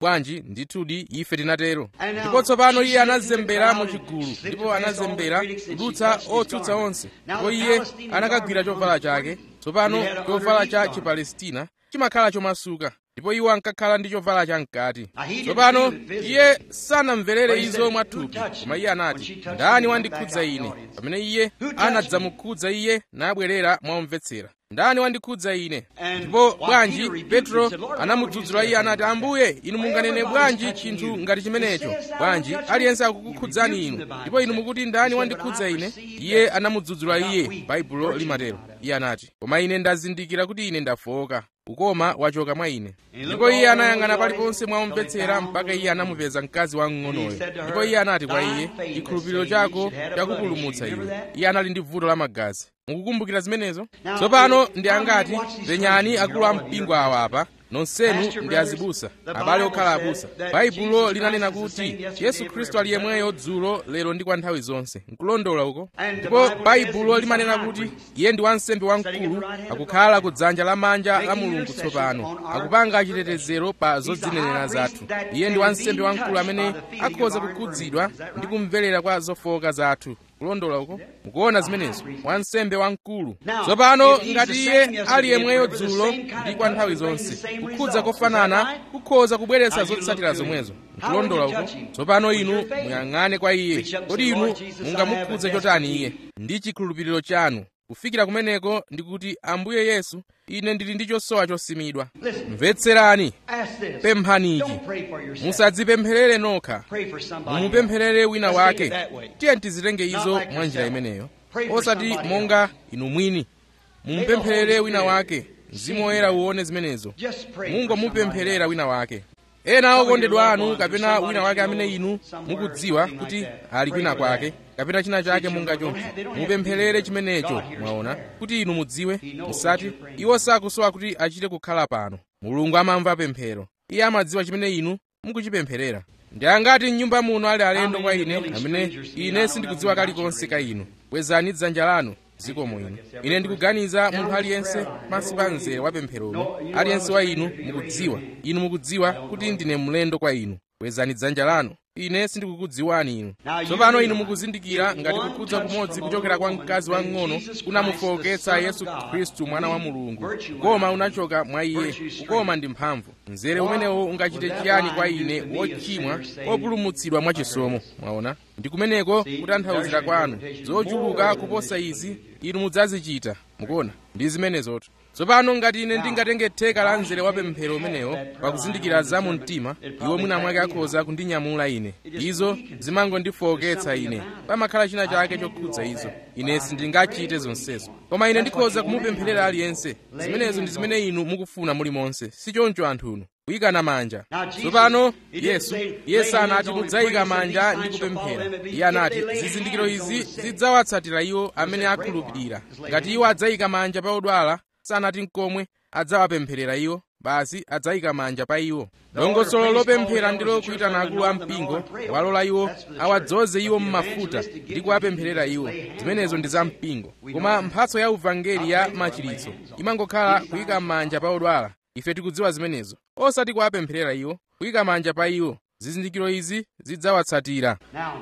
bwanji ndithudi ife tinatero ndipo tsopano iye anazembera mu chigulu ndipo anazembera kudutsa otsutsa onse ndipo iye anakagwira chovala chake tsopano chovala cha chipalestina chimakhala chomasuka ndipo iwo ankakhala ndi chovala chamkati tsopano iye sanamverere izo mwathupi koma iye anati ndani wandikhudza ine pamene iye anadzamukhudza iye nabwerera mwamvetsera ndani wandikhudza ine ndipo bwanji petro anamudzudzula iye anati ambuye inu munganene bwanji chinthu ngati chimenecho bwanji aliyense akukukhudzani inu ndipo inu mukuti ndani wandikhudza ine iye anamudzudzula iye baibulo limatero iye anati koma ine ndazindikira kuti ine ndafoka ukoma wachoka mwa ine ndipo iye anayang'ana paliponse mwamvetsera mpaka iye anamupeza mkazi wamng'onoyo ndipo iye anati kwa iye chikhulupiriro chako chakupulumutsa iwe iye anali ndi vuto la magazi mukukumbukira zimenezo tsopano ndi angati penyani akulu a mpingo awa apa nonsenu ndi azibusa abale okhala abusa baibulo linanena kuti yesu khristu ali yemweyo dzulo lero ndi kwa nthawi zonse nkulondola uko ndipo baibulo limanena kuti iye ndi wansembe wamkulu akukhala ku dzanja lamanja la mulungu tsopano akupanga chitetezero pa zodzinenera zathu iye ndi wansembe wamkulu amene akhoza kukhudzidwa ndi kumverera kwa zofowoka zathu kulondola uko mukuona zimenezo wansembe wamkulu tsopano ngati iye ali yemweyo dzulo ndi kwa nthawi zonse kukhudza kofanana kukhoza kubweretsa zotsatira zomwezo nkulondola uko tsopano inu muyang'ane kwa iye kodi inu mungamukhudze chotani iye ndi chikhulupiriro chanu kufikira kumeneko ndikuti ambuye yesu ine ndili ndi chosowa chosimidwa mvetserani pemphaniji musadzipempherere nokha mumupempherere wina wake tiye tizitenge izo mwa njira imeneyo osati monga inu mwini mumupempherere wina wake mzimu woyera uwone zimenezo mungomupempherera wina wake ena okondedwa anu kapena wina wake amene inu mukudziwa kuti ali kwina kwake kapena china chake monga choncho mupempherere chimenecho mwaona kuti inu mudziwe musati iwo sakusowa kuti achite kukhala pano mulungu amamva pemphero iye amadziwa chimene inu mukuchipempherera ndi angati mnyumba muno ali alendo kwa ine amene ine sindikudziwa kalikonse ka inu bwezani dzanja lanu zikomo inu ine ndikuganiza munthu aliyense pansi pa mzere wa pempheromo aliyense wa inu mukudziwa inu mukudziwa kuti ndine mlendo kwa inu bwezani dzanja lanu ine sindikukudziwani inu tsopano inu mukuzindikira ngati kukhudza kumodzi kuchokera kwa mkazi wamng'ono kunamufowoketsa yesu khristu mwana wa mulungu kukoma unachoka mwa iye kukoma ndi mphamvu mzere umenewo ungachite chiyani kwa ine wochimwa wopulumutsidwa mwachisomo mwaona ndi kumeneko kutanthauzira kwanu zochuluka kuposa izi inu mudzazichita mukuona ndi zimenezotu tsopano ngati ine ndingatenge theka la mzere wa pemphero umenewo pakuzindikira za mu mtima iwo mwina mwake akhoza kundinyamula ine izo zimangondifowoketsa ine pamakhala china chake chokhudza izo ine sindingachite zonsezo koma ine ndikhoza kumupempherera aliyense zimenezo ndi zimene inu mukufuna mulimonse si choncho anthuno kuyikana manja tsopano yesu iye sanati mudzayika manja ndi kupemphera iye anati zizindikiro izi zidzawatsatira iwo amene akhulupirira ngati iwo adzayika manja pa odwala sanati nkomwe adzawapempherera iwo basi adzayika manja pa iwo dongosolo lopemphera ndilo kuyitana akulu a mpingo walola iwo awadzoze iwo m'mafuta ndi kuwapempherera iwo zimenezo ndi za mpingo koma mphatso ya uvangeli ya machiritso imangokhala kuyika manja pa odwala ife tikudziwa zimenezo osati kuwapempherera iwo kuyika manja pa iwo zizindikiro izi zidzawatsatira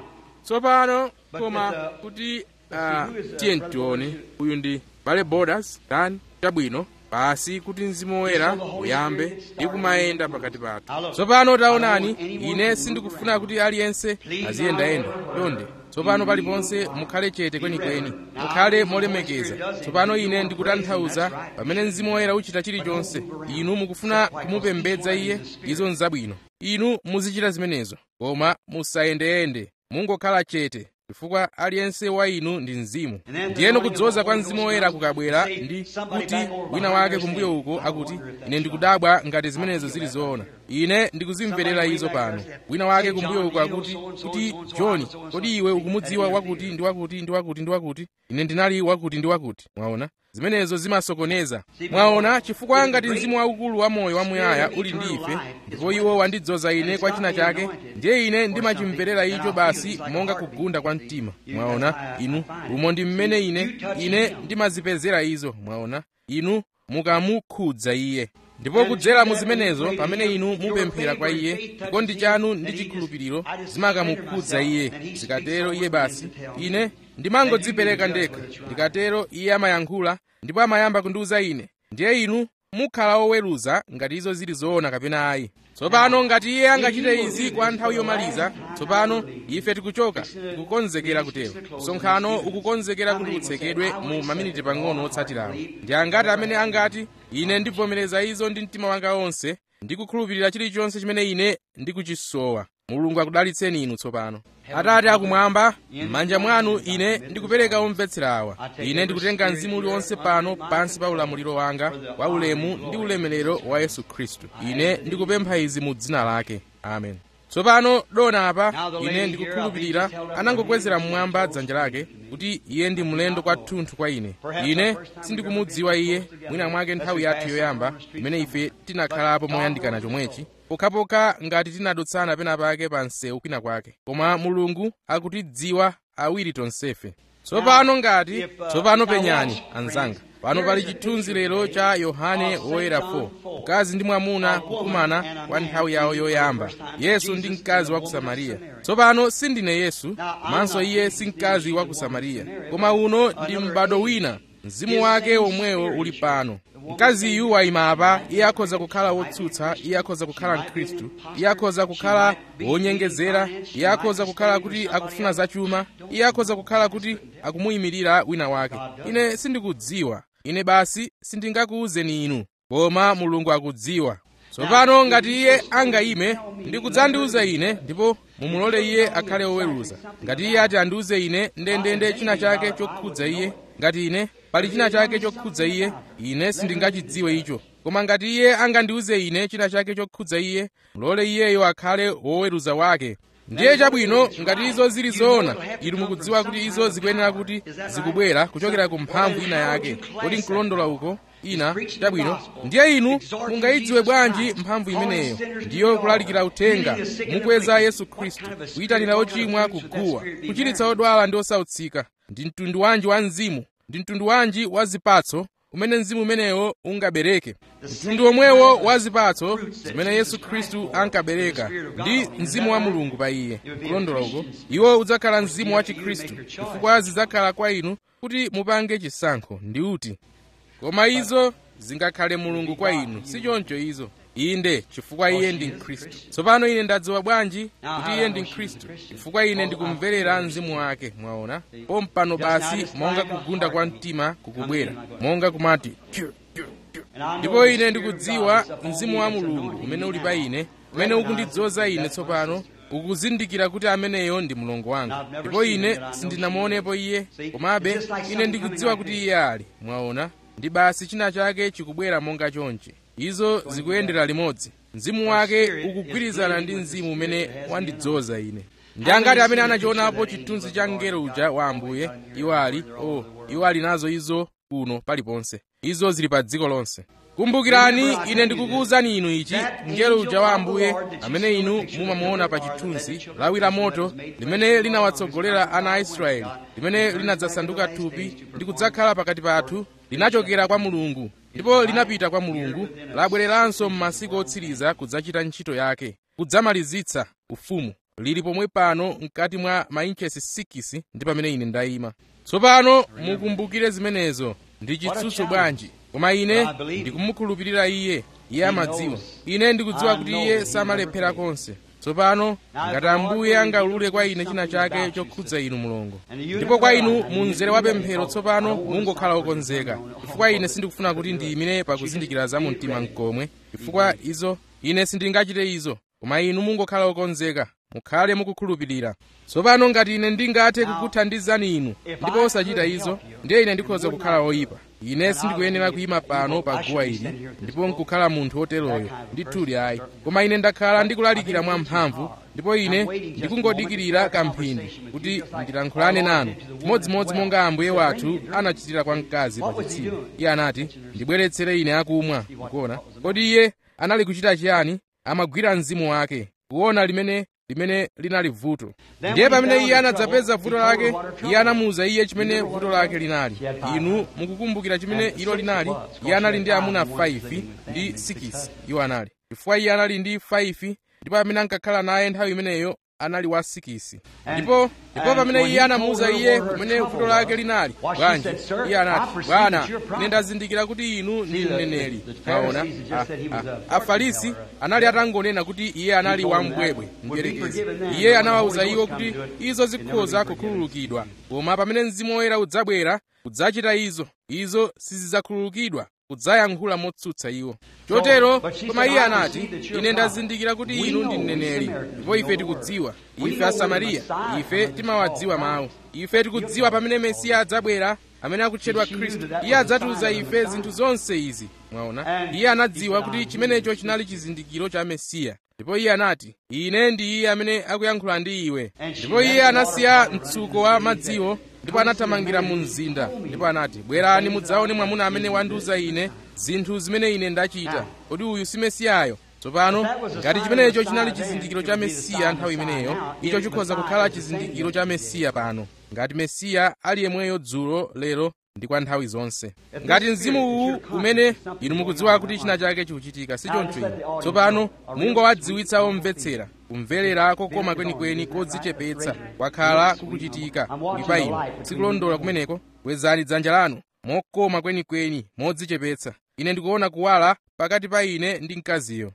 tsopano koma kuti uh, tiye tione uyu ndi bale borders dan chabwino basi kuti mzimu woyera uyambe ndi kumayenda pakati pathu tsopano taonani ine sindikufuna kuti aliyense aziyendayenda chonde tsopano paliponse mukhale chete kwenikweni mukhale molemekeza tsopano ine ndikutanthauza pamene mzimu woyera uchita chilichonse inu mukufuna kumupembedza iye izo nzabwino inu muzichita zimenezo koma musayendeyende mungokhala chete chifukwa aliyense wa inu ndi mzimu ndiyeno kudzoza kwa mzimu woyera kukabwera ndi kuti wina wake kumbuyo uko akuti ine ndikudabwa ngati zimenezo zili zoona ine ndikuzimverera izo pano wina wake kumbuyo uko akuti kuti john kodi iwe ukumudziwa wakuti ndi wakuti ndi wakuti ndi wakuti ine ndinali wakuti ndi wakuti mwaona zimenezo zimasokoneza mwaona chifukwa ngati mzimu waukulu wa moyo wamuyaya uli ndi ife ndipo iwo wandidzoza ine kwa china chake ndiye ine ndimachimverera icho basi monga kugunda kwa mtima mwaona inu umo ndi mmene ine ine ndimazipezera izo mwaona inu mukamukhudza iye ndipo kudzera mu zimenezo pamene inu mupemphera kwa iye chikondi chanu ndi chikhulupiriro zimakamukhudza iye zikatero iye basi ine ndimangodzipereka ndekha ndikatero iye amayankhula ndipo amayamba kundiwuza ine ndiye inu mukhala oweruza ngati izo zili zoona kapena ayi tsopano ngati iye angachite izi kwa nthawi yomaliza tsopano ife tikuchoka tikukonzekera kutero msonkhano ukukonzekera kuti utsekedwe mu maminiti pang'ono otsatirawo ndi angati amene angati ine ndivomereza izo ndi mtima wanga wonse ndikukhulupirira chilichonse chimene ine ndikuchisowa mulungu akudalitseni inu tsopano atate akumwamba m'manja mwanu ine ndikupereka omvetsera awa ine ndikutenga mzimu uliwonse pano pansi pa ulamuliro wanga wa ulemu ndi ulemerero wa yesu khristu ine ndikupempha izi mu dzina lake amen tsopano dona apa ine ndikukhulupirira anangokwezera mmwamba dzanja lake kuti iye ndi mlendo kwathunthu kwa ine ine sindikumudziwa iye mwina mwake nthawi yathu yoyamba imene ife tinakhalapo moyandikana chomwechi pokhapokha ngati tinadutsana pena pake pa msewu kwina kwake koma mulungu akutidziwa awiri tonsefe tsopano ngati tsopano penyani anzanga pano pali chithunzi lero cha yohane woyera 4 mkazi ndi mwamuna kukumana kwa nthawi yawo yoyamba yesu ndi mkazi wa ku samariya tsopano sindine yesu komanso iye si mkazi wa ku samariya koma uno ndi m'bado wina mzimu wake omwewo uli pano mkaziyu wayima apa iye akhoza kukhala wotsutsa iye akhoza kukhala mkhristu iye akhoza kukhala wonyengezera iye akhoza kukhala kuti akufuna zachuma iye akhoza kukhala kuti akumuyimirira wina wake ine sindikudziwa ine basi sindingakuwuzeni inu koma mulungu akudziwa tsopano ngati iye angayime ndi kudzandiwuza ine ndipo mumulole iye akhale woweruza ngati iye ati andiwuze ine ndendende china chake chokhudza iye ngati ine pali china chake chokhudza iye ine sindingachidziwe icho koma ngati iye angandiwuze ine china chake chokhudza iye mulole iyeyo akhale woweruza wake ndiye chabwino ngati izo zili zoona inu mukudziwa kuti izo zikuyenera kuti zikubwera kuchokera ku mphamvu ina yake kodi nkulondola uko ina chabwino ndiye inu mungayidziwe bwanji mphamvu imeneyo ndiyo kulalikira uthenga mukweza yesu khristu kuyitanira ochimwa kuguwa kuchiritsa odwala ndi osautsika ndi mtundu wanji wa mzimu ndi mtundu wanji wa zipatso umene mzimu umenewo ungabereke mtundu omwewo wa zipatso zimene yesu khristu ankabereka ndi mzimu wa mulungu pa iye kulondola uko iwo udzakhala mzimu wa chikhristu chifukwa zidzakhala kwa inu kuti mupange chisankho ndi uti koma izo zingakhale mulungu kwa inu si choncho izo inde chifukwa iye ndi mkhristu tsopano ine ndadziwa bwanji kuti iye ndi mkhristu chifukwa ine ndikumverera mzimu wake mwaona pompano basi monga kugunda kwa mtima kukubwera monga kumati ndipo ine ndikudziwa mzimu wa mulungu umene uli pa ine umene ukundidzoza ine tsopano ukuzindikira kuti ameneyo ndi mlongo wanga ndipo ine sindinamuonepo iye komabe ine ndikudziwa kuti iye ali mwaona ndi basi china chake chikubwera monga chonchi izo zikuyendera limodzi mzimu wake ukugwirizana ndi mzimu umene wandidzoza ine ndi angati amene anachionapo chithunzi cha mngelo uja wa ambuye iwo ali o oh, iwo ali nazo izo kuno paliponse izo zili pa dziko lonse kumbukirani ine ndikukuwuzani inu ichi mngelo uja wa ambuye amene inu mumamuona pa chithunzi lawi la moto limene linawatsogolera ana a israeli limene linadzasanduka thupi ndi kudzakhala pakati pathu linachokera kwa mulungu ndipo linapita kwa mulungu labwereranso m'masiku otsiriza kudzachita ntchito yake kudzamalizitsa ufumu lili pomwe pano mkati mwa mainchesi 6 ndi pamene ine ndayima tsopano mukumbukire zimenezo ndi chitsutso bwanji koma ine ndikumukhulupirira iye iye amadziwa ine ndikudziwa kuti iye samalephera konse tsopano ngati ambuye angaulule kwa ine china chake chokhudza inu mulongo ndipo kwa inu mu mzere wa pemphero tsopano mungokhala okonzeka chifukwa ine sindikufuna kuti ndiyimire pakuzindikira za mu mtima mkomwe chifukwa izo ine sindingachite izo koma inu mungokhala okonzeka mukhale mukukhulupirira tsopano ngati ine ndingathe kukuthandizani inu ndipo osachita izo ndiye ine ndikhoza kukhala oyipa ine sindikuyenera kuyima pano pa guwa ili ndipo nkukhala munthu woteroyo ndithudi ayi koma ine ndakhala ndikulalikira mwa mphamvu ndipo ine ndikungodikirira kamphindi kuti ndilankhulane nanu chimodzimodzi monga ambuye wathu anachitira kwa mkazi pa chitsime iye anati ndibweretsere ine akumwa mukuona kodi iye anali kuchita chiyani amagwira mzimu wake kuona limene limene linali vuto ndiye pamene iye anadzapeza vuto lake iye anamuwuza iye chimene vuto lake linali inu mukukumbukira chimene ilo linali iye anali ndi amuna 5 ndi 6 iwo anali chifukwa iye anali ndi 5 ndipo amene ankakhala naye nthawi imeneyo anali wa 6 ndipo ndipo pamene iye anamuwuza iye kumene vuto lake linali bwanji iye anati bwana ine ndazindikira kuti inu ndi mneneri maona afarisi anali atangonena kuti iye anali wambwebwe mdierekezi iye anawawuza iwo kuti izo zikhoza kukhululukidwa koma pamene mzimu woyera udzabwera udzachita izo izo sizidzakhululukidwa udzayankhula motsutsa iwo chotero koma iye anati ine ndazindikira kuti inu ndi mneneri ndipo ife tikudziwa ife asamariya ife timawadziwa mawu ife tikudziwa pamene mesiya adzabwera amene akutchedwa khristu iye adzatiuza ife zinthu zonse izi mwaona iye anadziwa kuti chimenecho chinali chizindikiro cha mesiya ndipo iye anati ine ndi iye amene akuyankhula ndi iwe ndipo iye anasiya mtsuko wa madziwo ndipo anathamangira mu mzinda ndipo anati bwerani mudzaone mwamuna amene wandiuza ine zinthu zimene ine ndachita kodi uyu si mesiyayo tsopano ngati chimenecho chinali chizindikiro cha mesiya nthawi imeneyo icho chikhoza kukhala chizindikiro cha mesiya pano ngati mesiya ali yemweyo dzulo lero ndi kwa nthawi zonse ngati mzimu uwu umene inu mukudziwa kuti china chake chikuchitika sichoncho inu tsopano mungowadziwitsa omvetsera kumverera kokoma kwenikweni kodzichepetsa kwakhala kukuchitika kuli pa inu sikulondola kumeneko kwezani dzanja lanu mokoma kwenikweni modzichepetsa ine ndikuona kuwala pakati pa ine ndi mkaziyo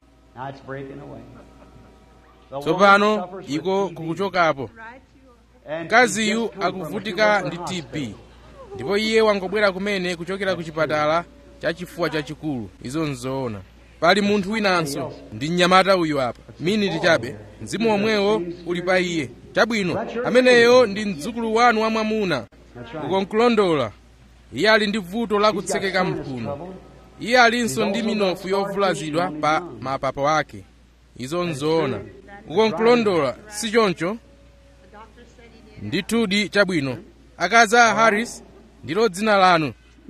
tsopano iko kukuchokapo mkaziyu akuvutika ndi tb ndipo iye wangobwera kumene kuchokera ku chipatala cha chifuwa chachikulu izo nzoona pali munthu winanso ndi mnyamata uyu apa miniti chabe mzimu omwewo uli pa iye chabwino ameneyo ndi mdzukulu wanu wamwamuna ukonkulondola iye ali ndi vuto la kutsekeka mphuno iye alinso ndi minofu yovulazidwa pa mapapo ake izo nzoona ukonkulondola si choncho ndithudi chabwino akazi a harris ndilo dzina lanu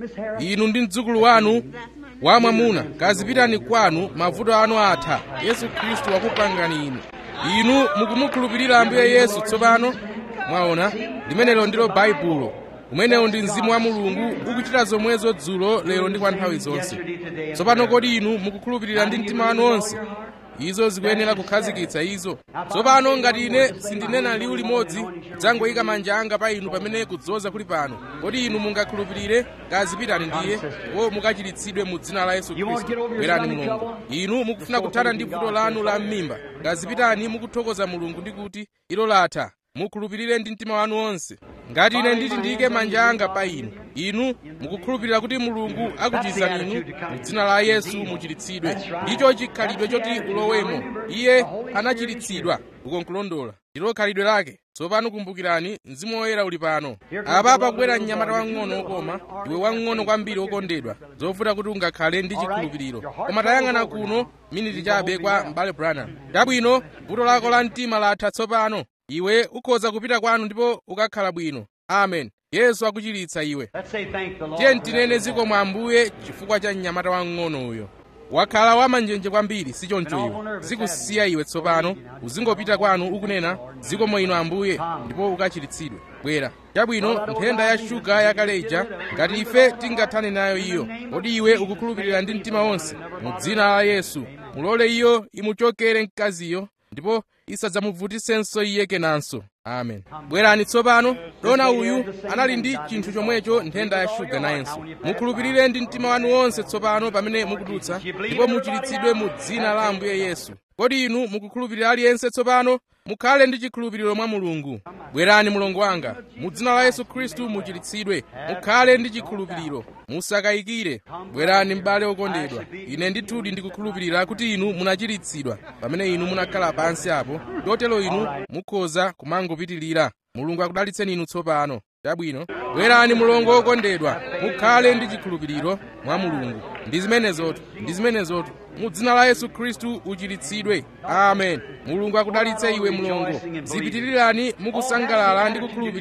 inu ndi mdzukulu wanu wamwamuna kazipitani kwanu mavuto anu atha yesu khristu wakupangani inu inu mukumukhulupirira ambuye yesu tsopano mwaona limenelo ndilo baibulo umenewo ndi mzimu wa mulungu ukuchita zomwezo dzulo lero ndi kwa nthawi zonse tsopano kodi inu mukukhulupirira ndi mtima wanu wonse izo zikuyenera kukhazikitsa izo tsopano ngati ine sindinena liwu limodzi dzangoyika manja anga pa inu pamene kudzoza kuli pano kodi inu mungakhulupirire kazipitani ndiye wo mukachiritsidwe mu dzina la yesu khristu bwerani mulungu inu mukufuna kuthana ndi vuto lanu la m'mimba kazipitani mukuthokoza mulungu ndi kuti ilo latha mukhulupirire ndi mtima wanu wonse ngati ine nditi ndiyike manja anga pa inu inu mukukhulupirira kuti mulungu akuchizani inu mu dzina la yesu muchiritsidwe ndicho chikhalidwe choti ulowemo iye anachiritsidwa ukonkulondola ndilo khalidwe lake tsopano kumbukirani mzimu woyera uli pano apa pakubwera mnyamata wang'ono wokoma iwe wang'ono kwambiri wokondedwa zovuta kuti ungakhale ndi chikhulupiriro koma tayang'ana kuno miniti chabe kwa m'bale branham chabwino vuto lako la mtima latha tsopano iwe ukhoza kupita kwanu ndipo ukakhala bwino amen yesu akuchiritsa iwe tiye ntinene ziko mwa ambuye chifukwa cha mnyamata wang'ono uyo wakhala wamanjenje kwambiri sichoncho iwe zikusiya iwe tsopano uzingopita kwanu ukunena ziko mwa inu ambuye ndipo ukachiritsidwe bwera chabwino nthenda ya shuga yakaleja ngati ife tingathane nayo iyo kodi iwe ukukhulupirira ndi mtima wonse mu dzina la yesu mulole iyo imuchokere mkaziyo ndipo isadzamuvutisenso iye kenanso amen bwerani tsopano dona uyu anali ndi chinthu chomwecho nthenda ya shuga nayenso mukhulupirire ndi mtima wanu wonse tsopano pamene mukudutsa ndipo muchiritsidwe mu dzina la ambuye yesu kodi inu mukukhulupirira aliyense tsopano mukhale ndi chikhulupiriro mwa mulungu bwerani mulongo wanga mu dzina la yesu khristu muchiritsidwe mukhale ndi chikhulupiriro musakayikire bwerani m'bale wokondedwa ine ndithudi ndikukhulupirira kuti inu munachiritsidwa pamene inu munakhala pansi apo chotero inu mukhoza kumangopitirira mulungu akudalitseni inu tsopano chabwino bwerani mulongo wokondedwa mukhale ndi chikhulupiriro mwa mulungu ndi zimenezotu ndi zimenezotu mu dzina la yesu khristu uchiritsidwe amen mulungu akudalitse iwe mlongo zipitirirani mukusangalala ndi kukhulupirira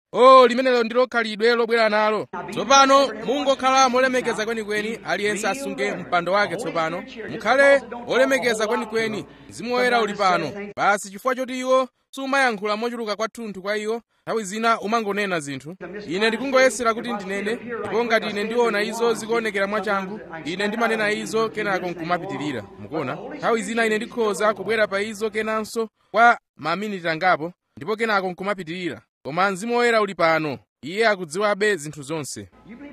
o limenelo ndilo khalidwe lobwera nalo tsopano mungokhala molemekeza kwenikweni aliyense asunge mpando wake tsopano mukhale olemekeza kwenikweni mzimu woyera uli pano basi chifukwa choti iwo sumayankhula mochuluka kwathunthu kwa iwo nthawi zina umangonena zinthu ine ndikungoyesera kuti ndinene ndipo ngati ine ndiona izo zikuonekera mwachangu ine ndimanena izo kenako nkumapitirira mukuona nthawi zina ine ndikhoza kubwera pa izo kenanso kwa maminiti angapo ndipo kenako nkumapitirira koma mzimu woyera uli pano iye akudziwabe zinthu zonse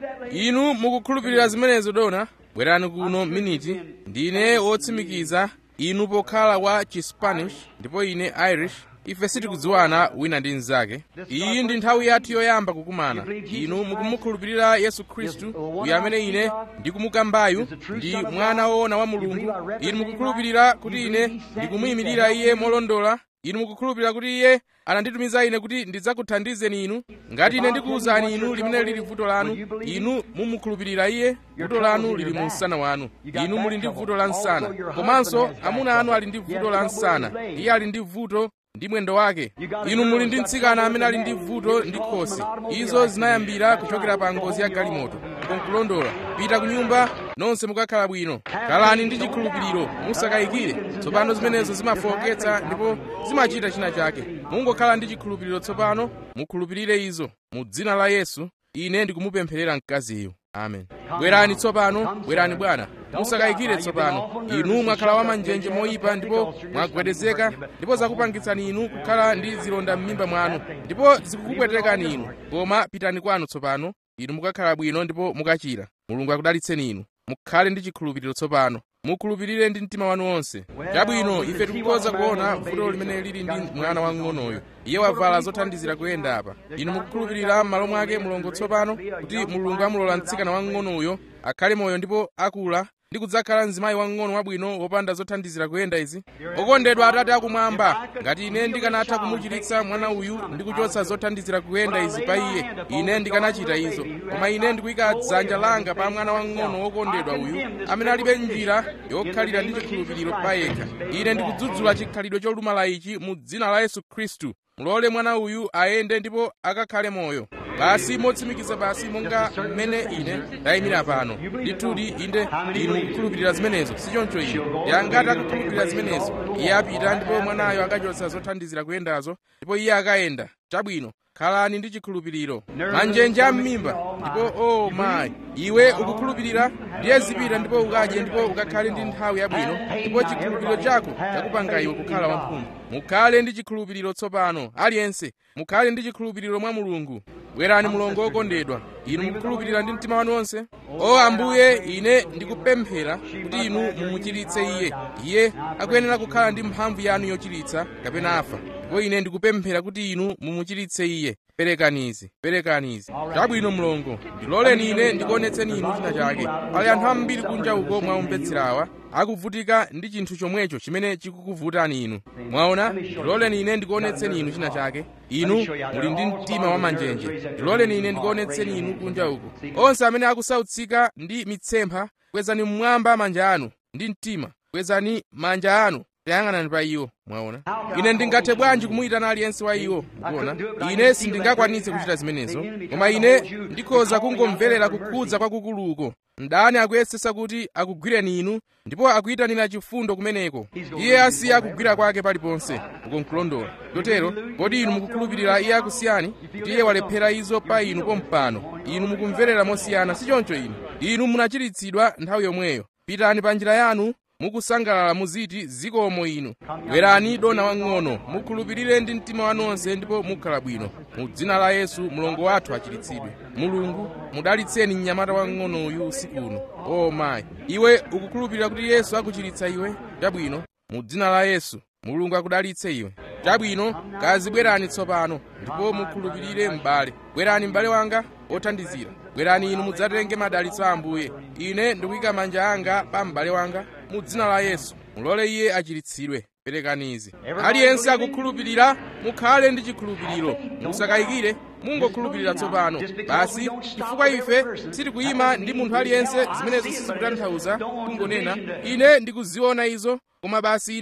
inu mukukhulupirira zimenezo dona bwerani kuno miniti ndine wotsimikiza inu pokhala wa chispanish ndipo ine irish ife sitikudziwana wina ndi mnzake iyi ndi nthawi yathu yoyamba kukumana inu mukumukhulupirira yesu khristu uyu amene ine ndikumukambayu ndi mwana woona wa mulungu inu mukukhulupirira kuti ine ndikumuyimirira iye molondola inu mukukhulupirira kuti iye ananditumiza ine kuti ndidzakuthandizeni inu ngati ine ndikuwuzani inu limene lili vuto lanu inu mumukhulupirira iye vuto lanu lili mu msana wanu inu muli ndi vuto la msana komanso amuna anu ali ndi vuto la msana iye ali ndi vuto ndi mwendo wake inu muli ndi mtsikana amene ali ndi vuto ndi khosi izo zinayambira kuchokera pa ngozi ya galimoto konkulondola pita ku nyumba nonse mukakhala bwino khalani ndi chikhulupiriro musakayikire tsopano zimenezo zimafowoketsa ndipo zimachita china chake mungokhala ndi chikhulupiriro tsopano mukhulupirire izo mu dzina la yesu ine ndikumupempherera mkaziyo amen bwerani tsopano bwerani bwana musakayikire tsopano inu mwakhala wamanjenje moyipa ndipo mwagwedezeka ndipo zakupangitsani inu kukhala ndi zilonda m'mimba mwanu ndipo zikukupwetekani inu koma pitani kwanu tsopano inu mukakhala bwino ndipo mukachira mulungu akudalitseni inu mukhale ndi chikhulupiriro tsopano mukhulupirire ndi mtima wanu wonse chabwino ife tikukhoza kuona vuto limene lili ndi mwana wang'onoyo iye wavala zothandizira kuyenda apa inu mukukhulupirira m'malo mwake mulungu tsopano kuti mulungu amulola mtsikana wang'onoyo akhale moyo ndipo akula ndi kudzakhala mzimayi wang'ono wabwino wopanda zothandizira kuyenda izi okondedwa atate akumwamba ngati ine ndikanatha kumuchiritsa mwana uyu ndi kuchotsa zothandizira kuyenda izi pa iye ine ndikanachita izo koma ine ndikuyika dzanja langa pa mwana wang'ono wokondedwa uyu amene alibe njira yokhalira ndi chikhulupiriro pa yekha ine ndikudzudzula chikhalidwe cholumala ichi mu dzina la yesu khristu mulole mwana uyu ayende ndipo akakhale moyo basi motsimikiza basi monga mmene ine ndayimira pano ndithudi inde inu mukukhulupirira zimenezo sichoncho inu yangati akukhulupirira zimenezo iye apita ndipo mwanayo akachotsa zothandizira kuyendazo ndipo iye akayenda chabwino khalani ndi chikhulupiriro manjenje am'mimba ndipo o oh, mayi iwe ukukhulupirira ndiye zipita ndipo ukadye ndipo ukakhale ndi nthawi yabwino ndipo chikhulupiriro chako chakupanga iwe kukhala wamphumu mukhale ndi chikhulupiriro tsopano aliyense mukhale ndi chikhulupiriro mwa mulungu bwerani mulongo wokondedwa inu mukukhulupirira ndi mtima wanu wonse o ambuye ine ndikupemphera kuti inu mumuchiritse iye iye akuyenera kukhala ndi mphamvu yanu yochiritsa kapena afa ndipo ine ndikupemphera kuti inu mumuchiritse iye perekanizi perekanizi chabwino mlongo ndiloleni ine ndikuonetseni inu china chake pali anthu ambiri kunja uko mwaumvetserawa akuvutika ndi chinthu chomwecho chimene chikukuvutani inu mwaona ndiloleni ine ndikuonetseni inu china chake inu muli ndi mtima wamanjenje ndiloleni ine ndikuonetseni inu kunja uko onse amene akusautsika ndi mitsempha kwezani mmwamba manja anu ndi mtima kwezani manja anu tayang'anani pa iwo mwaona ine ndingathe bwanji kumuyitana aliyense wa iwo mukuona ine sindingakwanitse kuchita zimenezo koma ine ndikhoza kungomverera kukhudza kwakukuluko mdani akuyesesa kuti akugwireni inu ndipo akuyitanira chifundo kumeneko iye asiya kugwira kwake paliponse ukonkulondola chotero kodi inu mukukhulupirira iye akusiyani kuti iye walephera izo pa inu pompano inu mukumverera mosiyana sichoncho inu inu munachiritsidwa nthawi yomweyo pitani pa njira yanu mukusangalala muziti zikomo inu bwerani dona wang'ono mukhulupirire ndi mtima wanu onse ndipo mukhala bwino mu dzina la yesu mlongo wathu achiritsidwe mulungu mudalitseni mnyamata wang'ono uyu usiku uno o mayi iwe ukukhulupirira kuti yesu akuchiritsa iwe chabwino mu dzina la yesu mulungu akudalitse iwe chabwino kazi bwerani tsopano ndipo mukhulupirire m'bale bwerani m'bale wanga othandizira bwerani inu mudzatenge madalitso a ambuye ine ndikuyika manja anga pa m'bale wanga mu dzina la yesu mulole iye achiritsidwe perekani izi aliyense akukhulupirira mukhale ndi chikhulupiriro musakayikire mungokhulupirira tsopano basi chifukwa ife sitikuyima ndi munthu aliyense zimenezo sizikutanthauza kungonena ine ndikuziona izo koma basi ine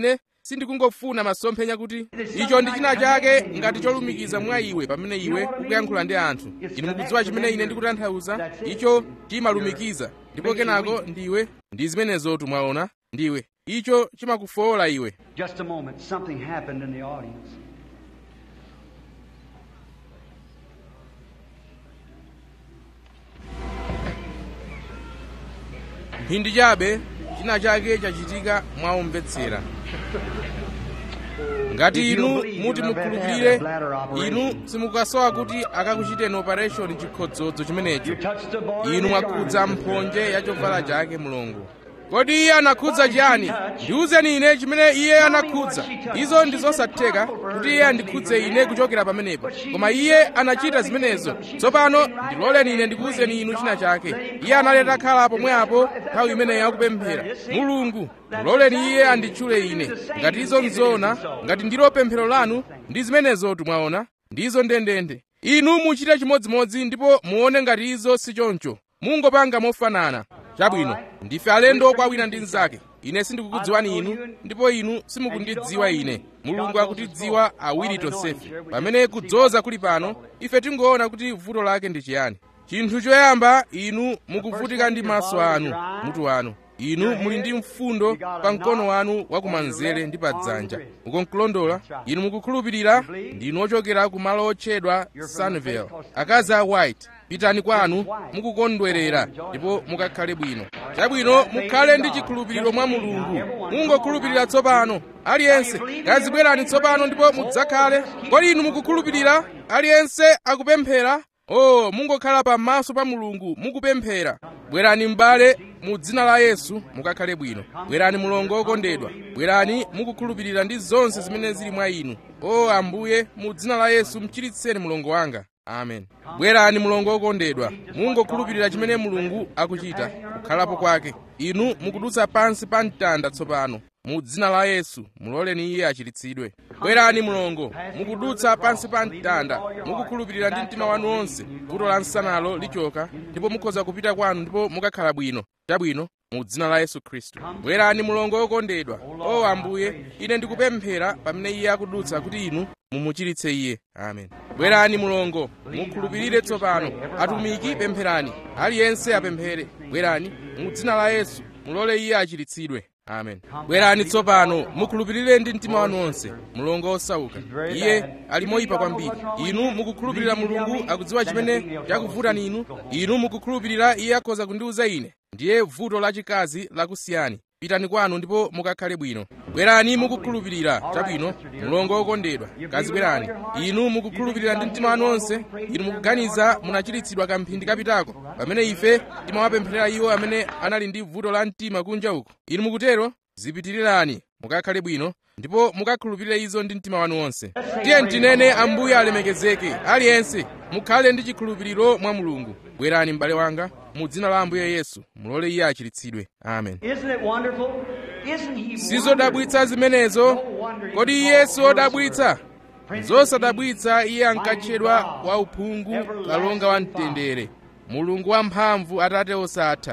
sindikungofuna masomphenya kuti icho ndi china chake ngati cholumikiza mwa iwe pamene iwe ukuyankhula ndi anthu inu mukudziwa chimene ine ndikutanthauza icho chimalumikiza ndipo kenako ndiwe ndi zimenezotu mwaona ndiwe icho chimakufowola iwe Just a moment. Something happened in the audience. mphindi chabe china chake chachitika mwaumvetsera ngati inu muti mukhulupirire inu simukasowa kuti akakuchiteni operation chikhodzodzo chimenecho Touch the boy. inu mwakhudza mphonje ya chovala chake mulungu kodi iye anakhudza chiyani ndiwuzeni ine chimene iye anakhudza izo ndi zosatheka kuti iye andikhudze ine kuchokera pamenepo koma iye anachita zimenezo tsopano ndiloleni ine ndikuwuzeni inu china chake iye analeta khala pomwepo nthawi imeneyo akupemphera mulungu muloleni iye anditchule ine ngati izo nzona ngati ndilo pemphero lanu ndi zimenezotu mwaona ndizo ndendende inu muchite chimodzimodzi ndipo muone ngati izo si choncho mungopanga mofanana chabwino ndife alendo kwa wina ndi mnzake ine sindikukudziwani inu ndipo inu simukundidziwa ine mulungu akutidziwa awiri tonsefe pamene kudzoza kuli pano ife tingoona kuti vuto lake ndi chiyani chinthu choyamba inu mukuvutika ndi maso anu mutu wanu inu muli ndi mfundo pa mkono wanu wakumanzere ndi pa dzanja mukunkulondola inu mukukhulupirira ndinu ochokera ku malo otchedwa sunville akazi a white pitani kwanu mukukondwerera ndipo mukakhale bwino chabwino mukhale ndi chikhulupiriro mwa mulungu mungokhulupirira tsopano aliyense kazibwerani tsopano ndipo mudzakhale kodi inu mukukhulupirira aliyense akupemphera o mungokhala pamaso pa mulungu mukupemphera bwerani m'bale mu dzina la yesu mukakhale bwino bwerani mulongo okondedwa bwerani mukukhulupirira ndi zonse zimene zili mwa inu o ambuye mu dzina la yesu mchiritseni mulongo wanga amen bwerani mulongo okondedwa mungokhulupirira chimene mulungu akuchita kukhalapo kwake inu mukudutsa pansi pa mtanda tsopano mu dzina la yesu muloleni iye achiritsidwe bwerani mulongo mukudutsa pansi pa mtanda mukukhulupirira ndi mtima wanu wonse vuto la nsanalo lichoka ndipo mukhoza kupita kwanu ndipo mukakhala bwino chabwino mu dzina la yesu khristu bwerani mulongo okondedwa o ambuye ine ndikupemphera pamene iye akudutsa kuti inu mumuchiritse iye amen bwerani mulongo mukhulupirire tsopano atumiki pempherani aliyense apemphere bwerani mu dzina la yesu mulole iye achiritsidwe amen bwerani tsopano mukhulupirire ndi mtima wanu wonse mulongo osauka iye ali moyipa kwambiri inu mukukhulupirira mulungu akudziwa chimene chakuvutani inu inu mukukhulupirira iye akhoza kundiwuza ine ndiye vuto lachikazi lakusiyani pitani kwanu ndipo mukakhale bwino bwerani mukukhulupirira chabwino mulongo wokondedwa kazibwerani inu mukukhulupirira ndi mtima wanu wonse inu mukuganiza munachiritsidwa kamphindi kapitako pamene ife timawapempherera iwo amene anali ndi vuto la mtima kunja uko inu mukutero zipitirirani mukakhale bwino ndipo mukakhulupirire izo ndi mtima wanu wonse tiye tinene ambuye alemekezeke aliyense mukhale ndi chikhulupiriro mwa mulungu bwerani m'bale wanga mu dzina la ambuye yesu mulole iye achiritsidwe amen Isn't it wonderful? Isn't he sizodabwitsa zimenezo kodi iye siwodabwitsa zosadabwitsa iye ankatchedwa wauphungu kalonga wa mtendere mulungu wamphamvu atate osatha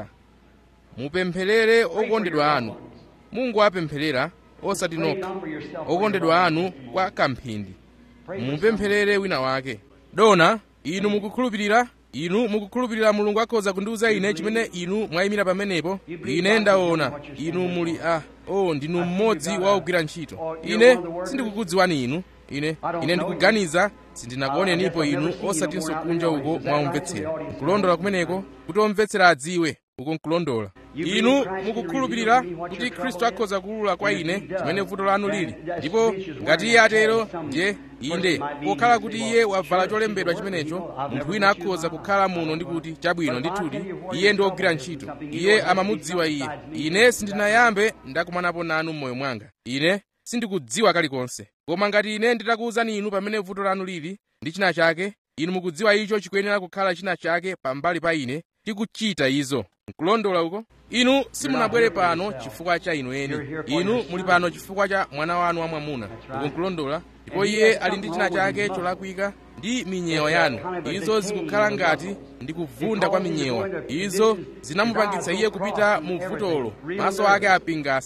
mupempherere okondedwa anu mungu apempherera osati nokha okondedwa anu kwa kamphindi mupempherere wina wake dona inu mukukhulupirira inu mukukhulupirira mulungu akhoza kundiwuza ine chimene inu mwayimira pamenepo ine ndaona inu muli a o ndinu mmodzi wa ogwira ntchito ine sindikukudziwani inu ine ine ndikuganiza sindinakuonenipo inu osatinso kunja uko mwaumvetsera nkulondola kumeneko kuti omvetsera adziwe uko nkulondola inu mukukhulupirira kuti khristu akhoza kuwulula kwa ine chimene vuto lanu lili ndipo ngati iye atero ndiye inde pokhala kuti iye wavala cholembedwa chimenecho munthu wina akhoza kukhala muno ndi kuti chabwino ndithudi iye ndi wogwira ntchito iye amamudziwa iye ine sindinayambe ndakumanapo nanu m'moyo mwanga ine sindikudziwa kalikonse koma ngati ine nditakuwuzani inu pamene vuto lanu lili ndi china chake inu mukudziwa icho chikuyenera kukhala china chake pambali pa ine tikuchita izo nkulondola uko inu simunabwere pano chifukwa cha inu eni inu muli pano chifukwa cha mwana wanu wamwamuna uko nkulondola ndipo iye ali ndi china chake cholakwika ndi minyewa yanu izo zikukhala ngati ndi kuvunda kwa minyewa izo zinamupangitsa iye kupita mu vutolo maso ake apingasa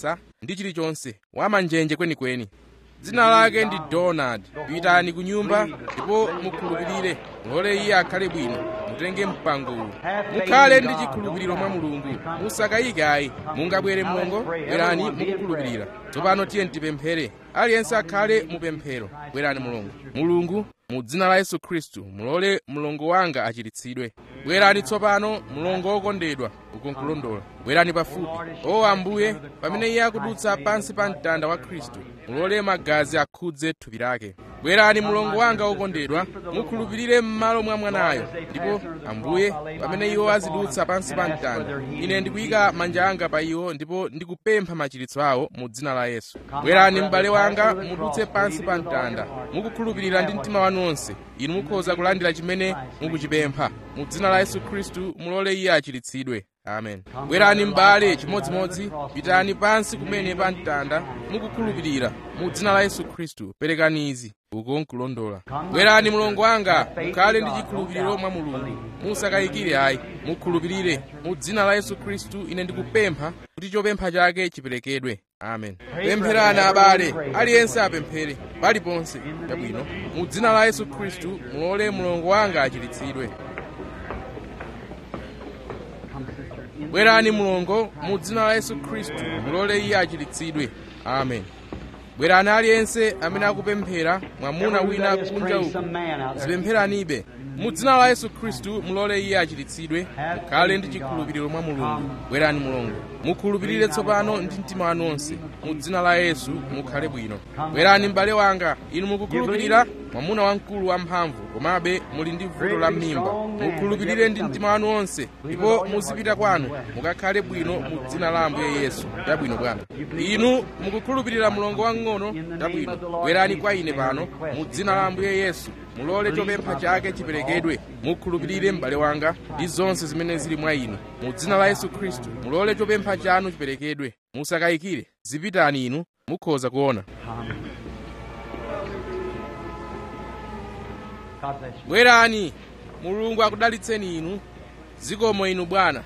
ndi chilichonse wamanjenje kwenikweni dzina lake ndi donald pitani ku nyumba ndipo mukhulupirire mulole iye akhale bwino mutenge mpangowu mukhale ndi chikhulupiriro mwa mulungu musakayike ayi mungabwere mlongo bwerani mukukhulupirira tsopano tiye tipemphere aliyense akhale mupemphero bwerani mulungu mulungu mu dzina la yesu khristu mulole mlongo wanga achiritsidwe bwerani tsopano mlongo wokondedwa ukonkulondola bwerani pafupi o ambuye pamene iye akudutsa pansi pa mtanda wa khristu mulole magazi akhudze thupi lake bwerani mlongo wanga wokondedwa mukhulupirire m'malo mwa mwanayo ndipo ambuye pamene iwo azidutsa pansi pa mtanda ine ndikuyika manja anga pa iwo ndipo ndikupempha machiritso awo mu dzina la yesu bwerani m'bale wanga mudutse pansi pa mtanda mukukhulupirira ndi mtima wanu onse inu mukhoza kulandira chimene mukuchipempha mu dzina la yesu khristu mulole iye achiritsidwe amen bwerani m'bale chimodzimodzi pitani pansi kumene pa mtanda mukukhulupirira mu dzina la yesu khristu perekani izi uko nkulondola bwerani mlongo wanga mukhale ndi chikhulupiriro mwa mulungu musakayikire ayi mukhulupirire mu dzina la yesu khristu ine ndikupempha kuti chopempha chake chiperekedwe amen pempherani abale aliyense apemphere paliponse chabwino mu dzina la yesu khristu mulole mlongo wanga achiritsidwe bwerani mlongo mu dzina la yesu khristu mulole iye achiritsidwe amen bwerani aliyense amene akupemphera mwamuna wina kunja uku zipempheranibe mu dzina la yesu khristu mulole iye achiritsidwe mukhale ndi chikhulupiriro mwa mulungu bwerani mulungu mukhulupirire tsopano ndi mtima wanu onse mu dzina la yesu mukhale bwino bwerani m'bale wanga inu mukukhulupirira mwamuna wamkulu wamphamvu komabe muli ndi vuto la m'mimba mukhulupirire ndi mtima wanu onse ndipo muzipita kwanu mukakhale bwino mu dzina la ambuye yesu tabwino bwana inu mukukhulupirira mlongo wang'ono tabwino bwerani kwa ine pano mu dzina la ambuye yesu mulole chopempha chake chiperekedwe mukhulupirire m'bale wanga ndi zonse zimene zili mwa inu mu dzina la yesu khristu mulole chopempha chanu chiperekedwe musakayikire zipitani inu mukhoza kuona bwerani mulungu akudalitseni inu zikomo inu bwana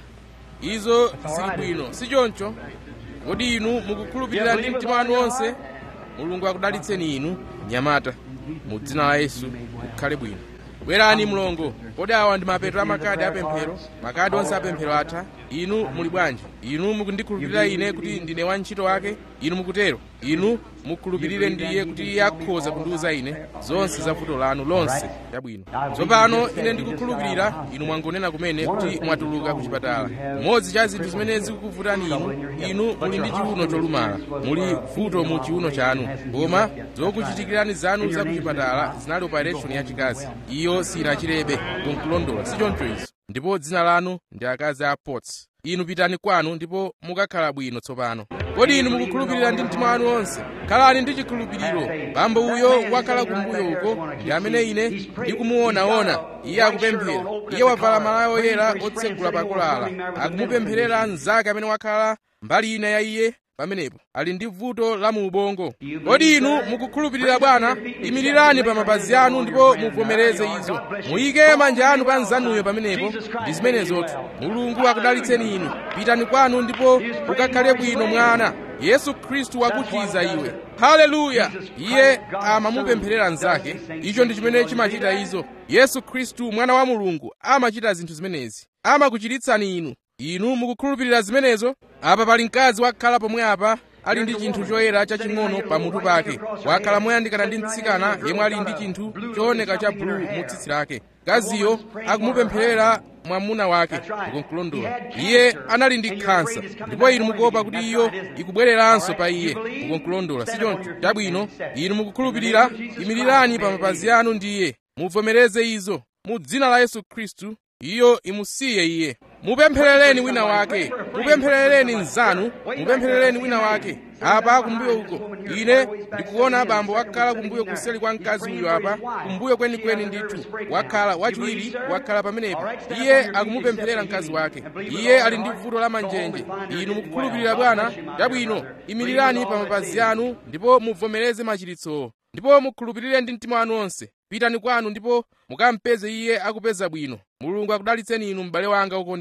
izo zili bwino si choncho kodi inu mukukhulupirira ndi mtima wanu onse mulungu akudalitseni inu nyamata mu dzina la yesu kukhale bwino bwerani mlongo kodi awa ndi mapeto amakadi apemphero makadi onse apemphero atha inu muli bwanji inu mukundikhulupirira ine kuti ndine wantchito wake inu mukutero inu mukhulupirire ndiye kuti iye akhoza kundiuza ine zonse za vuto lanu lonse chabwino tsopano ine ndikukhulupirira inu mwangonena kumene kuti mwatuluka ku chipatala mmodzi cha zinthu zimene zikukuvutani inu inu muli ndi chiuno cholumala muli vuto mu chiuno chanu koma zokuchitikirani zanu za ku chipatala zinali operation yachikazi iyo sinachirebe kunkulondola si choncho izo ndipo dzina lanu ndi akazi a potts inu pitani kwanu ndipo mukakhala bwino tsopano kodi inu mukukhulupirira ndi mtima wanu onse khalani ndi chikhulupiriro bambo uyo wakhala kumbuyo uko ndi amene ine ndikumuonaona iye akupemphera iye wavala malaya oyera otsegula pakulala akumupempherera mnzake amene wakhala mbali ina ya iye pamenepo ali ndi vuto la mu ubongo kodi inu mukukhulupirira bwana imirirani pa mapazi anu ndipo muvomereze izo muyike manja anu pa nzanuyo pamenepo ndi zimenezotu mulungu akudalitseni inu pitani kwanu ndipo mukakhale bwino mwana yesu khristu wakuchiza iwe haleluya iye amamupempherera mnzake icho ndi chimene chimachita izo yesu khristu mwana wa mulungu amachita zinthu zimenezi amakuchiritsani inu inu mukukhulupirira zimenezo apa pali mkazi wakhala pomwe apa ali ndi chinthu choyera chaching'ono pamutu pake wakhala moyandikana ndi mtsikana yemwe ali ndi chinthu chooneka cha bulu mu tsitsi lake mkaziyo akumupempherera mwamuna wake ukonkulondola iye anali ndi khansa ndipo inu mukuopa kuti iyo ikubwereranso pa iye ukonkulondola si choncho chabwino inu mukukhulupirira imirirani pa mapazi anu ndi iye muvomereze izo mu dzina la yesu khristu iyo imusiye iye mupempherereni wina wake mupempherereni mnzanu mupempherereni wina wake apa kumbuyo uko ine ndikuona abambo wakhala kumbuyo kuseli kwa mkazi uyo apa kumbuyo kwenikweni ndithu wakhala wachiwiri wakhala pamenepo iye akumupempherera mkazi wake iye ali ndi vuto la manjenje inu mukukhulupirira bwana chabwino imirirani pa mapazi anu ndipo muvomereze machiritsowo ndipo mukhulupirire ndi mtima wanu onse pitani kwanu ndipo mukampeze iye akupeza bwino mulungu akudalitseni inu m'bale wanga wokondedwa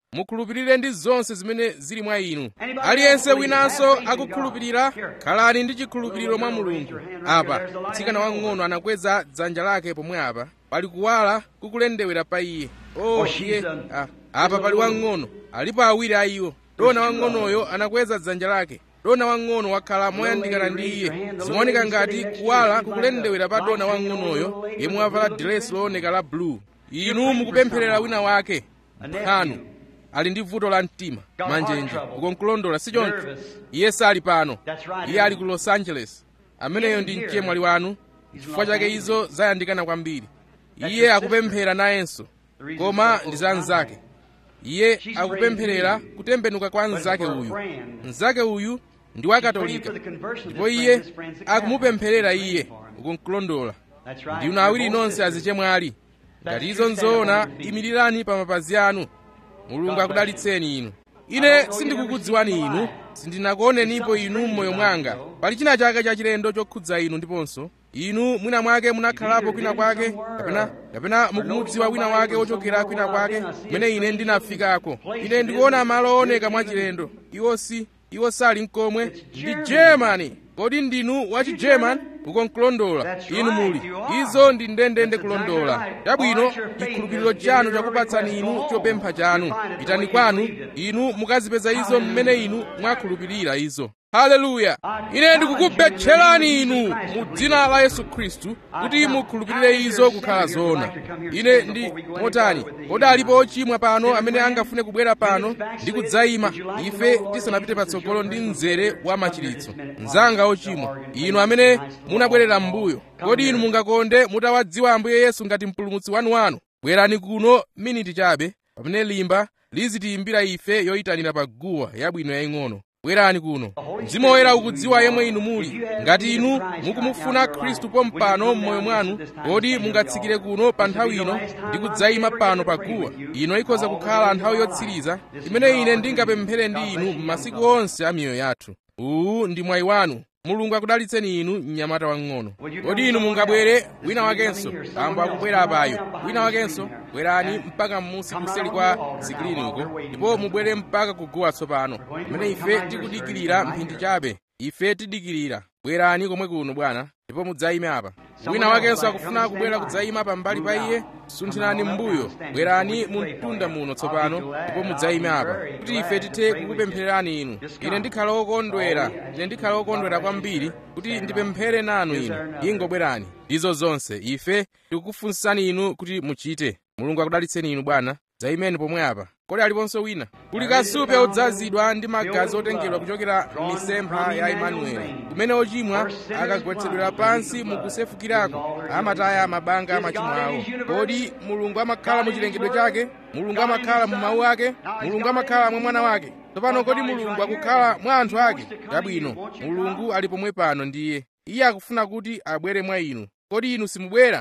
mukhulupirire ndi zonse zimene zili mwa inu aliyense winanso akukhulupirira khalani ndi chikhulupiriro mwa mulungu apa mtsikana wang'ono anakweza dzanja lake pomwe apa pali kuwala kukulendewera pa iye oh iye ah, apa pali wang'ono alipo awiri a iwo dona wang'onoyo anakweza dzanja lake dona wang'ono wakhala moyandikana ndi iye zimaoneka ngati kuwala kukulendewera pa dona wang'onoyo yemwe wavala diresi looneka la blue inu mukupempherera wina wake mphanu ali ndi vuto la mtima manjenje ukonkulondola si choncho iye sali pano iye ali ku los angeles ameneyo ndi mchemwali wanu chifukwa chake izo zayandikana kwambiri iye akupemphera nayenso koma ndi za mnzake iye akupempherera kutembenuka kwa mnzake uyu mnzake uyu ndi wakatolika ndipo iye akumupempherera iye ukonkulondola ndinu awiri nonse azichemwali ngati izo nzoona imirirani pa mapazi anu mulungu akudalitseni inu ine sindikukudziwani inu sindinakuonenipo inu m'moyo mwanga pali china chake chachilendo chokhudza inu ndiponso inu mwina mwake munakhalapo kwina kwake kapena kapena mukumudziwa wina wake wochokera kwina kwake kumene ine ndinafikako ine ndikuona malo ooneka mwachilendo iwo si iwo sali mkomwe ndi germany kodi ndinu wachi german ukonkulondola inu muli izo ndi ndendende kulondola chabwino chikhulupiriro chanu chakupatsani inu chopempha chanu pitani kwanu inu mukazipeza izo mmene inu mwakhulupirira izo haleluya ine ndikukupempherani inu mu dzina la yesu khristu kuti mukhulupirire izo kukhala zoona ine ndi motani kodi alipo ochimwa pano amene angafune kubwera pano ndi kudzayima ife tisanapite patsogolo ndi mzere wa machiritso mnzanga ochimwa inu amene munabwerera m'mbuyo kodi inu mungakonde mutawadziwa ambuye yesu ngati mpulumutsi wanuwanu bwerani kuno miniti chabe pamene limba lizitiyimbira ife yoyitanira pa guwa yabwino yaying'ono bwerani kuno mzimu woyera ukudziwa yemwe inu muli ngati inu mukumufuna khristu pompano m'moyo mwanu kodi mungatsikire kuno pa nthawi ino ndi kudzayima pano pa guwa ino ikhoza kukhala nthawi yotsiriza imene ine ndingapemphere ndi inu m'masiku onse a miyoyo yathu uwu ndi mwayi wanu mulungu akudalitseni inu mnyamata wang'ono kodi inu mungabwere wina wakenso ambo akubwera apayo wina wakenso bwerani mpaka m'musi kuseli kwa sikirini uko ndipo mubwere mpaka kuguwa tsopano pamene ife tikudikirira mphindi chabe ife tidikirira bwerani komwe kuno bwana ndipo mudzayime apa wina wakenso akufuna kubwera kudzayima pambali pa iye sunthirani m'mbuyo bwerani mu mtunda muno tsopano ndipo mudzayime apa kuti ife tithe kukupemphererani inu ine ndikhala wokondwera ine ndikhala wokondwera kwambiri kuti ndipemphere nanu inu ingobwerani ndizo zonse ife tikukufunsani inu kuti muchite mulungu akudalitseni inu bwana dzayimeni pomwe apa kodi aliponso wina kuli kasupe odzazidwa ndi magazi otengedwa kuchokera m'misempha ya imanueli kumene ochimwa akagwetsedwera pansi mukusefukirako amataya mabanga a machimo awo kodi mulungu amakhala mu chilengedwe chake mulungu amakhala mu mawu ake mulungu amakhala mwa mwana wake tsopano kodi mulungu akukhala mwa anthu ake chabwino mulungu ali pomwe pano ndiye iye akufuna kuti abwere mwa inu kodi inu simubwera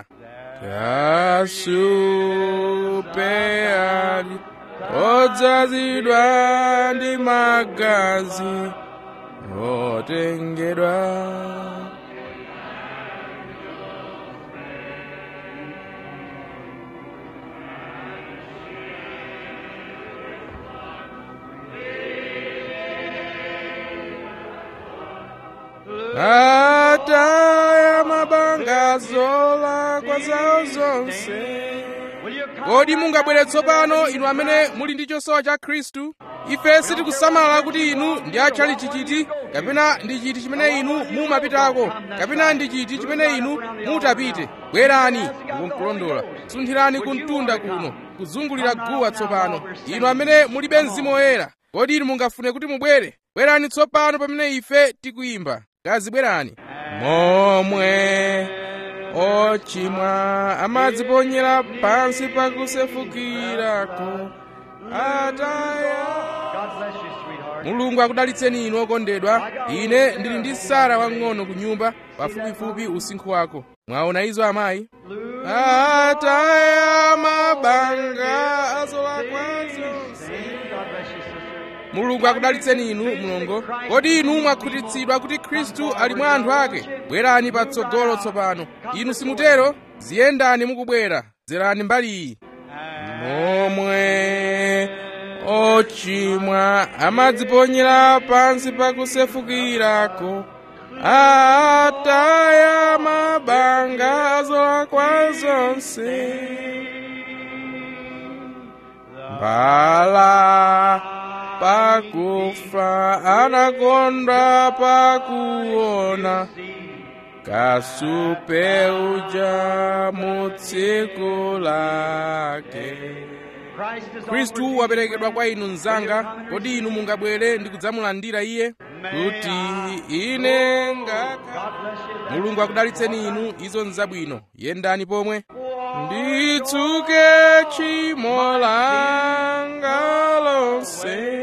kasupe ali odzazidwa ndi magazi otengedwa ataya mabanga zolakwa zawo zonse kodi mungabwere tsopano inu amene muli ndi chosowa cha khristu ife sitikusamala kuti inu ndi atchali chichiti kapena ndi chiti chimene inu mumapitako kapena ndi chiti chimene inu mutapite bwerani ukunkulondola sunthirani kumtunda kuno kuzungulira guwa tsopano inu amene mulibe mzimu woyera kodi inu mungafune kuti mubwere bwerani tsopano pamene ife tikuyimba gazi bwerani momwe ochimwa amadziponyera pansi pakusefukirako ataya mulungu akudalitseni inu okondedwa ine ndili ndi sara wang'ono ku nyumba pafupifupi usinkhu wako mwaona izo amayi ataya mabanga azolakwa zonse mulungu akudalitseni inu mlongo kodi inu mwakhutitsidwa kuti khristu ali mwa anthu ake bwerani patsogolo tsopano inu simutero ziyendani mukubwera dzerani mbali iyi momwe ochimwa amadziponyera pansi pakusefukirako ataya mabanga azolakwa zonse mbala pakufa anakonda pakuona kasupe uja mu tsiku lake khristu waperekedwa kwa inu mnzanga kodi inu mungabwere ndi kudzamulandira iye kuti ine ngakha mulungu akudalitseni inu izo nzabwino yendani pomwe nditsuke tchimo langa lonse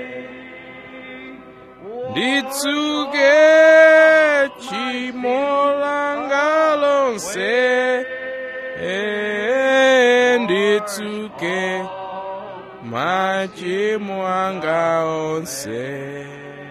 nditsuke tchimo langa lonse Eh, nditsuke machimo anga onse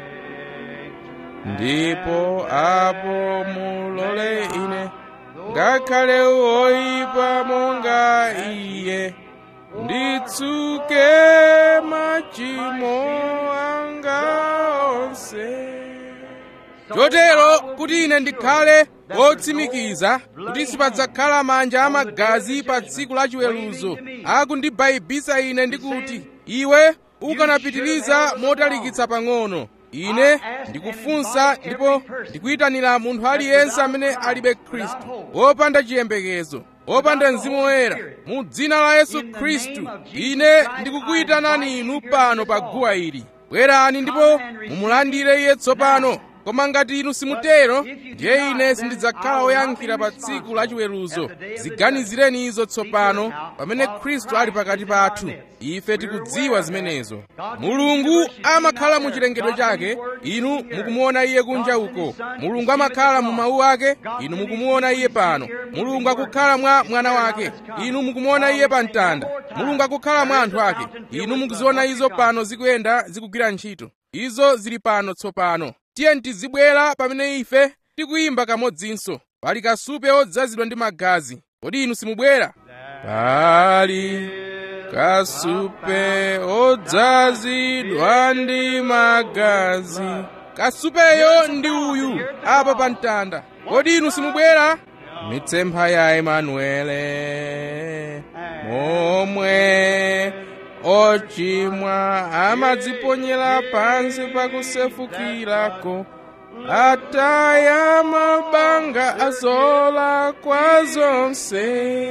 ndipo apo mulole ine ngakhale woyipa monga iye nditsuke machimo anga onse chotero kuti ine ndikhale wotsimikiza kuti sipadzakhala manja amagazi pa tsiku la chiweruzo akundibayibisa ine ndikuti iwe ukanapitiriza motalikitsa pang'ono ine ndikufunsa ndipo ndikuyitanira munthu aliyense amene alibe khristu wopanda chiyembekezo wopanda mzimu woyera mu dzina la yesu khristu ine ndikukuyitanani inu pano pa guwa ili bwerani ndipo mumulandire iye tsopano koma ngati inu simutero ndiye ine sindidzakhala woyankhira pa tsiku la chiweruzo ziganizireni izo tsopano pamene khristu ali pakati pathu ife tikudziwa zimenezo mulungu amakhala mu chilengedwe chake inu mukumuona iye kunja uko mulungu amakhala mu mawu ake inu mukumuona iye pano mulungu akukhala mwa mwana wake inu mukumuona iye pa mtanda mulungu akukhala mwa anthu ake inu mukuziona izo pano zikuyenda zikugwira ntchito izo zili pano tsopano tiye tizibwera pamene ife tikuyimba kamodzinso pali kasupe odzazidwa ndi magazi kodi inu simubwera pali kasupe odzazidwa ndi magazi kasupeyo ndi uyu apa pa mtanda kodi inu simubwera mitsempha ya emanuele momwe ochimwa amadziponyera pansi pakusefukirako ataya mabanga azola kwa zonse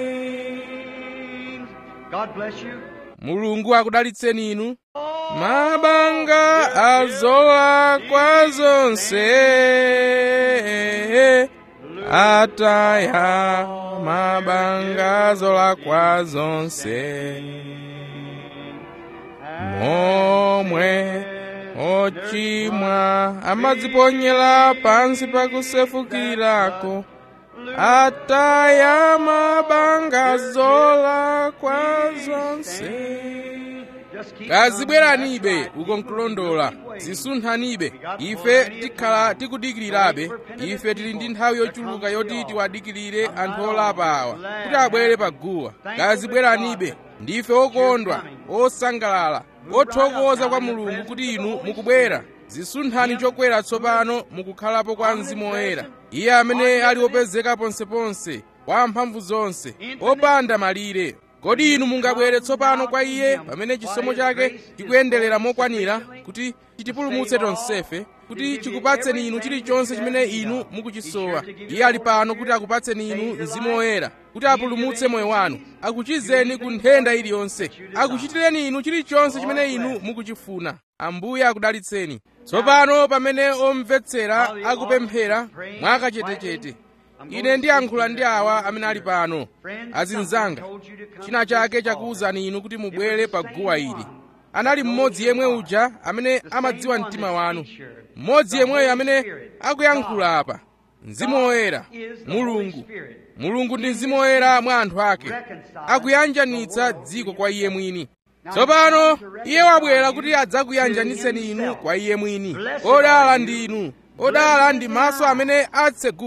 God bless you. mulungu akudalitseni inu mabanga azola kwa zonse ataya mabanga azola kwa zonse momwe ochimwa amadziponyera pansi pakusefukirako ataya mabanga azola kwa zonse Just keep kazibweranibe uko nkulondola zisunthanibe ife tikhala tikudikirirabe ife tili ndi nthawi yochuluka yoti tiwadikirire anthu olapa awa kuti abwere pa guwa kazibweranibe ndife okondwa osangalala othokoza kwa mulungu kuti inu mukubwera zisunthani chokwera tsopano mukukhalapo kwa mzimu woyera iye amene ali opezeka ponseponse kwa mphamvu zonse opanda malire kodi inu mungabwere tsopano kwa iye pamene chisomo chake chikuyenderera mokwanira kuti chitipulumutse tonsefe kuti chikupatseni inu chilichonse chimene inu mukuchisowa iye ali pano kuti akupatseni inu mzimu woyera kuti apulumutse moyo wanu akuchizeni ku nthenda iliyonse akuchitireni inu chilichonse chimene inu mukuchifuna ambuye akudalitseni tsopano pamene omvetsera akupemphera mwakachetechete ine ndiyankhula ndi awa amene ali pano azinzanga china chake chakuwuzani inu kuti mubwere pa guwa ili anali mmodzi yemwe uja amene amadziwa mtima wanu mmodzi yemweyo amene akuyankhula apa mzimu woyera mulungu mulungu ndi mzimu woyera mwa anthu ake akuyanjanitsa dziko kwa iye mwini tsopano iye wabwera kuti adzakuyanjanitseni inu kwa iye mwini odala ndi inu odala ndi maso amene atseguka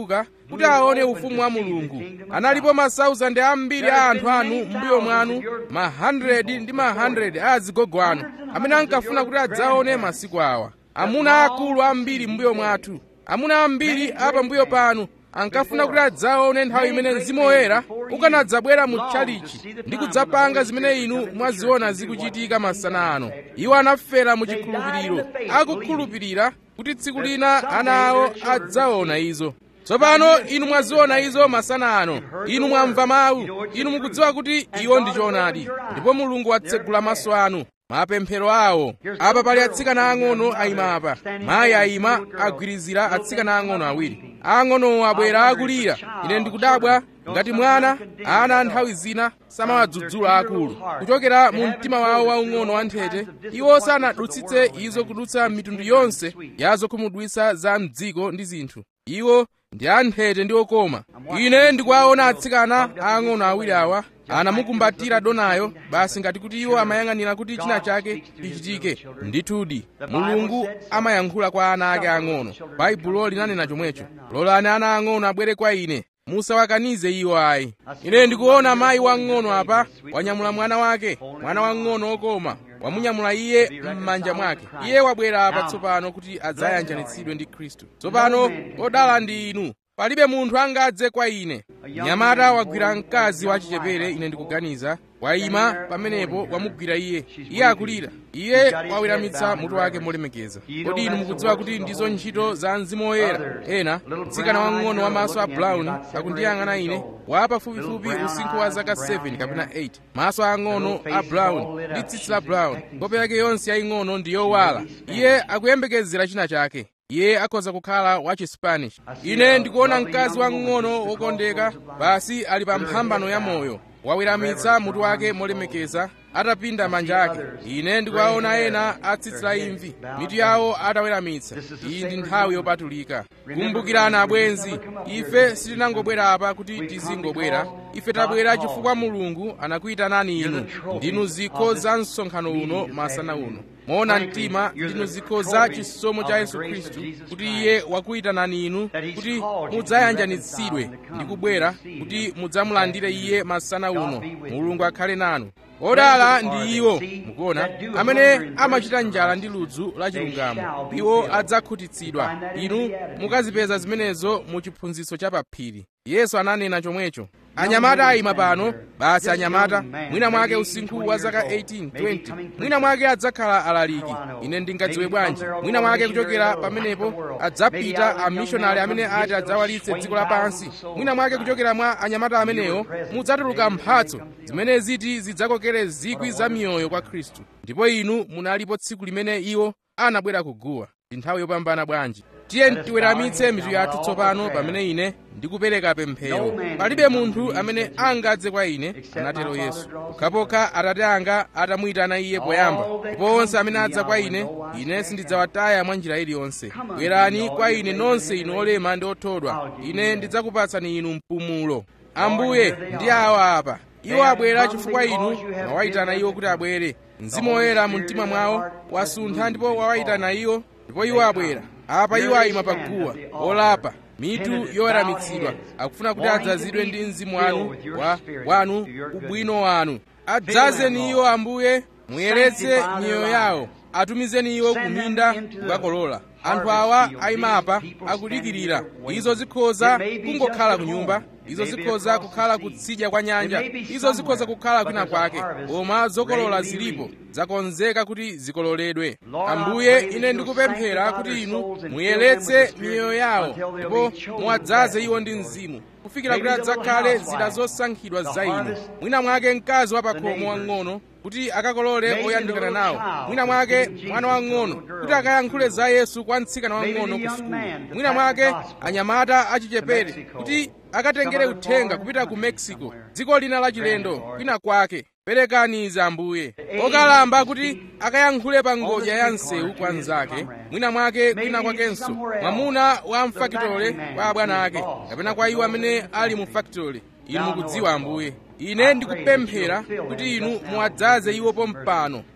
kuti aone ufumu wa mulungu analipo masauzande ambiri a anthu anu mbuyo mwanu ma 100 ndi ma 100 a azigogo anu amene ankafuna kuti adzaone masiku awa amuna akulu ambiri mbuyo mwathu amuna ambiri apambuyo panu ankafuna kuti adzaone nthawi imene mzimu woyera ukanadzabwera mu tchalichi ndi kudzapanga zimene inu mwaziona zikuchitika masana ano iwo anafera mu chikhulupiriro akukhulupirira kuti tsiku lina ana awo adzaona izo tsopano inu mwaziona izo masana ano inu mwamva mawu inu mukudziwa kuti iwo ndi choonadi ndipo mulungu watsegula maso anu mapemphero awo apa pali atsikana ang'ono ayima apa mayi ayima agwirizira atsikana ang'ono awiri ang'onowo abwera akulira ine ndikudabwa ngati mwana ana nthawi zina samawadzudzula akulu kuchokera mu mtima wawo waung'ono wanthete iwo sanadutsitse izo kudutsa mitundu yonse ya zokhumudwitsa za mdziko ndi zinthu iwo ndi anthete ndi okoma ine ndikuwaona atsikana aang'ono awiri awa anamukumbatira donayo basi ngati kuti iwo amayang'anira kuti china chake chichitike ndithudi mulungu amayankhula kwa ana ake ang'ono baibulo linanena chomwecho lolani ana ang'ono abwere kwa ine musawakanize iwo ayi ine ndikuona mayi wang'ono apa wanyamula mwana wake mwana wang'ono okoma wamunyamula iye m'manja mwake iye wabwera apa tsopano kuti adzayanjanitsidwe ndi khristu tsopano odala ndi inu palibe munthu angadze kwa ine mnyamata wagwira mkazi wachichepere ine ndikuganiza wayima pamenepo wamugwira iye iye akulira iye waweramitsa mutu wake molemekeza kodi inu mukudziwa kuti ndizo ntchito za mzimu woyera ena mtsikana wang'ono wamaso a brown akundiyang'ana ine wa pafupifupi usinkhu wa zaka 7 kapena 8 maso ang'ono a brown ndi tsitsi la brown nkhope yake yonse yaying'ono ndi yowala iye akuyembekezera china chake iye akhoza kukhala wa chispanish ine ndikuona mkazi wang'ono wokondeka basi ali pa mphambano ya moyo waweramitsa mutu wake molemekeza atapinda manja ake ine ndikuwaona ena atsitsi la imvi mitu yawo ataweramitsa iyi ndi nthawi yopatulika kumbukirana abwenzi ife sitinangobwera apa kuti tizingobwera ife tabwera chifukwa mulungu anakuyitanani inu ndinu zikho za msonkhano uno masana uno moona mtima ndinu zikho za chisomo cha yesu khristu kuti iye wakuyitanani inu kuti mudzayanjanitsidwe ndi kubwera kuti mudzamulandire iye masana uno mulungu akhale nanu odala ndi iwo mukuona amene amachita njala ndi ludzu la chilungamo iwo adzakhutitsidwa inu mukazipeza zimenezo mu chiphunzitso cha paphiri yesu ananena chomwecho anyamata ayima pano basi anyamata mwina mwake usinkhu wa zaka 18 20 mwina mwake adzakhala alaliki ine ndingadziwe bwanji mwina mwake kuchokera pamenepo adzapita amishonari amene ati adzawalitse dziko lapansi mwina mwake kuchokera mwa anyamata amenewo mudzatuluka mphatso zimene ziti zidzakokere zikwi za miyoyo kwa khristu ndipo inu munalipo tsiku limene iwo anabwera kuguwa ndi nthawi yopambana bwanji tiye tiweramitse mitu yathu tsopano pamene ine ndikupereka pemphero palibe munthu amene angadze kwa ine anatero yesu pokhapokha atate anga atamuyitana iye poyamba ndipo onse amene adza kwa ine ine sindidzawataya mwa njira iliyonse bwerani kwa ine nonse inu olema ndi othodwa ine ndidzakupatsani inu mpumulo ambuye ndi awa apa iwo abwera chifukwa inu mwawayitana iwo kuti abwere mzimu woyera mu mtima mwawo wasuntha ndipo wawayitana iwo ndipo iwo abwera apa iwo ayima paguwa olapa mitu yoweramitsidwa akufuna kuti adzazidwe ndi mzimu wanu wa wanu ubwino wanu adzazeni iwo ambuye muyeretse miyoyo yawo atumizeni iwo kuminda kukakolola anthu awa ayimapa akudikirira izo zikhoza kungokhala ku nyumba izo zikhoza kukhala kutsidya kwa nyanja izo zikhoza kukhala kwina kwake koma zokolola zilipo zakonzeka kuti zikololedwe ambuye ine ndikupemphera kuti inu muyeretse miyoyo yawo ndipo muwadzaze iwo ndi mzimu kufikira kuti adzakhale zida zosankhidwa za inu mwina mwake mkazi wa pakhomo wang'ono kuti akakolole oyandikana nawo mwina mwake mwana wang'ono kuti akayankhule za yesu kwa mtsikana wang'ono ku sukulu mwina mwake anyamata achichepere kuti akatengere uthenga kupita ku mexico dziko lina lachilendo kwina kwake perekani izi ambuye okalamba kuti akayankhule pa ngodya ya msewu kwa mnzake mwina mwake kwina kwakenso mwamuna wa mfakitole kwa abwana ake kapena kwa iwo amene ali mu fakitole inu mukudziwa ambuye ine ndikupemphera kuti inu muwadzaze iwo pompano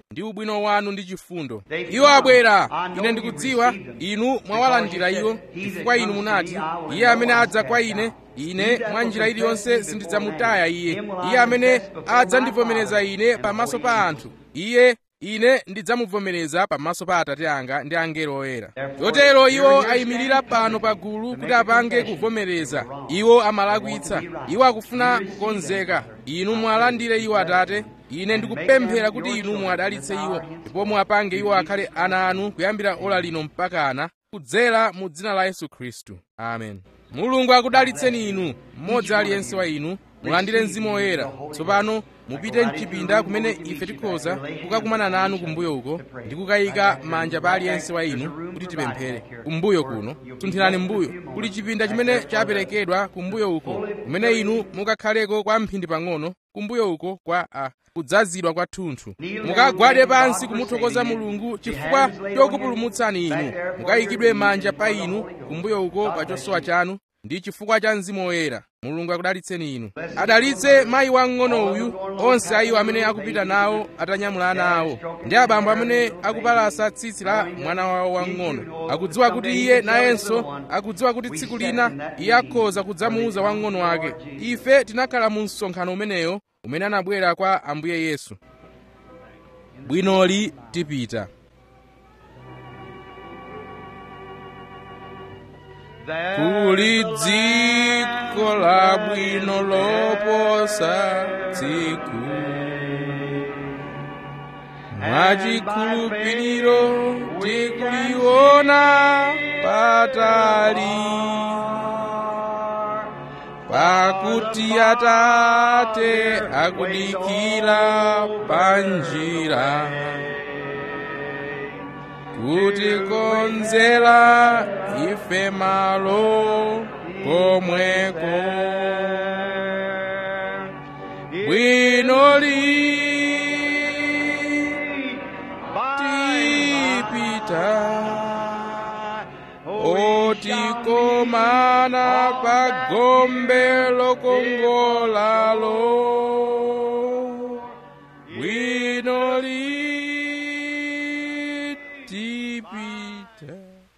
ndi ubwino wanu ndi chifundo iwo abwera ine ndikudziwa inu mwawalandira iwo chifukwa inu munati iye amene adza kwa ine ine mwa njira iliyonse sindidzamutaya iye iye amene adzandivomereza ine pamaso pa anthu iye ine ndidzamuvomereza pamaso pa atate anga ndi angelo oyera chotero iwo ayimirira pano pa gulu kuti apange kuvomereza iwo amalakwitsa iwo akufuna kukonzeka inu mwalandire iwo atate ine ndikupemphera kuti inu mwadalitse iwo ndipo muwapange iwo akhale ana anu kuyambira ola lino mpakana kudzera mu dzina la yesu khristu amen mulungu akudalitseni inu mmodzi aliyense wa inu mulandire mzimu woyera tsopano mupite mchipinda kumene ife tikhoza kukakumana nanu kumbuyo uko ndi kukayika manja pa aliyense wa inu kuti tipemphere kumbuyo kuno tunthirani mbuyo kuli chipinda chimene chaperekedwa kumbuyo uko kumene inu mukakhaleko kwa mphindi pang'ono kumbuyo uko kwa a kudzazidwa kwathunthu mukagwade pansi kumuthokoza mulungu chifukwa chokupulumutsani inu mukayikidwe manja pa inu kumbuyo uko pa chosowa chanu ndi chifukwa cha mzimu woyera mulungu akudalitseni inu adalitse mayi wamng'ono uyu onse a iwo amene akupita nawo atanyamula ana awo ndi abambo amene akupalasa tsitsi la mwana wawo wamng'ono akudziwa kuti iye nayenso akudziwa kuti tsiku lina iye akhoza kudzamuuza wamng'ono wake ife tinakhala mu msonkhano umeneyo umene anabwera kwa ambuye yesu bwinoli tipita kuli dziko labwino loposa tsiku mwachikhulupiriro tikuliona patali pakuti atate akudikira panjira kuti konzera ife malo komweko bwinoli tipita otikomana pa gombe lokongolalo bwinoli tipita